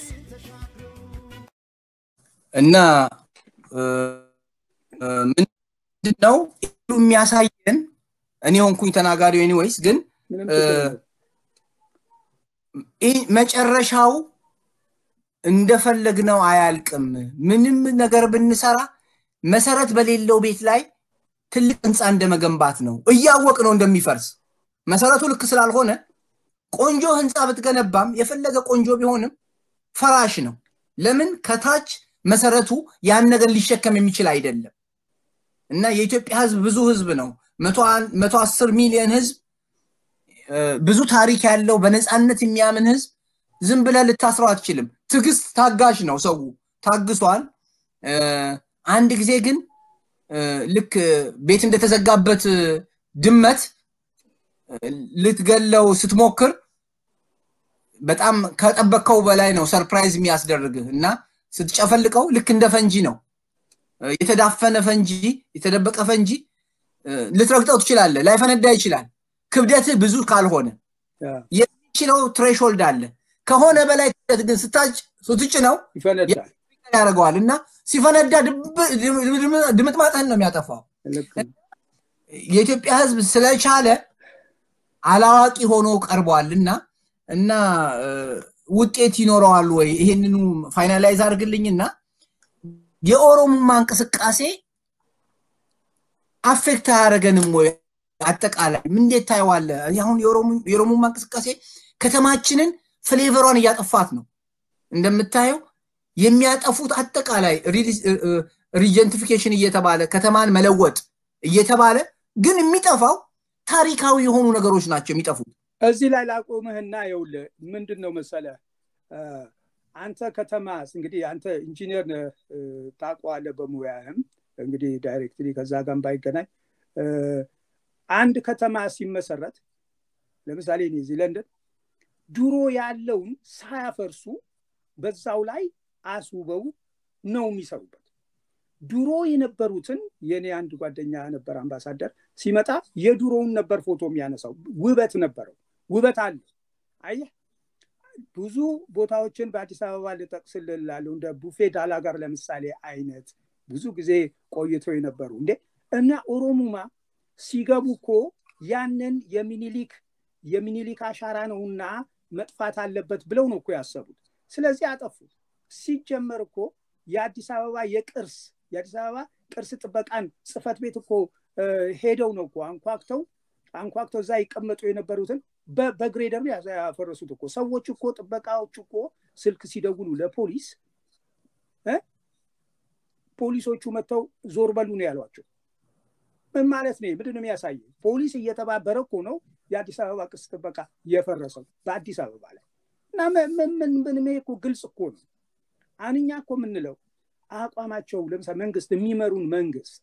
እና ምንድን ነው የሚያሳየን እኔ ሆንኩኝ ተናጋሪው ኤኒዌይስ ግን መጨረሻው እንደፈለግነው አያልቅም። ምንም ነገር ብንሰራ መሰረት በሌለው ቤት ላይ ትልቅ ህንፃ እንደመገንባት ነው። እያወቅ ነው እንደሚፈርስ መሰረቱ ልክ ስላልሆነ ቆንጆ ህንፃ ብትገነባም የፈለገ ቆንጆ ቢሆንም ፈራሽ ነው። ለምን ከታች መሰረቱ ያን ነገር ሊሸከም የሚችል አይደለም። እና የኢትዮጵያ ህዝብ ብዙ ህዝብ ነው። መቶ አስር ሚሊዮን ህዝብ ብዙ ታሪክ ያለው በነፃነት የሚያምን ህዝብ ዝም ብለህ ልታስረው አትችልም። ትዕግስት ታጋሽ ነው። ሰው ታግሷል። አንድ ጊዜ ግን ልክ ቤት እንደተዘጋበት ድመት ልትገለው ስትሞክር በጣም ከጠበቅከው በላይ ነው ሰርፕራይዝ የሚያስደርግህ እና ስትጨፈልቀው ልክ እንደ ፈንጂ ነው። የተዳፈነ ፈንጂ፣ የተደበቀ ፈንጂ ልትረግጠው ትችላለህ። ላይፈነዳ ይችላል። ክብደትህ ብዙ ካልሆነ የሚችለው ትሬሾልድ አለ። ከሆነ በላይ ክብደት ግን ስታጭ ስትጭ ነው ያደርገዋል እና ሲፈነዳ ድምጥማጥህን ነው የሚያጠፋው። የኢትዮጵያ ህዝብ ስለቻለ አላዋቂ ሆኖ ቀርቧል እና እና ውጤት ይኖረዋል ወይ? ይሄንኑ ፋይናላይዝ አድርግልኝና የኦሮሞማ እንቅስቃሴ አፌክት አያደረገንም ወይ? አጠቃላይ እንዴት ታየዋለ? አሁን የኦሮሞማ እንቅስቃሴ ከተማችንን ፍሌቨሯን እያጠፋት ነው። እንደምታየው የሚያጠፉት አጠቃላይ ሪጀንቲፊኬሽን እየተባለ ከተማን መለወጥ እየተባለ ግን የሚጠፋው ታሪካዊ የሆኑ ነገሮች ናቸው የሚጠፉት። እዚህ ላይ ላቆምህና ይኸውልህ ምንድን ነው መሰለ አንተ ከተማ እንግዲህ አንተ ኢንጂነር ታውቀዋለህ በሙያህም እንግዲህ ዳይሬክትሊ ከዛ ጋር ባይገናኝ አንድ ከተማ ሲመሰረት ለምሳሌ እኔ እዚህ ለንደን ድሮ ያለውን ሳያፈርሱ በዛው ላይ አስውበው ነው የሚሰሩበት። ድሮ የነበሩትን የኔ አንድ ጓደኛ ነበር አምባሳደር ሲመጣ የድሮውን ነበር ፎቶ የሚያነሳው። ውበት ነበረው፣ ውበት አለ። አየህ ብዙ ቦታዎችን በአዲስ አበባ ልጠቅስልህ እላለሁ። እንደ ቡፌ ዳላጋር ለምሳሌ አይነት ብዙ ጊዜ ቆይተው የነበሩ እንዴ እና ኦሮሙማ ሲገቡ እኮ ያንን የሚኒሊክ የሚኒሊክ አሻራ ነውና መጥፋት አለበት ብለው ነው እኮ ያሰቡት። ስለዚህ አጠፉት። ሲጀመር እኮ የአዲስ አበባ የቅርስ የአዲስ አበባ ቅርስ ጥበቃን ጽፈት ቤት እኮ ሄደው ነው እኮ አንኳክተው አንኳክተው እዛ ይቀመጡ የነበሩትን በግሬደር ያፈረሱት እኮ ሰዎች እኮ ጥበቃዎች እኮ ስልክ ሲደውሉ ለፖሊስ ፖሊሶቹ መጥተው ዞር በሉ ነው ያሏቸው። ምን ማለት ነው? ምንድን ነው የሚያሳየው? ፖሊስ እየተባበረ እኮ ነው የአዲስ አበባ ቅርስ ጥበቃ የፈረሰው በአዲስ አበባ ላይ እና ምን ምን እኮ ግልጽ እኮ ነው። አንኛ እኮ የምንለው አቋማቸው ለምሳሌ መንግስት የሚመሩን መንግስት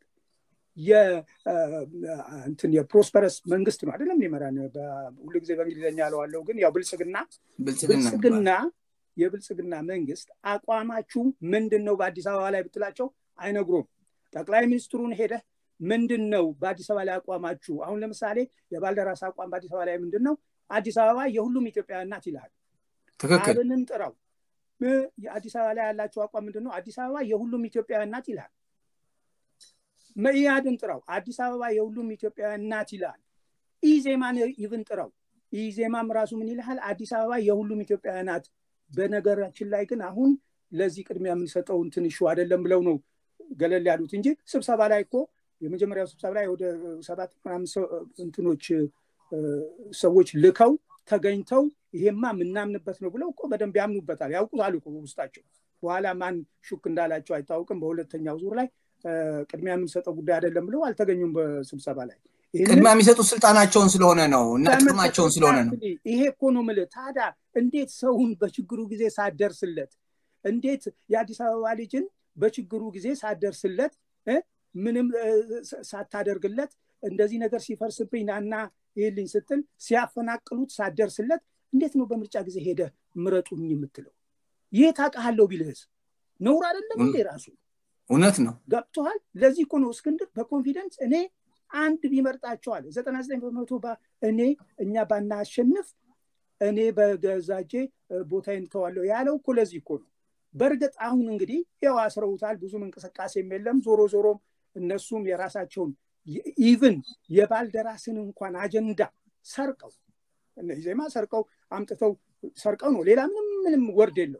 እንትን የፕሮስፐረስ መንግስት ነው አይደለም ሊመራን ሁሉ ጊዜ በእንግሊዝኛ ያለዋለው ግን ያው ብልጽግና ብልጽግና የብልጽግና መንግስት አቋማችሁ ምንድን ነው በአዲስ አበባ ላይ ብትላቸው አይነግሩም። ጠቅላይ ሚኒስትሩን ሄደህ ምንድን ነው በአዲስ አበባ ላይ አቋማችሁ? አሁን ለምሳሌ የባልደራስ አቋም በአዲስ አበባ ላይ ምንድን ነው? አዲስ አበባ የሁሉም ኢትዮጵያውያን ናት ይልሃል። ትክክል። አብንን ጥራው። የአዲስ አበባ ላይ ያላቸው አቋም ምንድን ነው? አዲስ አበባ የሁሉም ኢትዮጵያውያን ናት ይልሃል። መኢአድን ጥራው አዲስ አበባ የሁሉም ኢትዮጵያውያን ናት ይላል ኢዜማን ይብን ጥራው ኢዜማም ራሱ ምን ይልሃል አዲስ አበባ የሁሉም ኢትዮጵያውያን ናት በነገራችን ላይ ግን አሁን ለዚህ ቅድሚያ የምንሰጠው እንትን ሹ አይደለም ብለው ነው ገለል ያሉት እንጂ ስብሰባ ላይ እኮ የመጀመሪያው ስብሰባ ላይ ወደ ሰባት ምናምን እንትኖች ሰዎች ልከው ተገኝተው ይሄማ የምናምንበት ነው ብለው እኮ በደንብ ያምኑበታል ያውቁታል እኮ ውስጣቸው በኋላ ማን ሹክ እንዳላቸው አይታወቅም በሁለተኛው ዙር ላይ ቅድሚያ የምንሰጠው ጉዳይ አይደለም ብለው አልተገኙም በስብሰባ ላይ ቅድሚያ የሚሰጡት ስልጣናቸውን ስለሆነ ነው እና ጥቅማቸውን ስለሆነ ነው ይሄ እኮ ነው ምልህ ታዲያ እንዴት ሰውን በችግሩ ጊዜ ሳደርስለት እንዴት የአዲስ አበባ ልጅን በችግሩ ጊዜ ሳደርስለት ምንም ሳታደርግለት እንደዚህ ነገር ሲፈርስብኝ ናና ይህልኝ ስትል ሲያፈናቅሉት ሳደርስለት እንዴት ነው በምርጫ ጊዜ ሄደ ምረጡኝ የምትለው ይህ ታውቃለሁ ቢልህስ ነውር አይደለም እንዴ ራሱ እውነት ነው ገብቶሃል ለዚህ እኮ ነው እስክንድር በኮንፊደንስ እኔ አንድ ቢመርጣቸዋል ዘጠና ዘጠኝ በመቶ እኔ እኛ ባናሸንፍ እኔ በገዛጄ ቦታዬን ተዋለሁ ያለው እኮ ለዚህ እኮ ነው በእርግጥ አሁን እንግዲህ ያው አስረውታል ብዙም እንቅስቃሴም የለም ዞሮ ዞሮም እነሱም የራሳቸውን ኢቭን የባልደራስን እንኳን አጀንዳ ሰርቀው እነዚህ ዜማ ሰርቀው አምጥተው ሰርቀው ነው ሌላ ምንም ምንም ወርድ የለው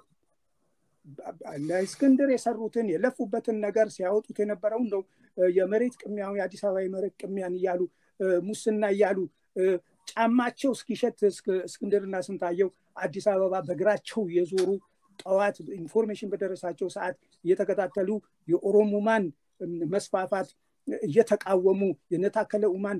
እስክንድር የሰሩትን የለፉበትን ነገር ሲያወጡት የነበረው እንደው የመሬት ቅሚያው የአዲስ አበባ የመሬት ቅሚያን እያሉ ሙስና እያሉ ጫማቸው እስኪሸት እስክንድርና ስንታየው አዲስ አበባ በእግራቸው የዞሩ ጠዋት ኢንፎርሜሽን በደረሳቸው ሰዓት እየተከታተሉ የኦሮሙማን መስፋፋት እየተቃወሙ የነታከለ ኡማን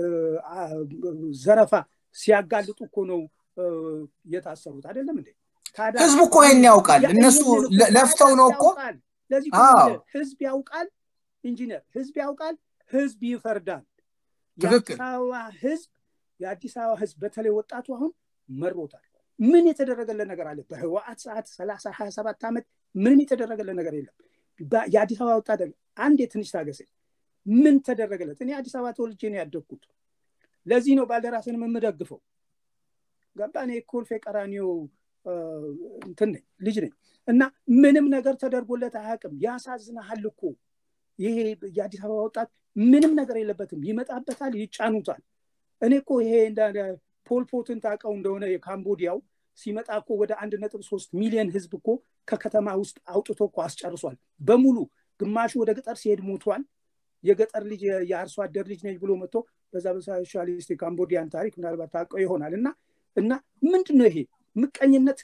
ዘረፋ ሲያጋልጡ እኮ ነው የታሰሩት አይደለም እንዴ ህዝቡ እኮ ይህን ያውቃል እነሱ ለፍተው ነው እኮ ለዚህ ህዝብ ያውቃል ኢንጂነር ህዝብ ያውቃል ህዝብ ይፈርዳል የአዲስ አበባ ህዝብ የአዲስ አበባ ህዝብ በተለይ ወጣቱ አሁን መሮታል ምን የተደረገለት ነገር አለ በህወአት ሰዓት ሰላሳ ሀያ ሰባት ዓመት ምንም የተደረገለት ነገር የለም የአዲስ አበባ ወጣት አንድ የትንሽ ታገሰ ምን ተደረገለት እኔ አዲስ አበባ ተወልጄ ነው ያደግኩት ለዚህ ነው ባልደራስንም የምደግፈው ገባ እኔ ኮልፌ ቀራኒዮ እንትን ነኝ ልጅ ነኝ እና ምንም ነገር ተደርጎለት አያውቅም ያሳዝናሃል እኮ ይሄ የአዲስ አበባ ወጣት ምንም ነገር የለበትም ይመጣበታል ይጫኑታል እኔ እኮ ይሄ ፖልፖትን ታውቀው እንደሆነ የካምቦዲያው ሲመጣ እኮ ወደ አንድ ነጥብ ሶስት ሚሊዮን ህዝብ እኮ ከከተማ ውስጥ አውጥቶ እኮ አስጨርሷል በሙሉ ግማሹ ወደ ገጠር ሲሄድ ሞቷል የገጠር ልጅ የአርሶ አደር ልጅ ነች ብሎ መጥቶ በዛ በሶሻሊስት የካምቦዲያን ታሪክ ምናልባት ታውቀው ይሆናል እና እና ምንድን ነው ይሄ ምቀኝነት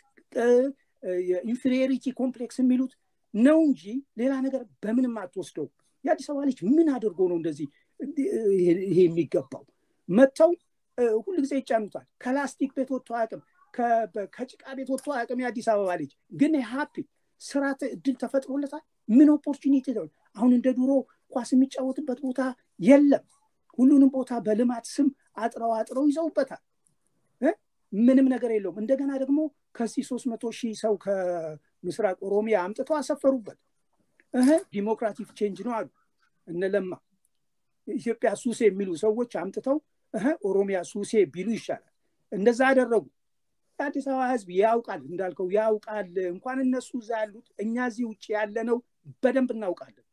የኢንፌሪዮሪቲ ኮምፕሌክስ የሚሉት ነው እንጂ ሌላ ነገር በምንም አትወስደው የአዲስ አበባ ልጅ ምን አድርጎ ነው እንደዚህ ይሄ የሚገባው መጥተው ሁሉ ጊዜ ይጫኑታል ከላስቲክ ቤት ወጥቶ አያውቅም ከጭቃ ቤት ወጥቶ አያውቅም የአዲስ አበባ ልጅ ግን ሀፒ ስራ እድል ተፈጥሮለታል ምን ኦፖርቹኒቲ አሁን እንደ ድሮ ኳስ የሚጫወትበት ቦታ የለም ሁሉንም ቦታ በልማት ስም አጥረው አጥረው ይዘውበታል ምንም ነገር የለውም እንደገና ደግሞ ከዚህ ሶስት መቶ ሺህ ሰው ከምስራቅ ኦሮሚያ አምጥተው አሰፈሩበት ዲሞክራቲክ ቼንጅ ነው አሉ እነለማ ኢትዮጵያ ሱሴ የሚሉ ሰዎች አምጥተው ኦሮሚያ ሱሴ ቢሉ ይሻላል እንደዛ አደረጉ የአዲስ አበባ ህዝብ ያውቃል እንዳልከው ያውቃል እንኳን እነሱ እዛ ያሉት እኛ እዚህ ውጭ ያለነው በደንብ እናውቃለን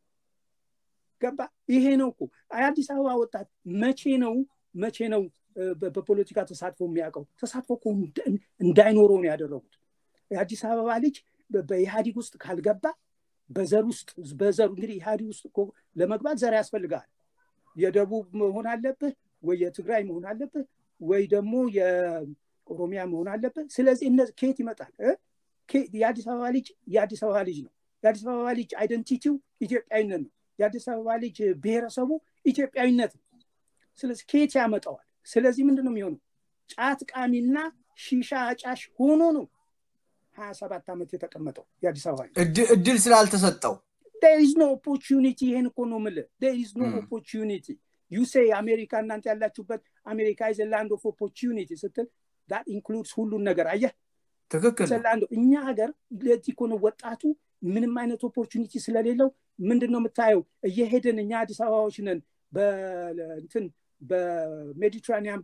ገባ ይሄ ነው እኮ የአዲስ አበባ ወጣት መቼ ነው መቼ ነው በፖለቲካ ተሳትፎ የሚያውቀው ተሳትፎ እኮ እንዳይኖረው ነው ያደረጉት የአዲስ አበባ ልጅ በኢህአዲግ ውስጥ ካልገባ በዘር ውስጥ በዘሩ እንግዲህ ኢህአዲግ ውስጥ እኮ ለመግባት ዘር ያስፈልጋል የደቡብ መሆን አለብህ ወይ የትግራይ መሆን አለብህ ወይ ደግሞ የኦሮሚያ መሆን አለብህ ስለዚህ እነዚህ ከየት ይመጣል የአዲስ አበባ ልጅ የአዲስ አበባ ልጅ ነው የአዲስ አበባ ልጅ አይደንቲቲው ኢትዮጵያዊነት ነው የአዲስ አበባ ልጅ ብሔረሰቡ ኢትዮጵያዊነት ነው ስለዚህ ከየት ያመጣዋል ስለዚህ ምንድን ነው የሚሆነው ጫት ቃሚና ሺሻ አጫሽ ሆኖ ነው ሀያ ሰባት ዓመት የተቀመጠው የአዲስ አበባ እድል ስላልተሰጠው ኢዝ ኖ ኦፖርቹኒቲ ይሄን እኮ ነው ምል ኢዝ ኖ ኦፖርቹኒቲ ዩሴ አሜሪካ እናንተ ያላችሁበት አሜሪካ ኢዝ ላንድ ኦፍ ኦፖርቹኒቲ ስትል ዳት ኢንክሉድስ ሁሉን ነገር አየህ ትክክል እኛ ሀገር ለዚህ እኮ ነው ወጣቱ ምንም አይነት ኦፖርቹኒቲ ስለሌለው ምንድን ነው የምታየው እየሄድን እኛ አዲስ አበባዎች ነን በእንትን በሜዲትራኒያን ባህር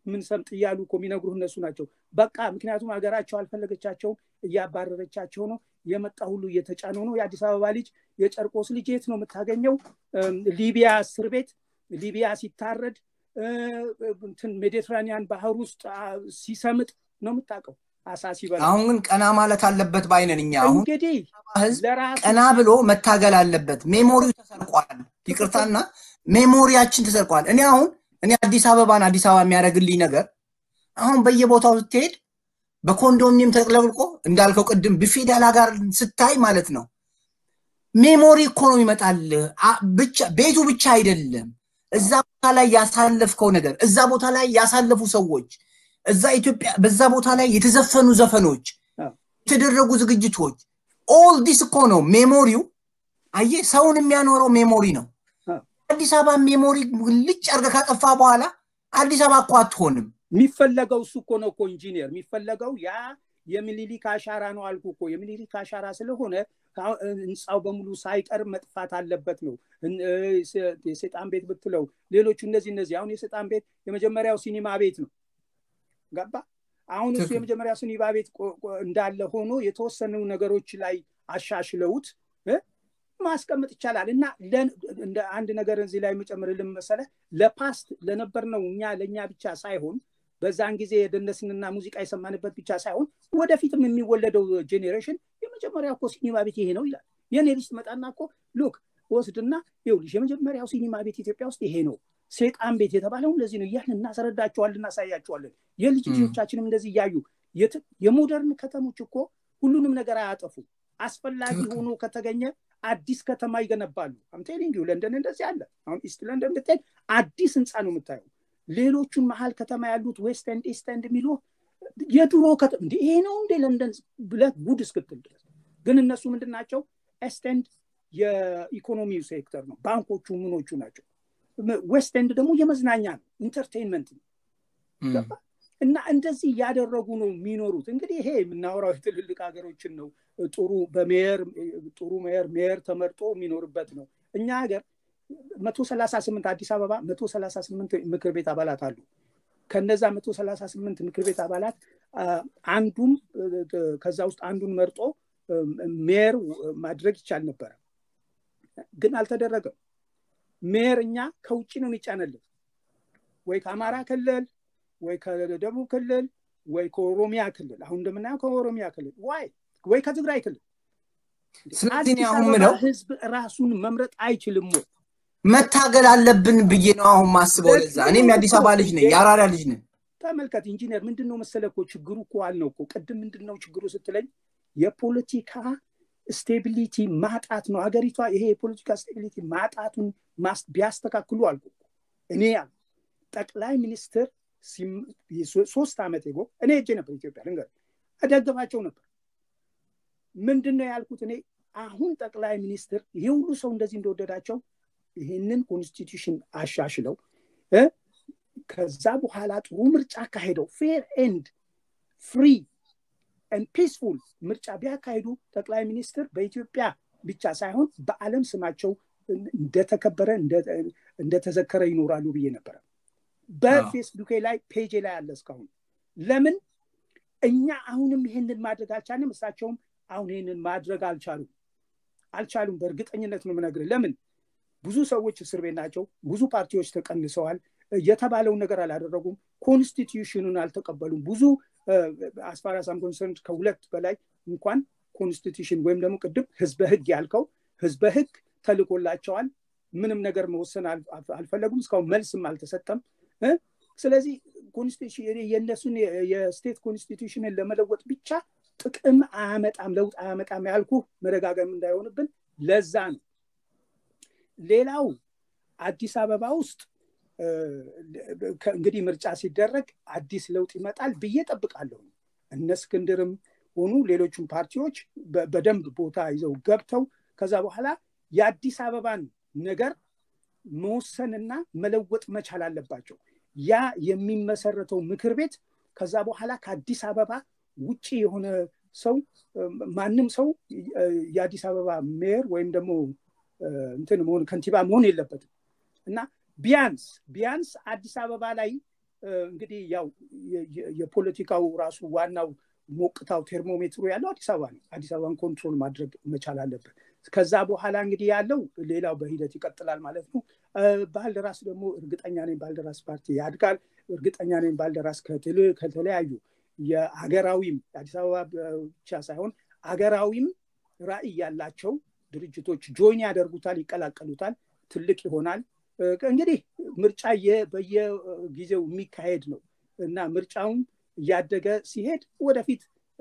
ምን ሰምጥ እያሉ እኮ የሚነግሩ እነሱ ናቸው። በቃ ምክንያቱም ሀገራቸው አልፈለገቻቸውም፣ እያባረረቻቸው ነው። የመጣ ሁሉ እየተጫነው ነው። የአዲስ አበባ ልጅ የጨርቆስ ልጅ የት ነው የምታገኘው? ሊቢያ እስር ቤት ሊቢያ ሲታረድ እንትን ሜዲትራኒያን ባህር ውስጥ ሲሰምጥ ነው የምታውቀው። አሳ ሲበላ አሁን ግን ቀና ማለት አለበት ባይነን እኛ አሁን እንግዲህ ህዝብ ቀና ብሎ መታገል አለበት። ሜሞሪው ተሰርቋል። ይቅርታና ሜሞሪያችን ተሰርቋል። እኔ አሁን እኔ አዲስ አበባን አዲስ አበባ የሚያደርግልኝ ነገር አሁን በየቦታው ስትሄድ በኮንዶሚኒየም ተጥለቅልቆ እንዳልከው ቅድም ብፌዳላ ጋር ስታይ ማለት ነው ሜሞሪ እኮ ነው ይመጣል። ብቻ ቤቱ ብቻ አይደለም እዛ ቦታ ላይ ያሳለፍከው ነገር እዛ ቦታ ላይ ያሳለፉ ሰዎች እዛ ኢትዮጵያ በዛ ቦታ ላይ የተዘፈኑ ዘፈኖች የተደረጉ ዝግጅቶች ኦል ዲስ እኮ ነው ሜሞሪው። አየ ሰውን የሚያኖረው ሜሞሪ ነው። አዲስ አበባ ሜሞሪ ልጭ አድርገህ ካጠፋ በኋላ አዲስ አበባ እኮ አትሆንም። የሚፈለገው እሱ እኮ ነው እኮ ኢንጂኒየር የሚፈለገው ያ የሚኒሊክ አሻራ ነው አልኩ እኮ የሚኒሊክ አሻራ ስለሆነ ህንፃው በሙሉ ሳይቀር መጥፋት አለበት ነው። የሴጣን ቤት ብትለው ሌሎቹ እነዚህ እነዚህ አሁን የሴጣን ቤት የመጀመሪያው ሲኒማ ቤት ነው። ገባ? አሁን እሱ የመጀመሪያ ሲኒማ ቤት እንዳለ ሆኖ የተወሰኑ ነገሮች ላይ አሻሽለውት ማስቀመጥ ይቻላል እና እንደ አንድ ነገር እዚህ ላይ የምጨምርልን መሰለ ለፓስት ለነበር ነው እኛ ለእኛ ብቻ ሳይሆን በዛን ጊዜ የደነስንና ሙዚቃ የሰማንበት ብቻ ሳይሆን ወደፊትም የሚወለደው ጄኔሬሽን የመጀመሪያ እኮ ሲኒማ ቤት ይሄ ነው ይላል። የኔ ልጅ ትመጣና እኮ ሉክ ወስድና ይኸውልሽ የመጀመሪያው ሲኒማ ቤት ኢትዮጵያ ውስጥ ይሄ ነው፣ ሴጣን ቤት የተባለው እንደዚህ ነው እያልን እናስረዳቸዋለን፣ እናሳያቸዋለን። የልጅ ልጆቻችንም እንደዚህ እያዩ የሞደርን ከተሞች እኮ ሁሉንም ነገር አያጠፉ። አስፈላጊ ሆኖ ከተገኘ አዲስ ከተማ ይገነባሉ። አምቴሊንግ ለንደን እንደዚህ አለ። አሁን ኢስት ለንደን ብትሄድ አዲስ ህንፃ ነው የምታየው። ሌሎቹን መሀል ከተማ ያሉት ዌስት ኤንድ ኢስት ኤንድ የሚሉ የድሮ ከተማ እንደ ይሄ ነው እንደ ለንደን ብለህ ጉድ እስክትል ድረስ ግን እነሱ ምንድን ናቸው? ኤስት ኤንድ የኢኮኖሚው ሴክተር ነው፣ ባንኮቹ ምኖቹ ናቸው። ዌስት ኤንድ ደግሞ የመዝናኛ ነው፣ ኢንተርቴንመንት ነው። እና እንደዚህ እያደረጉ ነው የሚኖሩት። እንግዲህ ይሄ የምናወራው የትልልቅ ሀገሮችን ነው። ጥሩ በሜየር ጥሩ ሜየር ሜየር ተመርጦ የሚኖርበት ነው። እኛ ሀገር መቶ ሰላሳ ስምንት አዲስ አበባ መቶ ሰላሳ ስምንት ምክር ቤት አባላት አሉ። ከነዛ መቶ ሰላሳ ስምንት ምክር ቤት አባላት አንዱም ከዛ ውስጥ አንዱን መርጦ ሜየር ማድረግ ይቻል ነበረ፣ ግን አልተደረገም። ሜየር እኛ ከውጭ ነው የሚጫነልን ወይ ከአማራ ክልል ወይ ከደቡብ ክልል ወይ ከኦሮሚያ ክልል አሁን እንደምናየው ከኦሮሚያ ክልል ዋይ ወይ ከትግራይ ክልል ስለዚህ አሁን ምለው ህዝብ ራሱን መምረጥ አይችልም ወይ መታገል አለብን ብዬ ነው አሁን ማስበው። ለዛ እኔም የአዲስ አበባ ልጅ ነኝ፣ የአራዳ ልጅ ነኝ። ተመልከት ኢንጂነር፣ ምንድን ነው መሰለ እኮ ችግሩ እኮ አልነው እኮ ቅድም ምንድን ነው ችግሩ ስትለኝ የፖለቲካ ስቴቢሊቲ ማጣት ነው። ሀገሪቷ ይሄ የፖለቲካ ስቴቢሊቲ ማጣቱን ቢያስተካክሉ አልኩ እኔ ያል ጠቅላይ ሚኒስትር ሶስት ዓመት ጎ እኔ ሄጄ ነበር ኢትዮጵያ ልንገር እደግፋቸው ነበር። ምንድን ነው ያልኩት እኔ አሁን ጠቅላይ ሚኒስትር ይሄ ሁሉ ሰው እንደዚህ እንደወደዳቸው ይህንን ኮንስቲቱሽን አሻሽለው ከዛ በኋላ ጥሩ ምርጫ አካሄደው ፌር ኤንድ ፍሪ ኤንድ ፒስፉል ምርጫ ቢያካሂዱ ጠቅላይ ሚኒስትር በኢትዮጵያ ብቻ ሳይሆን በዓለም ስማቸው እንደተከበረ እንደተዘከረ ይኖራሉ ብዬ ነበረ። በፌስቡኬ ላይ ፔጄ ላይ አለ እስካሁን። ለምን እኛ አሁንም ይሄንን ማድረግ አልቻልንም፣ እሳቸውም አሁን ይሄንን ማድረግ አልቻሉም አልቻሉም። በእርግጠኝነት ነው የምነግርህ። ለምን ብዙ ሰዎች እስር ቤት ናቸው። ብዙ ፓርቲዎች ተቀንሰዋል። የተባለውን ነገር አላደረጉም። ኮንስቲትዩሽኑን አልተቀበሉም። ብዙ አስፋራሳም ኮንሰርንድ ከሁለት በላይ እንኳን ኮንስቲትዩሽን ወይም ደግሞ ቅድም ህዝበ ህግ ያልከው ህዝበ ህግ ተልኮላቸዋል። ምንም ነገር መወሰን አልፈለጉም። እስካሁን መልስም አልተሰጠም። ስለዚህ ኮንስቲቱሽን የእነሱን የስቴት ኮንስቲቱሽንን ለመለወጥ ብቻ ጥቅም አያመጣም፣ ለውጥ አያመጣም ያልኩ መደጋገም እንዳይሆንብን ለዛ ነው። ሌላው አዲስ አበባ ውስጥ እንግዲህ ምርጫ ሲደረግ አዲስ ለውጥ ይመጣል ብዬ ጠብቃለሁ። እነ እስክንድርም ሆኑ ሌሎቹም ፓርቲዎች በደንብ ቦታ ይዘው ገብተው ከዛ በኋላ የአዲስ አበባን ነገር መወሰንና መለወጥ መቻል አለባቸው። ያ የሚመሰረተው ምክር ቤት ከዛ በኋላ ከአዲስ አበባ ውጭ የሆነ ሰው ማንም ሰው የአዲስ አበባ ሜየር ወይም ደግሞ እንትን መሆን ከንቲባ መሆን የለበትም እና ቢያንስ ቢያንስ አዲስ አበባ ላይ እንግዲህ ያው የፖለቲካው ራሱ ዋናው ሞቅታው ቴርሞሜትሩ ያለው አዲስ አበባ ነው። አዲስ አበባን ኮንትሮል ማድረግ መቻል አለበት። ከዛ በኋላ እንግዲህ ያለው ሌላው በሂደት ይቀጥላል ማለት ነው። ባልደራስ ደግሞ እርግጠኛ ነኝ ባልደራስ ፓርቲ ያድጋል። እርግጠኛ ነኝ ባልደራስ ከተለያዩ የሀገራዊም የአዲስ አበባ ብቻ ሳይሆን ሀገራዊም ራዕይ ያላቸው ድርጅቶች ጆይን ያደርጉታል፣ ይቀላቀሉታል፣ ትልቅ ይሆናል። እንግዲህ ምርጫ በየጊዜው የሚካሄድ ነው እና ምርጫውም እያደገ ሲሄድ ወደፊት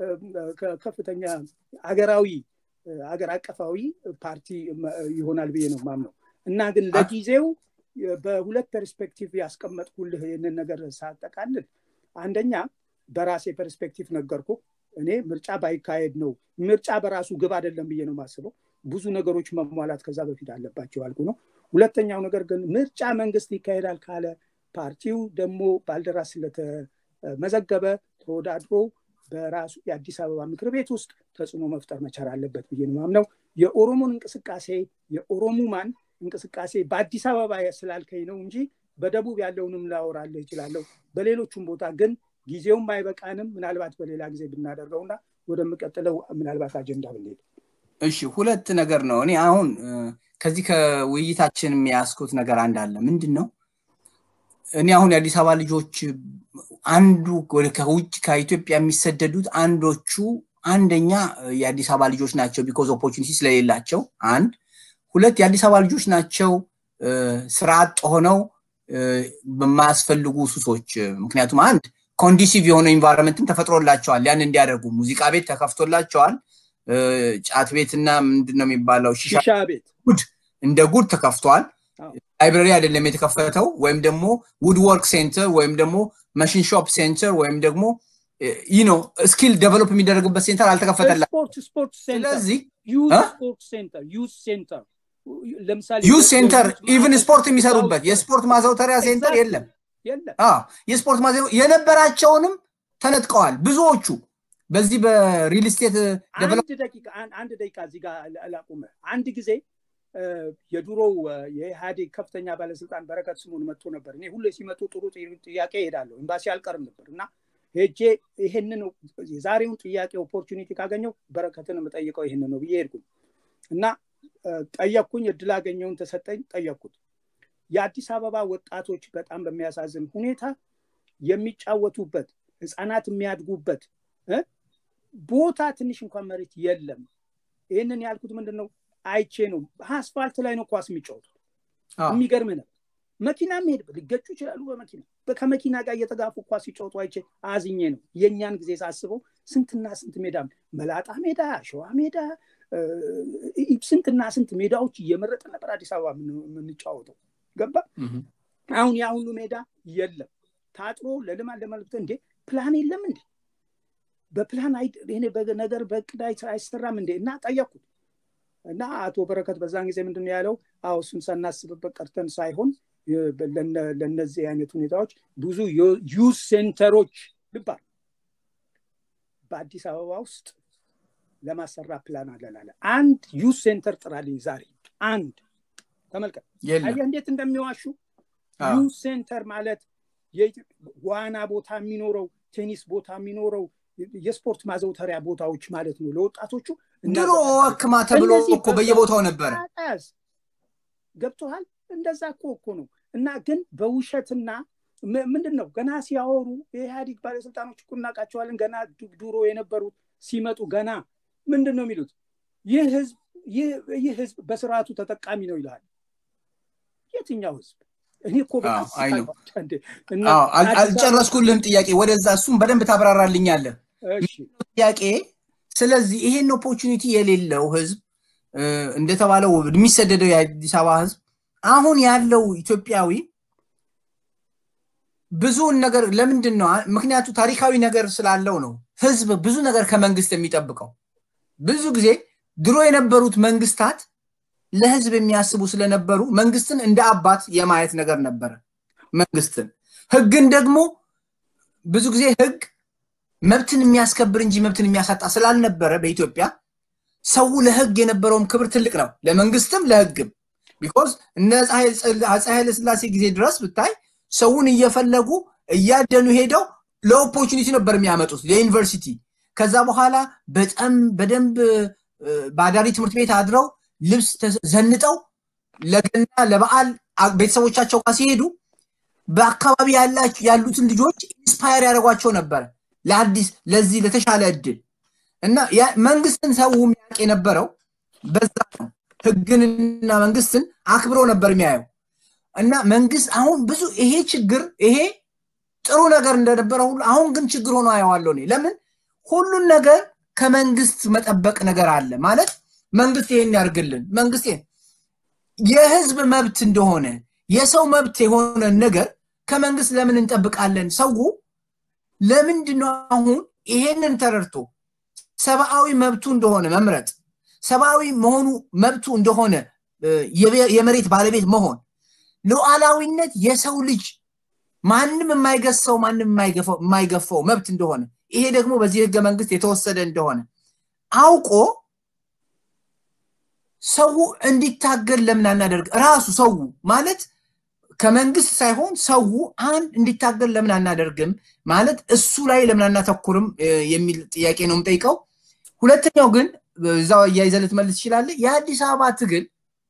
ከፍተኛ ሀገራዊ ሀገር አቀፋዊ ፓርቲ ይሆናል ብዬ ነው ማምነው እና ግን ለጊዜው በሁለት ፐርስፔክቲቭ ያስቀመጥኩልህ ይህንን ነገር ሳጠቃልል አንደኛ በራሴ ፐርስፔክቲቭ ነገርኩ እኔ ምርጫ ባይካሄድ ነው ምርጫ በራሱ ግብ አይደለም ብዬ ነው የማስበው ብዙ ነገሮች መሟላት ከዛ በፊት አለባቸው ያልኩ ነው ሁለተኛው ነገር ግን ምርጫ መንግስት ይካሄዳል ካለ ፓርቲው ደግሞ ባልደራስ ስለተመዘገበ ተወዳድሮ በራሱ የአዲስ አበባ ምክር ቤት ውስጥ ተጽዕኖ መፍጠር መቻል አለበት ብዬ ነው ማምነው የኦሮሞን እንቅስቃሴ የኦሮሙማን እንቅስቃሴ በአዲስ አበባ ስላልከኝ ነው እንጂ በደቡብ ያለውንም ላወራልህ ይችላለሁ በሌሎቹም ቦታ ግን ጊዜውም አይበቃንም ምናልባት በሌላ ጊዜ ብናደርገውና ወደምቀጥለው ምናልባት አጀንዳ ብንሄድ እሺ ሁለት ነገር ነው እኔ አሁን ከዚህ ከውይይታችን የሚያስኩት ነገር አንድ አለ ምንድን ነው እኔ አሁን የአዲስ አበባ ልጆች አንዱ ከውጭ ከኢትዮጵያ የሚሰደዱት አንዶቹ አንደኛ የአዲስ አበባ ልጆች ናቸው ቢኮዝ ኦፖርቹኒቲ ስለሌላቸው አንድ ሁለት የአዲስ አበባ ልጆች ናቸው ስራ አጥ ሆነው በማያስፈልጉ ሱሶች ምክንያቱም አንድ ኮንዲሲቭ የሆነ ኢንቫይሮንመንትም ተፈጥሮላቸዋል ያን እንዲያደርጉ ሙዚቃ ቤት ተከፍቶላቸዋል ጫት ቤትና ምንድን ነው የሚባለው ሺሻ ቤት ጉድ እንደ ጉድ ተከፍቷል ላይብረሪ አይደለም የተከፈተው ወይም ደግሞ ውድ ወርክ ሴንተር ወይም ደግሞ መሽን ሾፕ ሴንተር ወይም ደግሞ ይህ ነው ስኪል ደቨሎፕ የሚደረግበት ሴንተር አልተከፈተላ ስለዚህ ዩዝ ሴንተር ኢቭን ስፖርት የሚሰሩበት የስፖርት ማዘውተሪያ ሴንተር የለም የስፖርት ማዘው የነበራቸውንም ተነጥቀዋል ብዙዎቹ በዚህ በሪል ስቴት አንድ ደቂቃ እዚህ ጋር ላቁመ አንድ ጊዜ የድሮው የኢህአዴግ ከፍተኛ ባለስልጣን በረከት ስሙን መጥቶ ነበር እኔ ሁሌ ሲመጡ ጥሩ ጥያቄ ይሄዳለሁ ኤምባሲ አልቀርም ነበር እና ሄጄ ይሄንን የዛሬውን ጥያቄ ኦፖርቹኒቲ ካገኘው በረከትን የምጠይቀው ይህንን ነው ብዬ ሄድኩኝ እና ጠየቅኩኝ እድል አገኘውን ተሰጠኝ ጠየቅኩት የአዲስ አበባ ወጣቶች በጣም በሚያሳዝን ሁኔታ የሚጫወቱበት ህፃናት የሚያድጉበት ቦታ ትንሽ እንኳን መሬት የለም ይህንን ያልኩት ምንድን ነው አይቼ ነው አስፋልት ላይ ነው ኳስ የሚጫወቱት የሚገርም ነው መኪና መሄድ ሊገጩ ይችላሉ በመኪና ከመኪና ጋር እየተጋፉ ኳስ ሲጫወቱ አይቼ አዝኜ ነው የእኛን ጊዜ ሳስበው ስንትና ስንት ሜዳ መላጣ ሜዳ ሸዋ ሜዳ ስንትና ስንት ሜዳዎች እየመረጠ ነበር አዲስ አበባ የምንጫወተው ገባ አሁን ያ ሁሉ ሜዳ የለም ታጥሮ ለልማት ለመልክት እንዴ ፕላን የለም እንዴ በፕላን ነገር በእቅድ አይሰራም እንዴ እና ጠየቅኩት እና አቶ በረከት በዛን ጊዜ ምንድን ያለው አዎ እሱን ሳናስብበት ቀርተን ሳይሆን ለእነዚህ አይነት ሁኔታዎች ብዙ ዩዝ ሴንተሮች ልባል በአዲስ አበባ ውስጥ ለማሰራ ፕላን አለላለ አንድ ዩዝ ሴንተር ጥራልኝ ዛሬ አንድ ተመልከት እንዴት እንደሚዋሹ ዩዝ ሴንተር ማለት ዋና ቦታ የሚኖረው ቴኒስ ቦታ የሚኖረው የስፖርት ማዘውተሪያ ቦታዎች ማለት ነው ለወጣቶቹ ድሮ ወክማ ተብሎ እኮ በየቦታው ነበረ ገብቶሃል እንደዛ እኮ እኮ ነው እና ግን በውሸትና ምንድን ነው ገና ሲያወሩ የኢህአዲግ ባለስልጣኖች እኮ እናውቃቸዋለን ገና ድሮ የነበሩት ሲመጡ ገና ምንድን ነው የሚሉት ይህ ህዝብ ይህ ህዝብ በስርዓቱ ተጠቃሚ ነው ይልሃል የትኛው ህዝብ እኔ እኮ አልጨረስኩልህም ጥያቄ ወደዛ እሱም በደንብ ታብራራልኛለህ ጥያቄ ስለዚህ ይሄን ኦፖርቹኒቲ የሌለው ህዝብ እንደተባለው የሚሰደደው የአዲስ አበባ ህዝብ አሁን ያለው ኢትዮጵያዊ ብዙውን ነገር ለምንድን ነው ምክንያቱ ታሪካዊ ነገር ስላለው ነው ህዝብ ብዙ ነገር ከመንግስት የሚጠብቀው ብዙ ጊዜ ድሮ የነበሩት መንግስታት ለህዝብ የሚያስቡ ስለነበሩ መንግስትን እንደ አባት የማየት ነገር ነበረ መንግስትን ህግን ደግሞ ብዙ ጊዜ ህግ መብትን የሚያስከብር እንጂ መብትን የሚያሳጣ ስላልነበረ በኢትዮጵያ ሰው ለህግ የነበረውም ክብር ትልቅ ነው ለመንግስትም ለህግም ቢኮዝ እነ አፄ ኃይለ ስላሴ ጊዜ ድረስ ብታይ ሰውን እየፈለጉ እያደኑ ሄደው ለኦፖርቹኒቲ ነበር የሚያመጡት ለዩኒቨርሲቲ። ከዛ በኋላ በጣም በደንብ በአዳሪ ትምህርት ቤት አድረው ልብስ ዘንጠው ለገና ለበዓል ቤተሰቦቻቸው ጋር ሲሄዱ በአካባቢ ያሉትን ልጆች ኢንስፓየር ያደርጓቸው ነበረ ለአዲስ ለዚህ ለተሻለ እድል እና መንግስትን ሰው የሚያውቅ የነበረው በዛ ነው። ህግንና መንግስትን አክብሮ ነበር የሚያየው እና መንግስት አሁን ብዙ ይሄ ችግር ይሄ ጥሩ ነገር እንደነበረ ሁሉ አሁን ግን ችግር ሆኖ አየዋለሁ እኔ። ለምን ሁሉን ነገር ከመንግስት መጠበቅ ነገር አለ ማለት መንግስት ይሄን ያርግልን፣ መንግስት የህዝብ መብት እንደሆነ የሰው መብት የሆነ ነገር ከመንግስት ለምን እንጠብቃለን? ሰው ለምንድን ነው አሁን ይሄንን ተረድቶ ሰብአዊ መብቱ እንደሆነ መምረጥ ሰብአዊ መሆኑ መብቱ እንደሆነ የመሬት ባለቤት መሆን ሉዓላዊነት የሰው ልጅ ማንም የማይገሰው ማንም የማይገፋው መብት እንደሆነ ይሄ ደግሞ በዚህ ህገ መንግስት የተወሰደ እንደሆነ አውቆ ሰው እንዲታገል ለምን አናደርግ? ራሱ ሰው ማለት ከመንግስት ሳይሆን ሰው አንድ እንዲታገል ለምን አናደርግም? ማለት እሱ ላይ ለምን አናተኩርም የሚል ጥያቄ ነው የምጠይቀው። ሁለተኛው ግን እዛው እያይዘህ ልትመልስ ትችላለህ። የአዲስ አበባ ትግል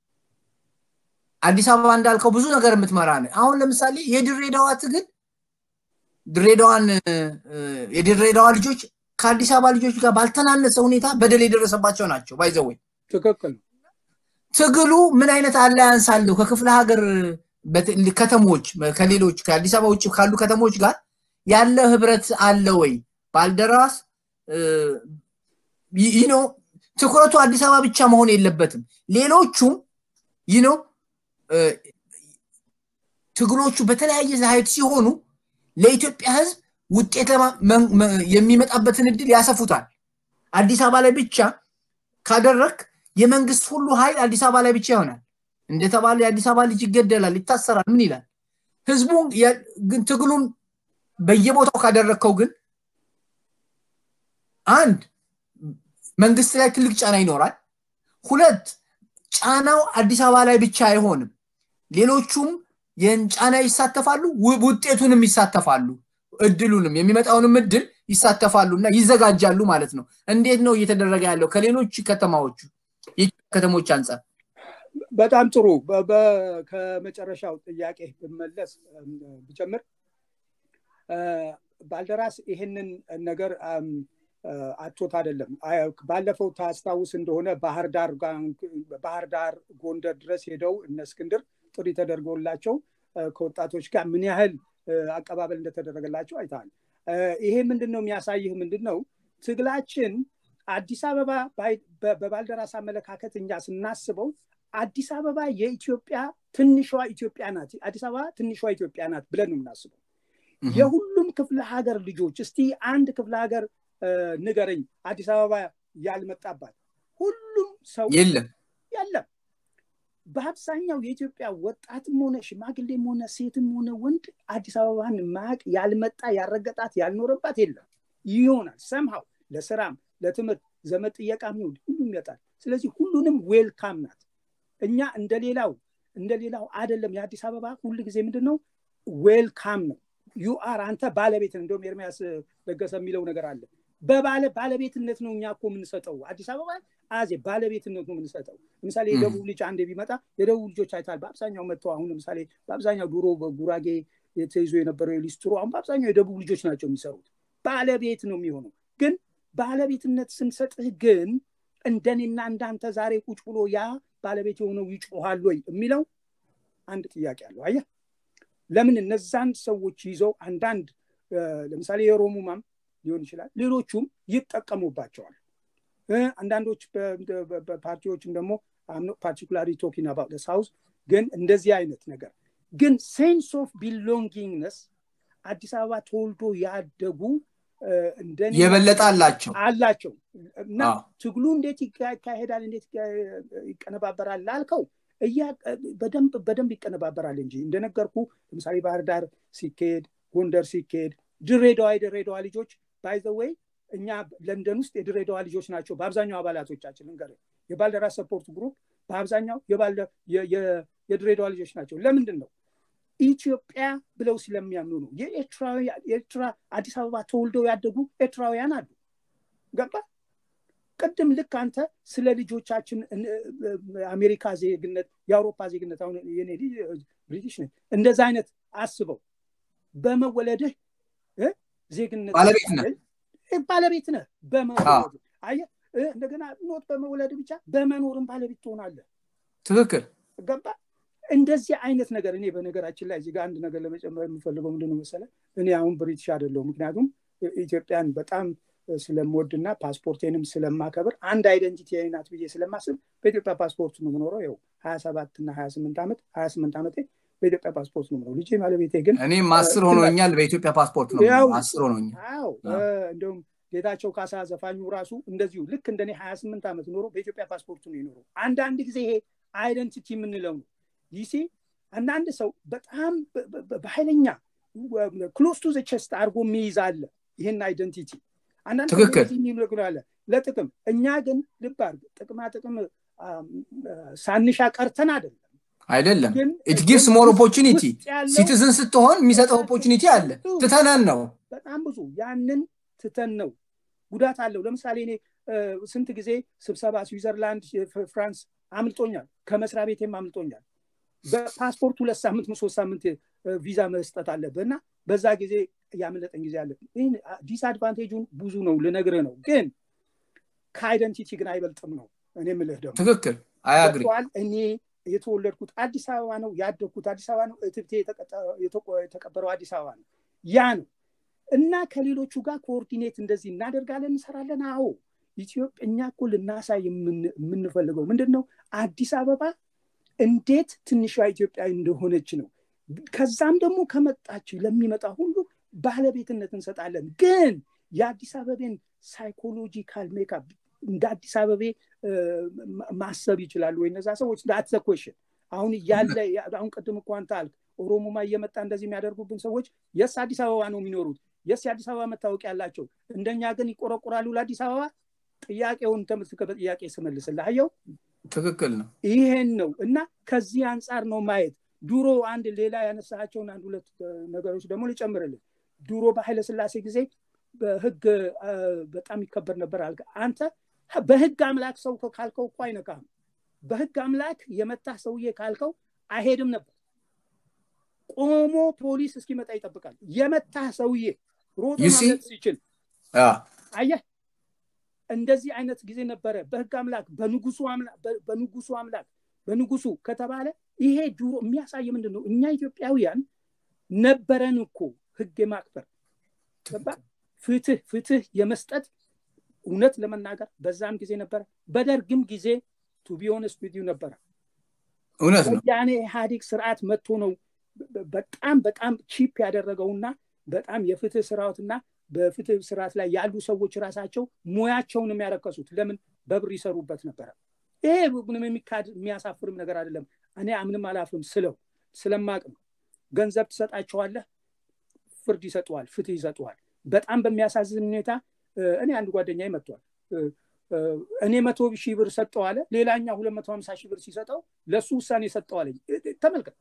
አዲስ አበባ እንዳልከው ብዙ ነገር የምትመራ ነው። አሁን ለምሳሌ የድሬዳዋ ትግል ድሬዳዋን የድሬዳዋ ልጆች ከአዲስ አበባ ልጆች ጋር ባልተናነሰ ሁኔታ በደል የደረሰባቸው ናቸው። ባይዘወይ ትክክል ትግሉ ምን አይነት አላያንስ አለው ከክፍለ ሀገር ከተሞች ከሌሎች ከአዲስ አበባ ውጭ ካሉ ከተሞች ጋር ያለ ህብረት አለ ወይ? ባልደራስ ይህ ነው ትኩረቱ አዲስ አበባ ብቻ መሆን የለበትም። ሌሎቹም ይህ ነው ትግሎቹ በተለያየ ሀይት ሲሆኑ ለኢትዮጵያ ህዝብ ውጤት የሚመጣበትን እድል ያሰፉታል። አዲስ አበባ ላይ ብቻ ካደረክ የመንግስት ሁሉ ኃይል አዲስ አበባ ላይ ብቻ ይሆናል። እንደተባለ የአዲስ አበባ ልጅ ይገደላል፣ ይታሰራል፣ ምን ይላል? ህዝቡ ግን ትግሉን በየቦታው ካደረግከው ግን አንድ መንግስት ላይ ትልቅ ጫና ይኖራል። ሁለት ጫናው አዲስ አበባ ላይ ብቻ አይሆንም። ሌሎቹም ይህን ጫና ይሳተፋሉ፣ ውጤቱንም ይሳተፋሉ፣ እድሉንም የሚመጣውንም እድል ይሳተፋሉ እና ይዘጋጃሉ ማለት ነው። እንዴት ነው እየተደረገ ያለው ከሌሎች ከተማዎቹ ከተሞች አንጻር? በጣም ጥሩ። ከመጨረሻው ጥያቄ ብመለስ ብጀምር ባልደራስ ይህንን ነገር አቶት አይደለም። ባለፈው ታስታውስ እንደሆነ ባህር ዳር ባህር ዳር ጎንደር ድረስ ሄደው እነ እስክንድር ጥሪ ተደርጎላቸው ከወጣቶች ጋር ምን ያህል አቀባበል እንደተደረገላቸው አይተሃል። ይሄ ምንድን ነው የሚያሳይህ ምንድን ነው ትግላችን አዲስ አበባ በባልደራስ አመለካከት እኛ ስናስበው አዲስ አበባ የኢትዮጵያ ትንሿ ኢትዮጵያ ናት። አዲስ አበባ ትንሿ ኢትዮጵያ ናት ብለን ነው የምናስበው። የሁሉም ክፍለ ሀገር ልጆች እስቲ አንድ ክፍለ ሀገር ንገረኝ አዲስ አበባ ያልመጣባት ሁሉም ሰው የለም የለም። በአብዛኛው የኢትዮጵያ ወጣትም ሆነ ሽማግሌም ሆነ ሴትም ሆነ ወንድ አዲስ አበባን ማቅ ያልመጣ ያልረገጣት ያልኖረባት የለም። ይሆናል ሰምሃው ለስራም ለትምህርት ዘመድ ጥየቃም ይሁን ሁሉም ይመጣል። ስለዚህ ሁሉንም ዌልካም ናት። እኛ እንደሌላው እንደሌላው አይደለም። የአዲስ አበባ ሁል ጊዜ ምንድን ነው ዌልካም ነው። ዩአር አንተ ባለቤት እንደውም ኤርሚያስ ለገሰ የሚለው ነገር አለ። በባለ ባለቤትነት ነው እኛ እኮ የምንሰጠው አዲስ አበባ አዜ ባለቤትነት ነው የምንሰጠው። ለምሳሌ የደቡብ ልጅ አንዴ ቢመጣ የደቡብ ልጆች አይታል። በአብዛኛው መጥተው አሁን ለምሳሌ በአብዛኛው ድሮ በጉራጌ ተይዞ የነበረው የሊስትሮ አሁን በአብዛኛው የደቡብ ልጆች ናቸው የሚሰሩት። ባለቤት ነው የሚሆነው። ግን ባለቤትነት ስንሰጥህ ግን እንደኔና እንዳንተ ዛሬ ቁጭ ብሎ ያ ባለቤት የሆነው ይጮሃል ወይ የሚለው አንድ ጥያቄ አለው። አየህ ለምን እነዛን ሰዎች ይዘው አንዳንድ ለምሳሌ የሮሙማም ሊሆን ይችላል ሌሎቹም ይጠቀሙባቸዋል። አንዳንዶች ፓርቲዎችም ደግሞ ፓርቲኩላሪ ቶኪንግ አባውት ሳውዝ ግን እንደዚህ አይነት ነገር ግን ሴንስ ኦፍ ቢሎንጊንግነስ አዲስ አበባ ተወልዶ ያደጉ እንደኔ የበለጠ አላቸው አላቸው እና ትግሉ እንዴት ይካሄዳል እንዴት ይቀነባበራል ላልከው በደንብ በደንብ ይቀነባበራል እንጂ እንደነገርኩ ለምሳሌ ባህር ዳር ሲካሄድ ጎንደር ሲካሄድ ድሬዳዋ የድሬዳዋ ልጆች ባይዘወይ እኛ ለንደን ውስጥ የድሬዳዋ ልጆች ናቸው በአብዛኛው አባላቶቻችን እንገር የባልደራስ ሰፖርት ግሩፕ በአብዛኛው የድሬዳዋ ልጆች ናቸው ለምንድን ነው ኢትዮጵያ ብለው ስለሚያምኑ ነው። የኤርትራ አዲስ አበባ ተወልደው ያደጉ ኤርትራውያን አሉ። ገባ ቅድም ልክ አንተ ስለ ልጆቻችን አሜሪካ ዜግነት፣ የአውሮፓ ዜግነት አሁን የኔ ብሪቲሽ ነህ እንደዛ አይነት አስበው በመወለድህ ዜግነት ባለቤት ነህ ባለቤት ነህ በመወለድ አየህ እንደገና ኖት በመውለድ ብቻ በመኖርም ባለቤት ትሆናለህ። ትክክል ገባ እንደዚህ አይነት ነገር እኔ በነገራችን ላይ እዚህ ጋር አንድ ነገር ለመጨመር የምፈልገው ምንድነው መሰለህ እኔ አሁን ብሪቲሽ አይደለሁም ምክንያቱም ኢትዮጵያን በጣም ስለምወድና ፓስፖርቴንም ስለማከብር አንድ አይደንቲቲ ናት ብዬ ስለማስብ በኢትዮጵያ ፓስፖርት ነው የምኖረው ይኸው ሀያ ሰባት እና ሀያ ስምንት ዓመት ሀያ ስምንት ዓመቴ በኢትዮጵያ ፓስፖርት ነው የምኖረው ልጄ ባለቤቴ ግን እኔም አስር ሆኖኛል በኢትዮጵያ ፓስፖርት ነው አስር ሆኖኛል አዎ እንደውም ጌታቸው ካሳ ዘፋኙ ራሱ እንደዚሁ ልክ እንደኔ ሀያ ስምንት ዓመት ኖሮ በኢትዮጵያ ፓስፖርት ነው የኖረው አንዳንድ ጊዜ ይሄ አይደንቲቲ የምንለው ነው ይሲ አንዳንድ ሰው በጣም በኃይለኛ ክሎስ ቱ ቸስት አድርጎ የሚይዝ አለ ይህን አይደንቲቲ አንዳንድ የሚነግራለ ለጥቅም እኛ ግን ልብ አድርግ ጥቅማ ጥቅም ሳንሻ ቀርተን አይደለም አይደለም ኢት ጊቭስ ሞር ኦፖርቹኒቲ ሲቲዝን ስትሆን የሚሰጠው ኦፖርቹኒቲ አለ ትተነን ነው በጣም ብዙ ያንን ትተን ነው ጉዳት አለው ለምሳሌ እኔ ስንት ጊዜ ስብሰባ ስዊዘርላንድ ፍራንስ አምልጦኛል ከመስሪያ ቤቴም አምልጦኛል በፓስፖርት ሁለት ሳምንት ሶስት ሳምንት ቪዛ መስጠት አለብህ እና በዛ ጊዜ ያመለጠኝ ጊዜ አለ ይህን ዲስአድቫንቴጁን ብዙ ነው ልነግርህ ነው ግን ከአይደንቲቲ ግን አይበልጥም ነው እኔ ምልህ ደግሞ ትክክል አያግሪ እኔ የተወለድኩት አዲስ አበባ ነው ያደግኩት አዲስ አበባ ነው እትብቴ የተቀበረው አዲስ አበባ ነው ያ ነው እና ከሌሎቹ ጋር ኮኦርዲኔት እንደዚህ እናደርጋለን እንሰራለን አዎ ኢትዮጵያ እኛ እኮ ልናሳይ የምንፈልገው ምንድን ነው አዲስ አበባ እንዴት ትንሿ ኢትዮጵያ እንደሆነች ነው ከዛም ደግሞ ከመጣች ለሚመጣ ሁሉ ባለቤትነት እንሰጣለን ግን የአዲስ አበቤን ሳይኮሎጂካል ሜካፕ እንደ አዲስ አበቤ ማሰብ ይችላሉ ወይ እነዛ ሰዎች ዳትዘ ኮሽን አሁን እያለ አሁን ቅድም እኮ አንተ አልክ ኦሮሞማ እየመጣ እንደዚህ የሚያደርጉብን ሰዎች የስ አዲስ አበባ ነው የሚኖሩት የስ የአዲስ አበባ መታወቂያ ያላቸው እንደኛ ግን ይቆረቁራሉ ለአዲስ አበባ ጥያቄውን ተመልክተ በጥያቄ ስመልስልህ አየው ትክክል ነው ይሄን ነው እና ከዚህ አንጻር ነው ማየት ድሮ አንድ ሌላ ያነሳቸውን አንድ ሁለት ነገሮች ደግሞ ልጨምርልን ድሮ በኃይለ ስላሴ ጊዜ በህግ በጣም ይከበር ነበር አልከ አንተ በህግ አምላክ ሰው ካልከው እኮ አይነካም በህግ አምላክ የመታህ ሰውዬ ካልከው አይሄድም ነበር ቆሞ ፖሊስ እስኪመጣ ይጠብቃል የመታህ ሰውዬ ሮጦ ማምለጥ ሲችል አየህ እንደዚህ አይነት ጊዜ ነበረ በህግ አምላክ በንጉሱ በንጉሱ አምላክ በንጉሱ ከተባለ ይሄ ድሮ የሚያሳይ ምንድን ነው እኛ ኢትዮጵያውያን ነበረን እኮ ህግ የማክበር ፍትህ ፍትህ የመስጠት እውነት ለመናገር በዛም ጊዜ ነበረ በደርግም ጊዜ ቱቢዮንስ ቪዲዮ ነበረ እውነት ነው ያኔ ኢህአዴግ ስርዓት መጥቶ ነው በጣም በጣም ቺፕ ያደረገውና በጣም የፍትህ ስርዓትና በፍትህ ስርዓት ላይ ያሉ ሰዎች ራሳቸው ሙያቸውን የሚያረከሱት ለምን በብር ይሰሩበት ነበረ ይሄ ምንም የሚካድ የሚያሳፍርም ነገር አይደለም እኔ አምንም አላፍርም ስለው ስለማቅ ነው ገንዘብ ትሰጣቸዋለህ ፍርድ ይሰጠዋል ፍትህ ይሰጠዋል በጣም በሚያሳዝን ሁኔታ እኔ አንድ ጓደኛ መጥቷል እኔ መቶ ሺህ ብር ሰጠው አለ ሌላኛ ሁለት መቶ ሀምሳ ሺህ ብር ሲሰጠው ለእሱ ውሳኔ ሰጠው አለኝ ተመልከት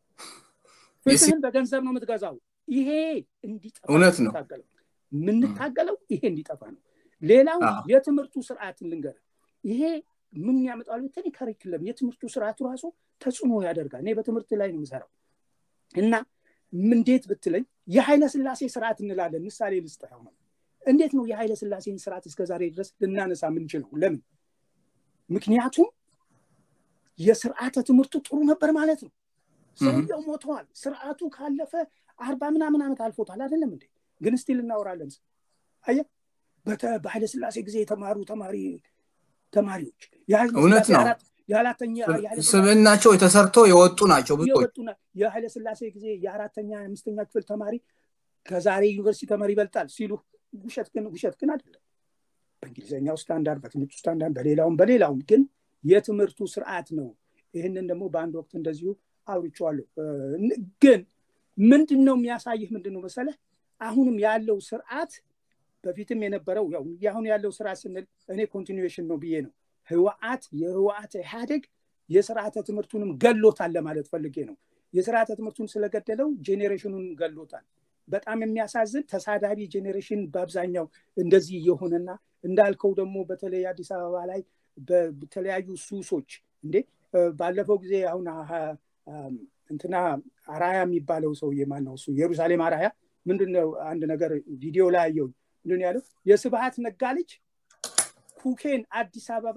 ፍትህን በገንዘብ ነው የምትገዛው ይሄ እንዲጠፋ እውነት ነው የምንታገለው ይሄ እንዲጠፋ ነው ሌላው የትምህርቱ ስርዓትን ልንገር ይሄ ምን ያመጣል ብትል ከሪክለም የትምህርቱ ስርዓቱ ራሱ ተጽዕኖ ያደርጋል እኔ በትምህርት ላይ ነው የምሰራው እና እንዴት ብትለኝ የኃይለ ስላሴ ስርዓት እንላለን ምሳሌ ልስጥህ ነው እንዴት ነው የኃይለ ስላሴን ስርዓት እስከ ዛሬ ድረስ ልናነሳ የምንችለው ለምን ምክንያቱም የስርዓተ ትምህርቱ ጥሩ ነበር ማለት ነው ሰውየው ሞተዋል ስርዓቱ ካለፈ አርባ ምናምን ዓመት አልፎታል አይደለም እንዴ ግን ስቲል እናወራለን አየ በኃይለ ስላሴ ጊዜ የተማሩ ተማሪ ተማሪዎች እውነት ነው የአራተኛ ስብናቸው የተሰርቶ የወጡ ናቸው ብዙዎች የኃይለ ስላሴ ጊዜ የአራተኛ የአምስተኛ ክፍል ተማሪ ከዛሬ ዩኒቨርሲቲ ተማሪ ይበልጣል ሲሉ ውሸት ግን ውሸት ግን አይደለም በእንግሊዝኛው ስታንዳርድ በትምህርቱ ስታንዳርድ በሌላውም በሌላውም ግን የትምህርቱ ስርዓት ነው ይህንን ደግሞ በአንድ ወቅት እንደዚሁ አውርቼዋለሁ ግን ምንድን ነው የሚያሳይህ ምንድን ነው መሰለህ አሁንም ያለው ስርዓት በፊትም የነበረው ያው አሁን ያለው ስርዓት ስንል እኔ ኮንቲኒዌሽን ነው ብዬ ነው ህወአት የህወአት ኢህአዴግ የስርዓተ ትምህርቱንም ገሎታል ለማለት ፈልጌ ነው የስርዓተ ትምህርቱን ስለገደለው ጄኔሬሽኑን ገሎታል። በጣም የሚያሳዝን ተሳዳቢ ጄኔሬሽን በአብዛኛው እንደዚህ የሆነና እንዳልከው ደግሞ በተለይ አዲስ አበባ ላይ በተለያዩ ሱሶች እንዴ ባለፈው ጊዜ አሁን እንትና አራያ የሚባለው ሰውዬ ማን ነው እሱ ኢየሩሳሌም አራያ ምንድነው አንድ ነገር ቪዲዮ ላይ አየው ምንድን ያለው የስብሀት ነጋ ልጅ ኩኬን አዲስ አበባ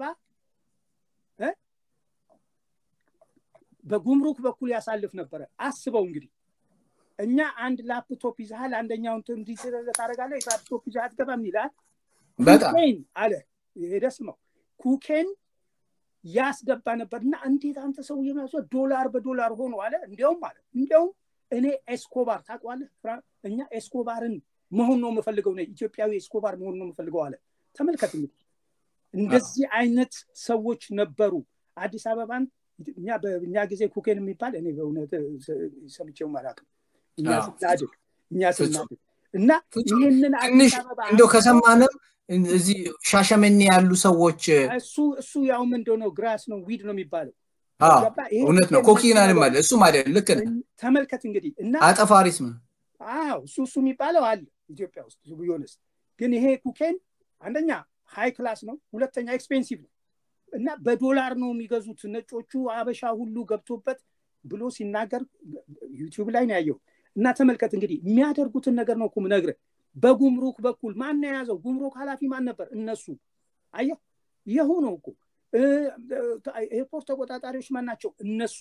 በጉምሩክ በኩል ያሳልፍ ነበረ አስበው እንግዲህ እኛ አንድ ላፕቶፕ ይዛሃል አንደኛውን ታደረጋለ ላፕቶፕ ይዛ አትገባም ይላል ኩኬን አለ ሄደ ስመው ኩኬን ያስገባ ነበር እና እንዴት አንተ ሰው የሚያስ ዶላር በዶላር ሆኖ አለ እንዲያውም አለ እንዲያውም እኔ ኤስኮባር ታውቀዋለህ እኛ ኤስኮባርን መሆን ነው የምፈልገው ነ ኢትዮጵያዊ ኤስኮባር መሆን ነው የምፈልገው አለ ተመልከት እንግዲህ እንደዚህ አይነት ሰዎች ነበሩ አዲስ አበባን እኛ በእኛ ጊዜ ኩኬን የሚባል እኔ በእውነት ሰምቼው አላውቅም እኛ ስናድግ እኛ ስናድግ እና ይህንን አዲስ አበባ እንደው ከሰማንም እዚህ ሻሸመኔ ያሉ ሰዎች እሱ እሱ ያውም እንደሆነው ግራስ ነው ዊድ ነው የሚባለው እውነት ነው ኮኪናንም አለ እሱም አለ ልክ ተመልከት እንግዲህ እና አጠፋሪስ ነው አዎ እሱ እሱ የሚባለው አለ ኢትዮጵያ ውስጥ ቢሆንስ ግን ይሄ ኩኬን አንደኛ ሃይ ክላስ ነው ሁለተኛ ኤክስፔንሲቭ ነው እና በዶላር ነው የሚገዙት ነጮቹ አበሻ ሁሉ ገብቶበት ብሎ ሲናገር ዩቲዩብ ላይ ነው ያየው እና ተመልከት እንግዲህ የሚያደርጉትን ነገር ነው እኮ ምነግርህ በጉምሩክ በኩል ማን የያዘው ጉምሩክ ኃላፊ ማን ነበር እነሱ አየ ይሁ ነው እኮ ኤርፖርት ተቆጣጣሪዎች ማን ናቸው እነሱ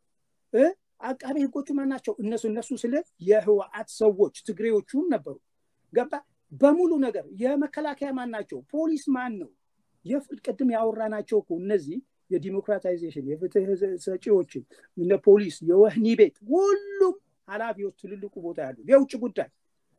አቃቤ ህጎቹ ማን ናቸው እነሱ እነሱ ስለ የህወአት ሰዎች ትግሬዎቹም ነበሩ ገባ በሙሉ ነገር የመከላከያ ማን ናቸው ፖሊስ ማን ነው ቅድም ያወራናቸው እኮ እነዚህ የዲሞክራታይዜሽን የፍትህ ሰጪዎችን እነ ፖሊስ የወህኒ ቤት ሁሉም ኃላፊዎች ትልልቁ ቦታ ያሉ የውጭ ጉዳይ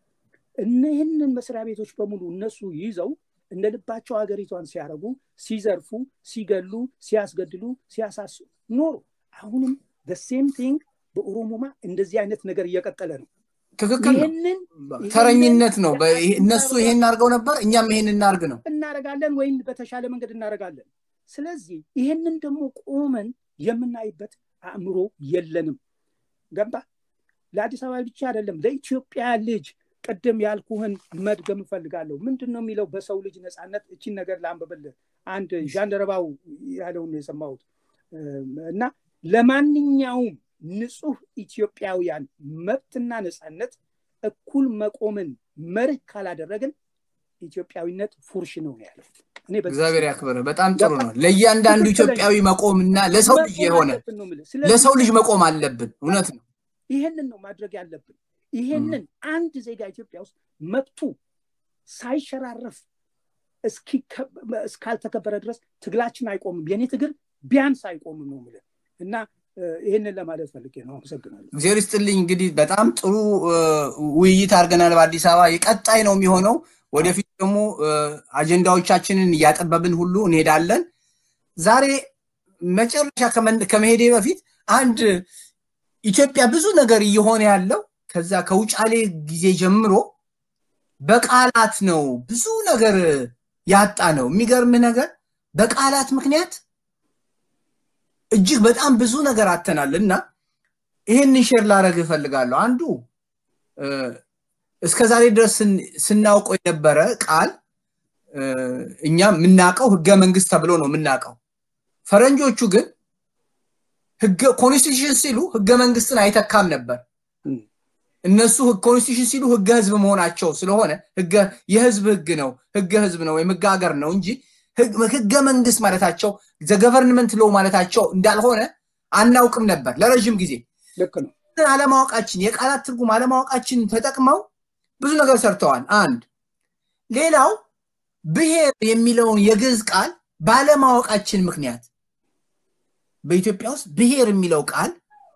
እነህንን መስሪያ ቤቶች በሙሉ እነሱ ይዘው እንደ ልባቸው ሀገሪቷን ሲያደርጉ ሲዘርፉ ሲገሉ ሲያስገድሉ ሲያሳሱ ኖሩ አሁንም ሴም ቲንግ በኦሮሞማ እንደዚህ አይነት ነገር እየቀጠለ ነው ትክክል ተረኝነት ነው እነሱ ይሄን አድርገው ነበር እኛም ይሄን እናርግ ነው እናረጋለን ወይም በተሻለ መንገድ እናረጋለን ስለዚህ ይሄንን ደግሞ ቆመን የምናይበት አእምሮ የለንም ገባ ለአዲስ አበባ ብቻ አይደለም ለኢትዮጵያ ልጅ ቅድም ያልኩህን መድገም እፈልጋለሁ ምንድን ነው የሚለው በሰው ልጅ ነፃነት እቺን ነገር ላንብብልህ አንድ ዣንደረባው ያለውን የሰማሁት እና ለማንኛውም ንጹህ ኢትዮጵያውያን መብትና ነፃነት እኩል መቆምን መርህ ካላደረግን ኢትዮጵያዊነት ፉርሽ ነው ያለው እግዚአብሔር ያክብር በጣም ጥሩ ነው ለእያንዳንዱ ኢትዮጵያዊ መቆምና ለሰው ልጅ የሆነ ለሰው ልጅ መቆም አለብን እውነት ነው ይህንን ነው ማድረግ ያለብን ይሄንን አንድ ዜጋ ኢትዮጵያ ውስጥ መብቱ ሳይሸራረፍ እስካልተከበረ ድረስ ትግላችን አይቆምም የኔ ትግል ቢያንስ አይቆምም ነው ምልን እና ይህንን ለማለት ፈልጌ ነው አመሰግናለሁ እግዚአብሔር ይስጥልኝ እንግዲህ በጣም ጥሩ ውይይት አድርገናል በአዲስ አበባ የቀጣይ ነው የሚሆነው ወደፊት ደግሞ አጀንዳዎቻችንን እያጠበብን ሁሉ እንሄዳለን ዛሬ መጨረሻ ከመሄዴ በፊት አንድ ኢትዮጵያ ብዙ ነገር እየሆነ ያለው ከዛ ከውጫሌ ጊዜ ጀምሮ በቃላት ነው ብዙ ነገር ያጣ ነው የሚገርምህ ነገር በቃላት ምክንያት እጅግ በጣም ብዙ ነገር አተናል እና ይህንን ሼር ላደረግ እፈልጋለሁ አንዱ እስከ ዛሬ ድረስ ስናውቀው የነበረ ቃል እኛ የምናውቀው ህገ መንግስት ተብሎ ነው የምናውቀው ፈረንጆቹ ግን ኮንስቲቱሽን ሲሉ ህገ መንግስትን አይተካም ነበር እነሱ ኮንስቲቱሽን ሲሉ ህገ ህዝብ መሆናቸው ስለሆነ የህዝብ ህግ ነው ህገ ህዝብ ነው ወይም ህገ ሀገር ነው እንጂ ህገ መንግስት ማለታቸው ዘገቨርንመንት ሎ ማለታቸው እንዳልሆነ አናውቅም ነበር ለረዥም ጊዜ ልክ ነው አለማወቃችን የቃላት ትርጉም አለማወቃችን ተጠቅመው ብዙ ነገር ሰርተዋል አንድ ሌላው ብሔር የሚለውን የግዕዝ ቃል ባለማወቃችን ምክንያት በኢትዮጵያ ውስጥ ብሔር የሚለው ቃል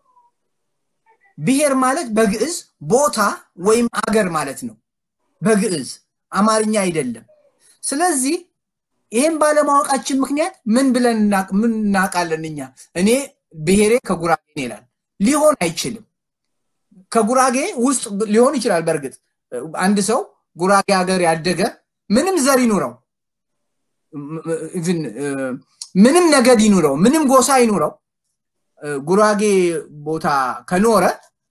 ብሔር ማለት በግዕዝ ቦታ ወይም አገር ማለት ነው በግዕዝ አማርኛ አይደለም ስለዚህ ይህም ባለማወቃችን ምክንያት ምን ብለን ምን እናውቃለን እኛ እኔ ብሔሬ ከጉራጌ ይላል ሊሆን አይችልም ከጉራጌ ውስጥ ሊሆን ይችላል በእርግጥ አንድ ሰው ጉራጌ ሀገር ያደገ ምንም ዘር ይኑረው ምንም ነገድ ይኑረው ምንም ጎሳ ይኑረው ጉራጌ ቦታ ከኖረ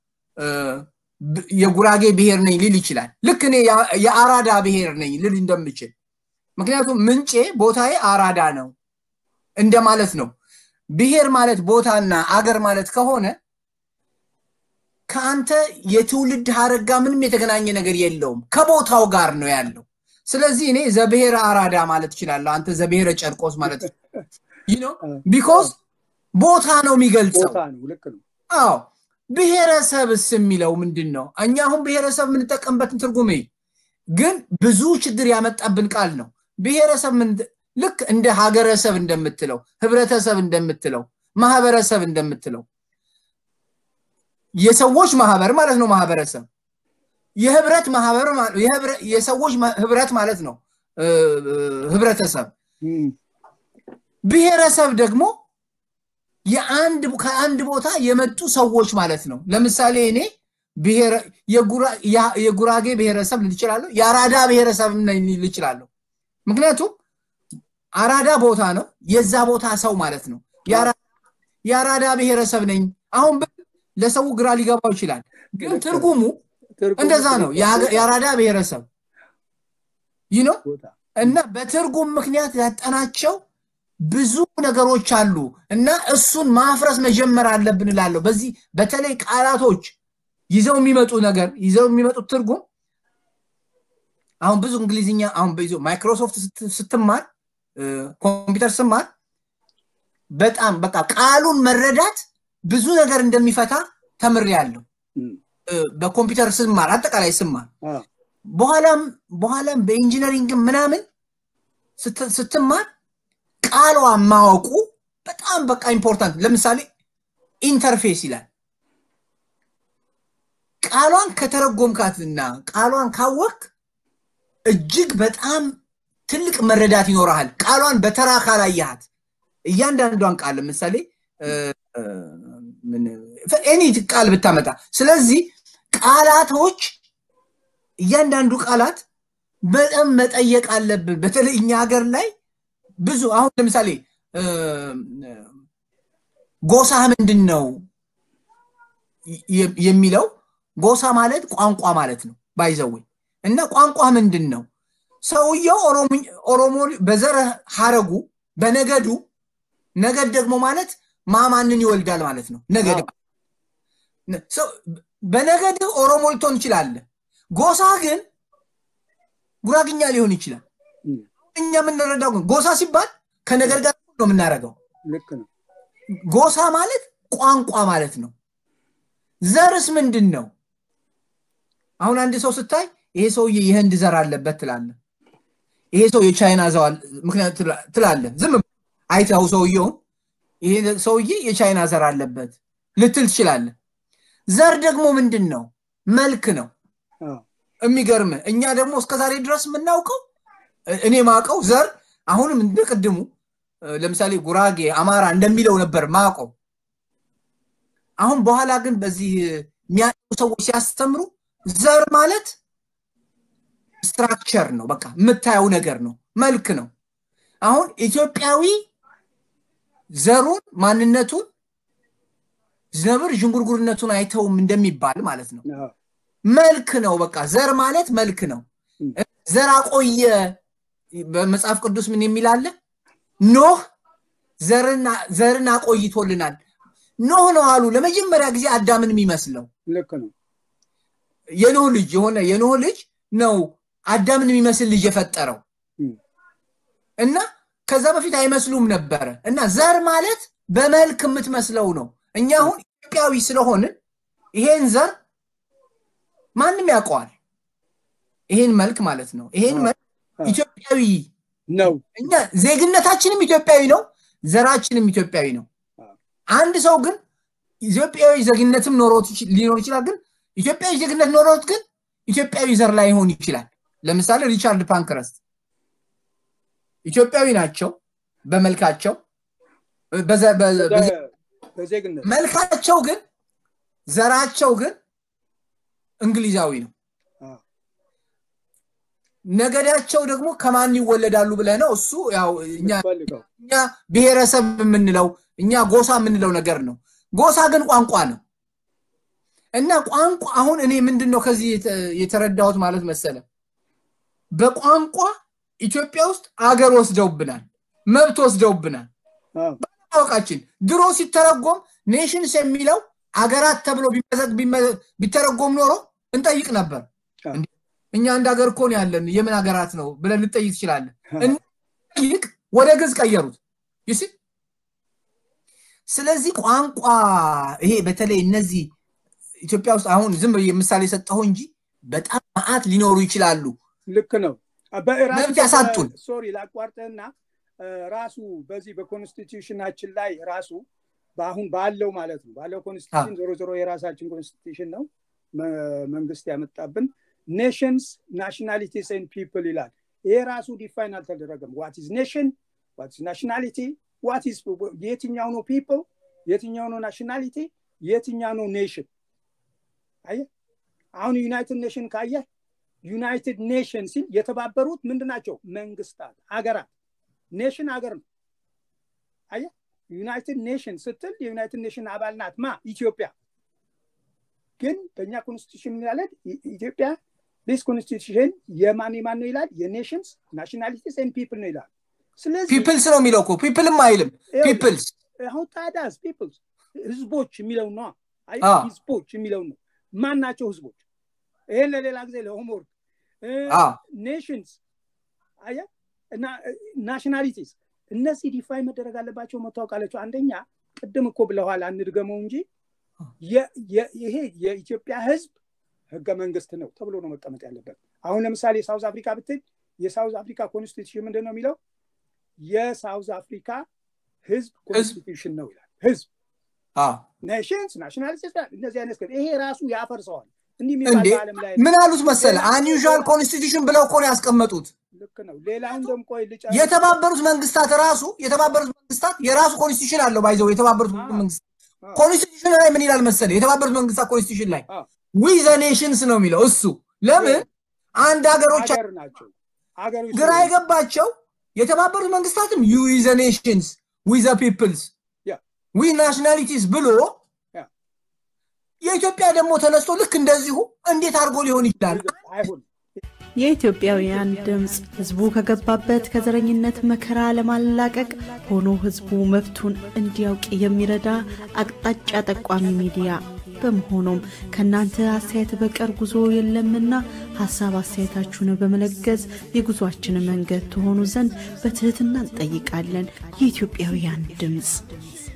የጉራጌ ብሔር ነኝ ሊል ይችላል። ልክ እኔ የአራዳ ብሔር ነኝ ልል እንደምችል ምክንያቱም ምንጬ ቦታዬ አራዳ ነው እንደማለት ነው። ብሔር ማለት ቦታና አገር ማለት ከሆነ ከአንተ የትውልድ ሀረግ ጋር ምንም የተገናኘ ነገር የለውም፣ ከቦታው ጋር ነው ያለው። ስለዚህ እኔ ዘብሔረ አራዳ ማለት እችላለሁ፣ አንተ ዘብሔረ ጨርቆስ ማለት ነው። ቢኮዝ ቦታ ነው የሚገልጸው። አዎ ብሔረሰብስ የሚለው ምንድን ነው? እኛ አሁን ብሔረሰብ የምንጠቀምበትን ትርጉም ግን ብዙ ችግር ያመጣብን ቃል ነው። ብሔረሰብ ልክ እንደ ሀገረሰብ እንደምትለው፣ ህብረተሰብ እንደምትለው፣ ማህበረሰብ እንደምትለው የሰዎች ማህበር ማለት ነው። ማህበረሰብ የህብረት ማህበር የሰዎች ህብረት ማለት ነው። ህብረተሰብ ብሔረሰብ ደግሞ የአንድ ከአንድ ቦታ የመጡ ሰዎች ማለት ነው። ለምሳሌ እኔ የጉራጌ ብሔረሰብ ልል እችላለሁ፣ የአራዳ ብሔረሰብ ልል እችላለሁ። ምክንያቱም አራዳ ቦታ ነው፣ የዛ ቦታ ሰው ማለት ነው። የአራዳ ብሔረሰብ ነኝ አሁን ለሰው ግራ ሊገባው ይችላል፣ ግን ትርጉሙ እንደዛ ነው። የአራዳ ብሔረሰብ ይህ ነው እና በትርጉም ምክንያት ያጠናቸው ብዙ ነገሮች አሉ እና እሱን ማፍረስ መጀመር አለብን እላለሁ። በዚህ በተለይ ቃላቶች ይዘው የሚመጡ ነገር ይዘው የሚመጡት ትርጉም አሁን ብዙ እንግሊዝኛ አሁን በይዞ ማይክሮሶፍት ስትማር ኮምፒውተር ስማር በጣም በቃ ቃሉን መረዳት ብዙ ነገር እንደሚፈታ ተምሬያለሁ። በኮምፒውተር ስማር አጠቃላይ ስማር በኋላም በኋላም በኢንጂነሪንግ ምናምን ስትማር ቃሏ ማወቁ በጣም በቃ ኢምፖርታንት። ለምሳሌ ኢንተርፌስ ይላል። ቃሏን ከተረጎምካትና ቃሏን ካወቅ እጅግ በጣም ትልቅ መረዳት ይኖረሃል። ቃሏን በተራ ካላየሃት እያንዳንዷን ቃል ለምሳሌ ኤኒ ቃል ብታመጣ። ስለዚህ ቃላቶች እያንዳንዱ ቃላት በጣም መጠየቅ አለብን። በተለይ እኛ ሀገር ላይ ብዙ አሁን ለምሳሌ ጎሳ ምንድን ነው የሚለው ጎሳ ማለት ቋንቋ ማለት ነው ባይዘዌ እና ቋንቋ ምንድን ነው ሰውየው ኦሮሞ በዘር ሀረጉ በነገዱ ነገድ ደግሞ ማለት ማማንን ይወልዳል ማለት ነው ነገድ በነገድ ኦሮሞ ልትሆን ትችላለህ ጎሳ ግን ጉራግኛ ሊሆን ይችላል እኛ የምንረዳው ግን ጎሳ ሲባል ከነገር ጋር ነው የምናደርገው ጎሳ ማለት ቋንቋ ማለት ነው ዘርስ ምንድን ነው አሁን አንድ ሰው ስታይ ይሄ ሰውዬ የህንድ ዘር አለበት ትላለ ይሄ ሰው የቻይና ዘዋል ምክንያት ትላለ ዝም አይተው ሰውየውን ይሄ ሰውዬ የቻይና ዘር አለበት ልትል ትችላለ ዘር ደግሞ ምንድን ነው መልክ ነው የሚገርም እኛ ደግሞ እስከዛሬ ድረስ የምናውቀው እኔ ማቀው ዘር አሁንም እንደ ቅድሙ ለምሳሌ ጉራጌ አማራ እንደሚለው ነበር ማቀው አሁን በኋላ ግን በዚህ የሚያውቁ ሰዎች ሲያስተምሩ ዘር ማለት ስትራክቸር ነው በቃ የምታየው ነገር ነው መልክ ነው አሁን ኢትዮጵያዊ ዘሩን ማንነቱን ነብር ዥንጉርጉርነቱን አይተውም እንደሚባል ማለት ነው መልክ ነው በቃ ዘር ማለት መልክ ነው ዘር አቆየ በመጽሐፍ ቅዱስ ምን የሚል አለ ኖህ ዘርን አቆይቶልናል ኖህ ነው አሉ ለመጀመሪያ ጊዜ አዳምን የሚመስለው ልክ ነው የኖህ ልጅ የሆነ የኖህ ልጅ ነው አዳምን የሚመስል ልጅ የፈጠረው እና ከዛ በፊት አይመስሉም ነበረ እና ዘር ማለት በመልክ የምትመስለው ነው እኛ አሁን ኢትዮጵያዊ ስለሆንን ይሄን ዘር ማንም ያውቀዋል ይሄን መልክ ማለት ነው ይሄን መልክ ኢትዮጵያዊ ነው እኛ ዜግነታችንም ኢትዮጵያዊ ነው ዘራችንም ኢትዮጵያዊ ነው አንድ ሰው ግን ኢትዮጵያዊ ዜግነትም ኖሮት ሊኖር ይችላል ግን ኢትዮጵያዊ ዜግነት ኖሮት ግን ኢትዮጵያዊ ዘር ላይ ሆን ይችላል ለምሳሌ ሪቻርድ ፓንክረስት ኢትዮጵያዊ ናቸው በመልካቸው መልካቸው ግን ዘራቸው ግን እንግሊዛዊ ነው ነገዳቸው ደግሞ ከማን ይወለዳሉ ብለ ነው እሱ ያው እኛ ብሔረሰብ የምንለው እኛ ጎሳ የምንለው ነገር ነው ጎሳ ግን ቋንቋ ነው እና ቋንቋ አሁን እኔ ምንድን ነው ከዚህ የተረዳሁት ማለት መሰለ በቋንቋ ኢትዮጵያ ውስጥ አገር ወስደውብናል መብት ወስደውብናል ባለማወቃችን ድሮ ሲተረጎም ኔሽንስ የሚለው አገራት ተብሎ ቢተረጎም ኖሮ እንጠይቅ ነበር እኛ አንድ ሀገር እኮ ነው ያለን የምን ሀገራት ነው ብለን ልጠይቅ ትችላለን እንጠይቅ ወደ ግዝ ቀየሩት ይስ ስለዚህ ቋንቋ ይሄ በተለይ እነዚህ ኢትዮጵያ ውስጥ አሁን ዝም ምሳሌ ሰጠሁ እንጂ በጣም ማአት ሊኖሩ ይችላሉ ልክ ነው መብት ያሳጡን ሶሪ ላቋርጠና ራሱ በዚህ በኮንስቲቱሽናችን ላይ ራሱ በአሁን ባለው ማለት ነው ባለው ኮንስቲቱሽን ዞሮ ዞሮ የራሳችን ኮንስቲቱሽን ነው መንግስት ያመጣብን ኔሽንስ ናሽናሊቲስ ን ፒፕል ይላል ይሄ ራሱ ዲፋይን አልተደረገም ዋት ኢዝ ኔሽን ዋት ኢዝ ናሽናሊቲ ዋት ኢዝ የትኛው ነው ፒፕል የትኛው ነው ናሽናሊቲ የትኛው ነው ኔሽን አየ አሁን ዩናይትድ ኔሽን ካየ ዩናይትድ ኔሽን ሲል የተባበሩት ምንድን ናቸው መንግስታት ሀገራት ኔሽን ሀገር ነው አየ ዩናይትድ ኔሽን ስትል የዩናይትድ ኔሽን አባል ናት ማ ኢትዮጵያ ግን በእኛ ኮንስቲቱሽን ያለን ኢትዮጵያ ዲስ ኮንስቲቱሽን የማን የማን ነው ይላል የኔሽንስ ናሽናሊቲስ ን ፒፕል ነው ይላል ስለዚህ ፒፕልስ ነው የሚለው እኮ ፒፕልም አይልም ፒፕልስ አሁን ታዳስ ፒፕልስ ህዝቦች የሚለው ነው ህዝቦች የሚለው ነው ማን ናቸው ህዝቦች ይሄን ለሌላ ጊዜ ለሆምወርክ ኔሽንስ አየ እና ናሽናሊቲስ እነዚህ ዲፋይ መደረግ አለባቸው መታወቅ አለቸው አንደኛ ቅድም እኮ ብለኋል አንድገመው እንጂ ይሄ የኢትዮጵያ ህዝብ ህገ መንግስት ነው ተብሎ ነው መቀመጥ ያለበት አሁን ለምሳሌ ሳውዝ አፍሪካ ብትል የሳውዝ አፍሪካ ኮንስቲቱሽን ምንድን ነው የሚለው የሳውዝ አፍሪካ ህዝብ ኮንስቲቱሽን ነው ይላል ህዝብ ኔሽንስ ናሽናሊቲስ እነዚህ አይነት ይሄ ራሱ ያፈርሰዋል እንዲህ እንዴ ምን አሉት መሰለ አንዩዥዋል ኮንስቲቱሽን ብለው እኮ ነው ያስቀመጡት ልክ ነው ሌላውን ደግሞ ቆይ የተባበሩት መንግስታት ራሱ የተባበሩት መንግስታት የራሱ ኮንስቲቱሽን አለው ባይዘው የተባበሩት መንግስታት ኮንስቲቱሽን ላይ ምን ይላል መሰለ የተባበሩት መንግስታት ኮንስቲቱሽን ላይ ዊ ዘ ኔሽንስ ነው የሚለው እሱ ለምን አንድ ሀገሮች ናቸው ግራ የገባቸው የተባበሩት መንግስታትም ዩ ዘ ኔሽንስ ዊ ዘ ፒፕልስ ዊ ናሽናሊቲስ ብሎ የኢትዮጵያ ደግሞ ተነስቶ ልክ እንደዚሁ እንዴት አድርጎ ሊሆን ይችላል የኢትዮጵያውያን ድምፅ ህዝቡ ከገባበት ከዘረኝነት መከራ ለማላቀቅ ሆኖ ህዝቡ መብቱን እንዲያውቅ የሚረዳ አቅጣጫ ጠቋሚ ሚዲያ በመሆኑም ከእናንተ አስተያየት በቀር ጉዞ የለምና ሀሳብ አስተያየታችሁን በመለገዝ የጉዟችን መንገድ ትሆኑ ዘንድ በትህትና እንጠይቃለን የኢትዮጵያውያን ድምፅ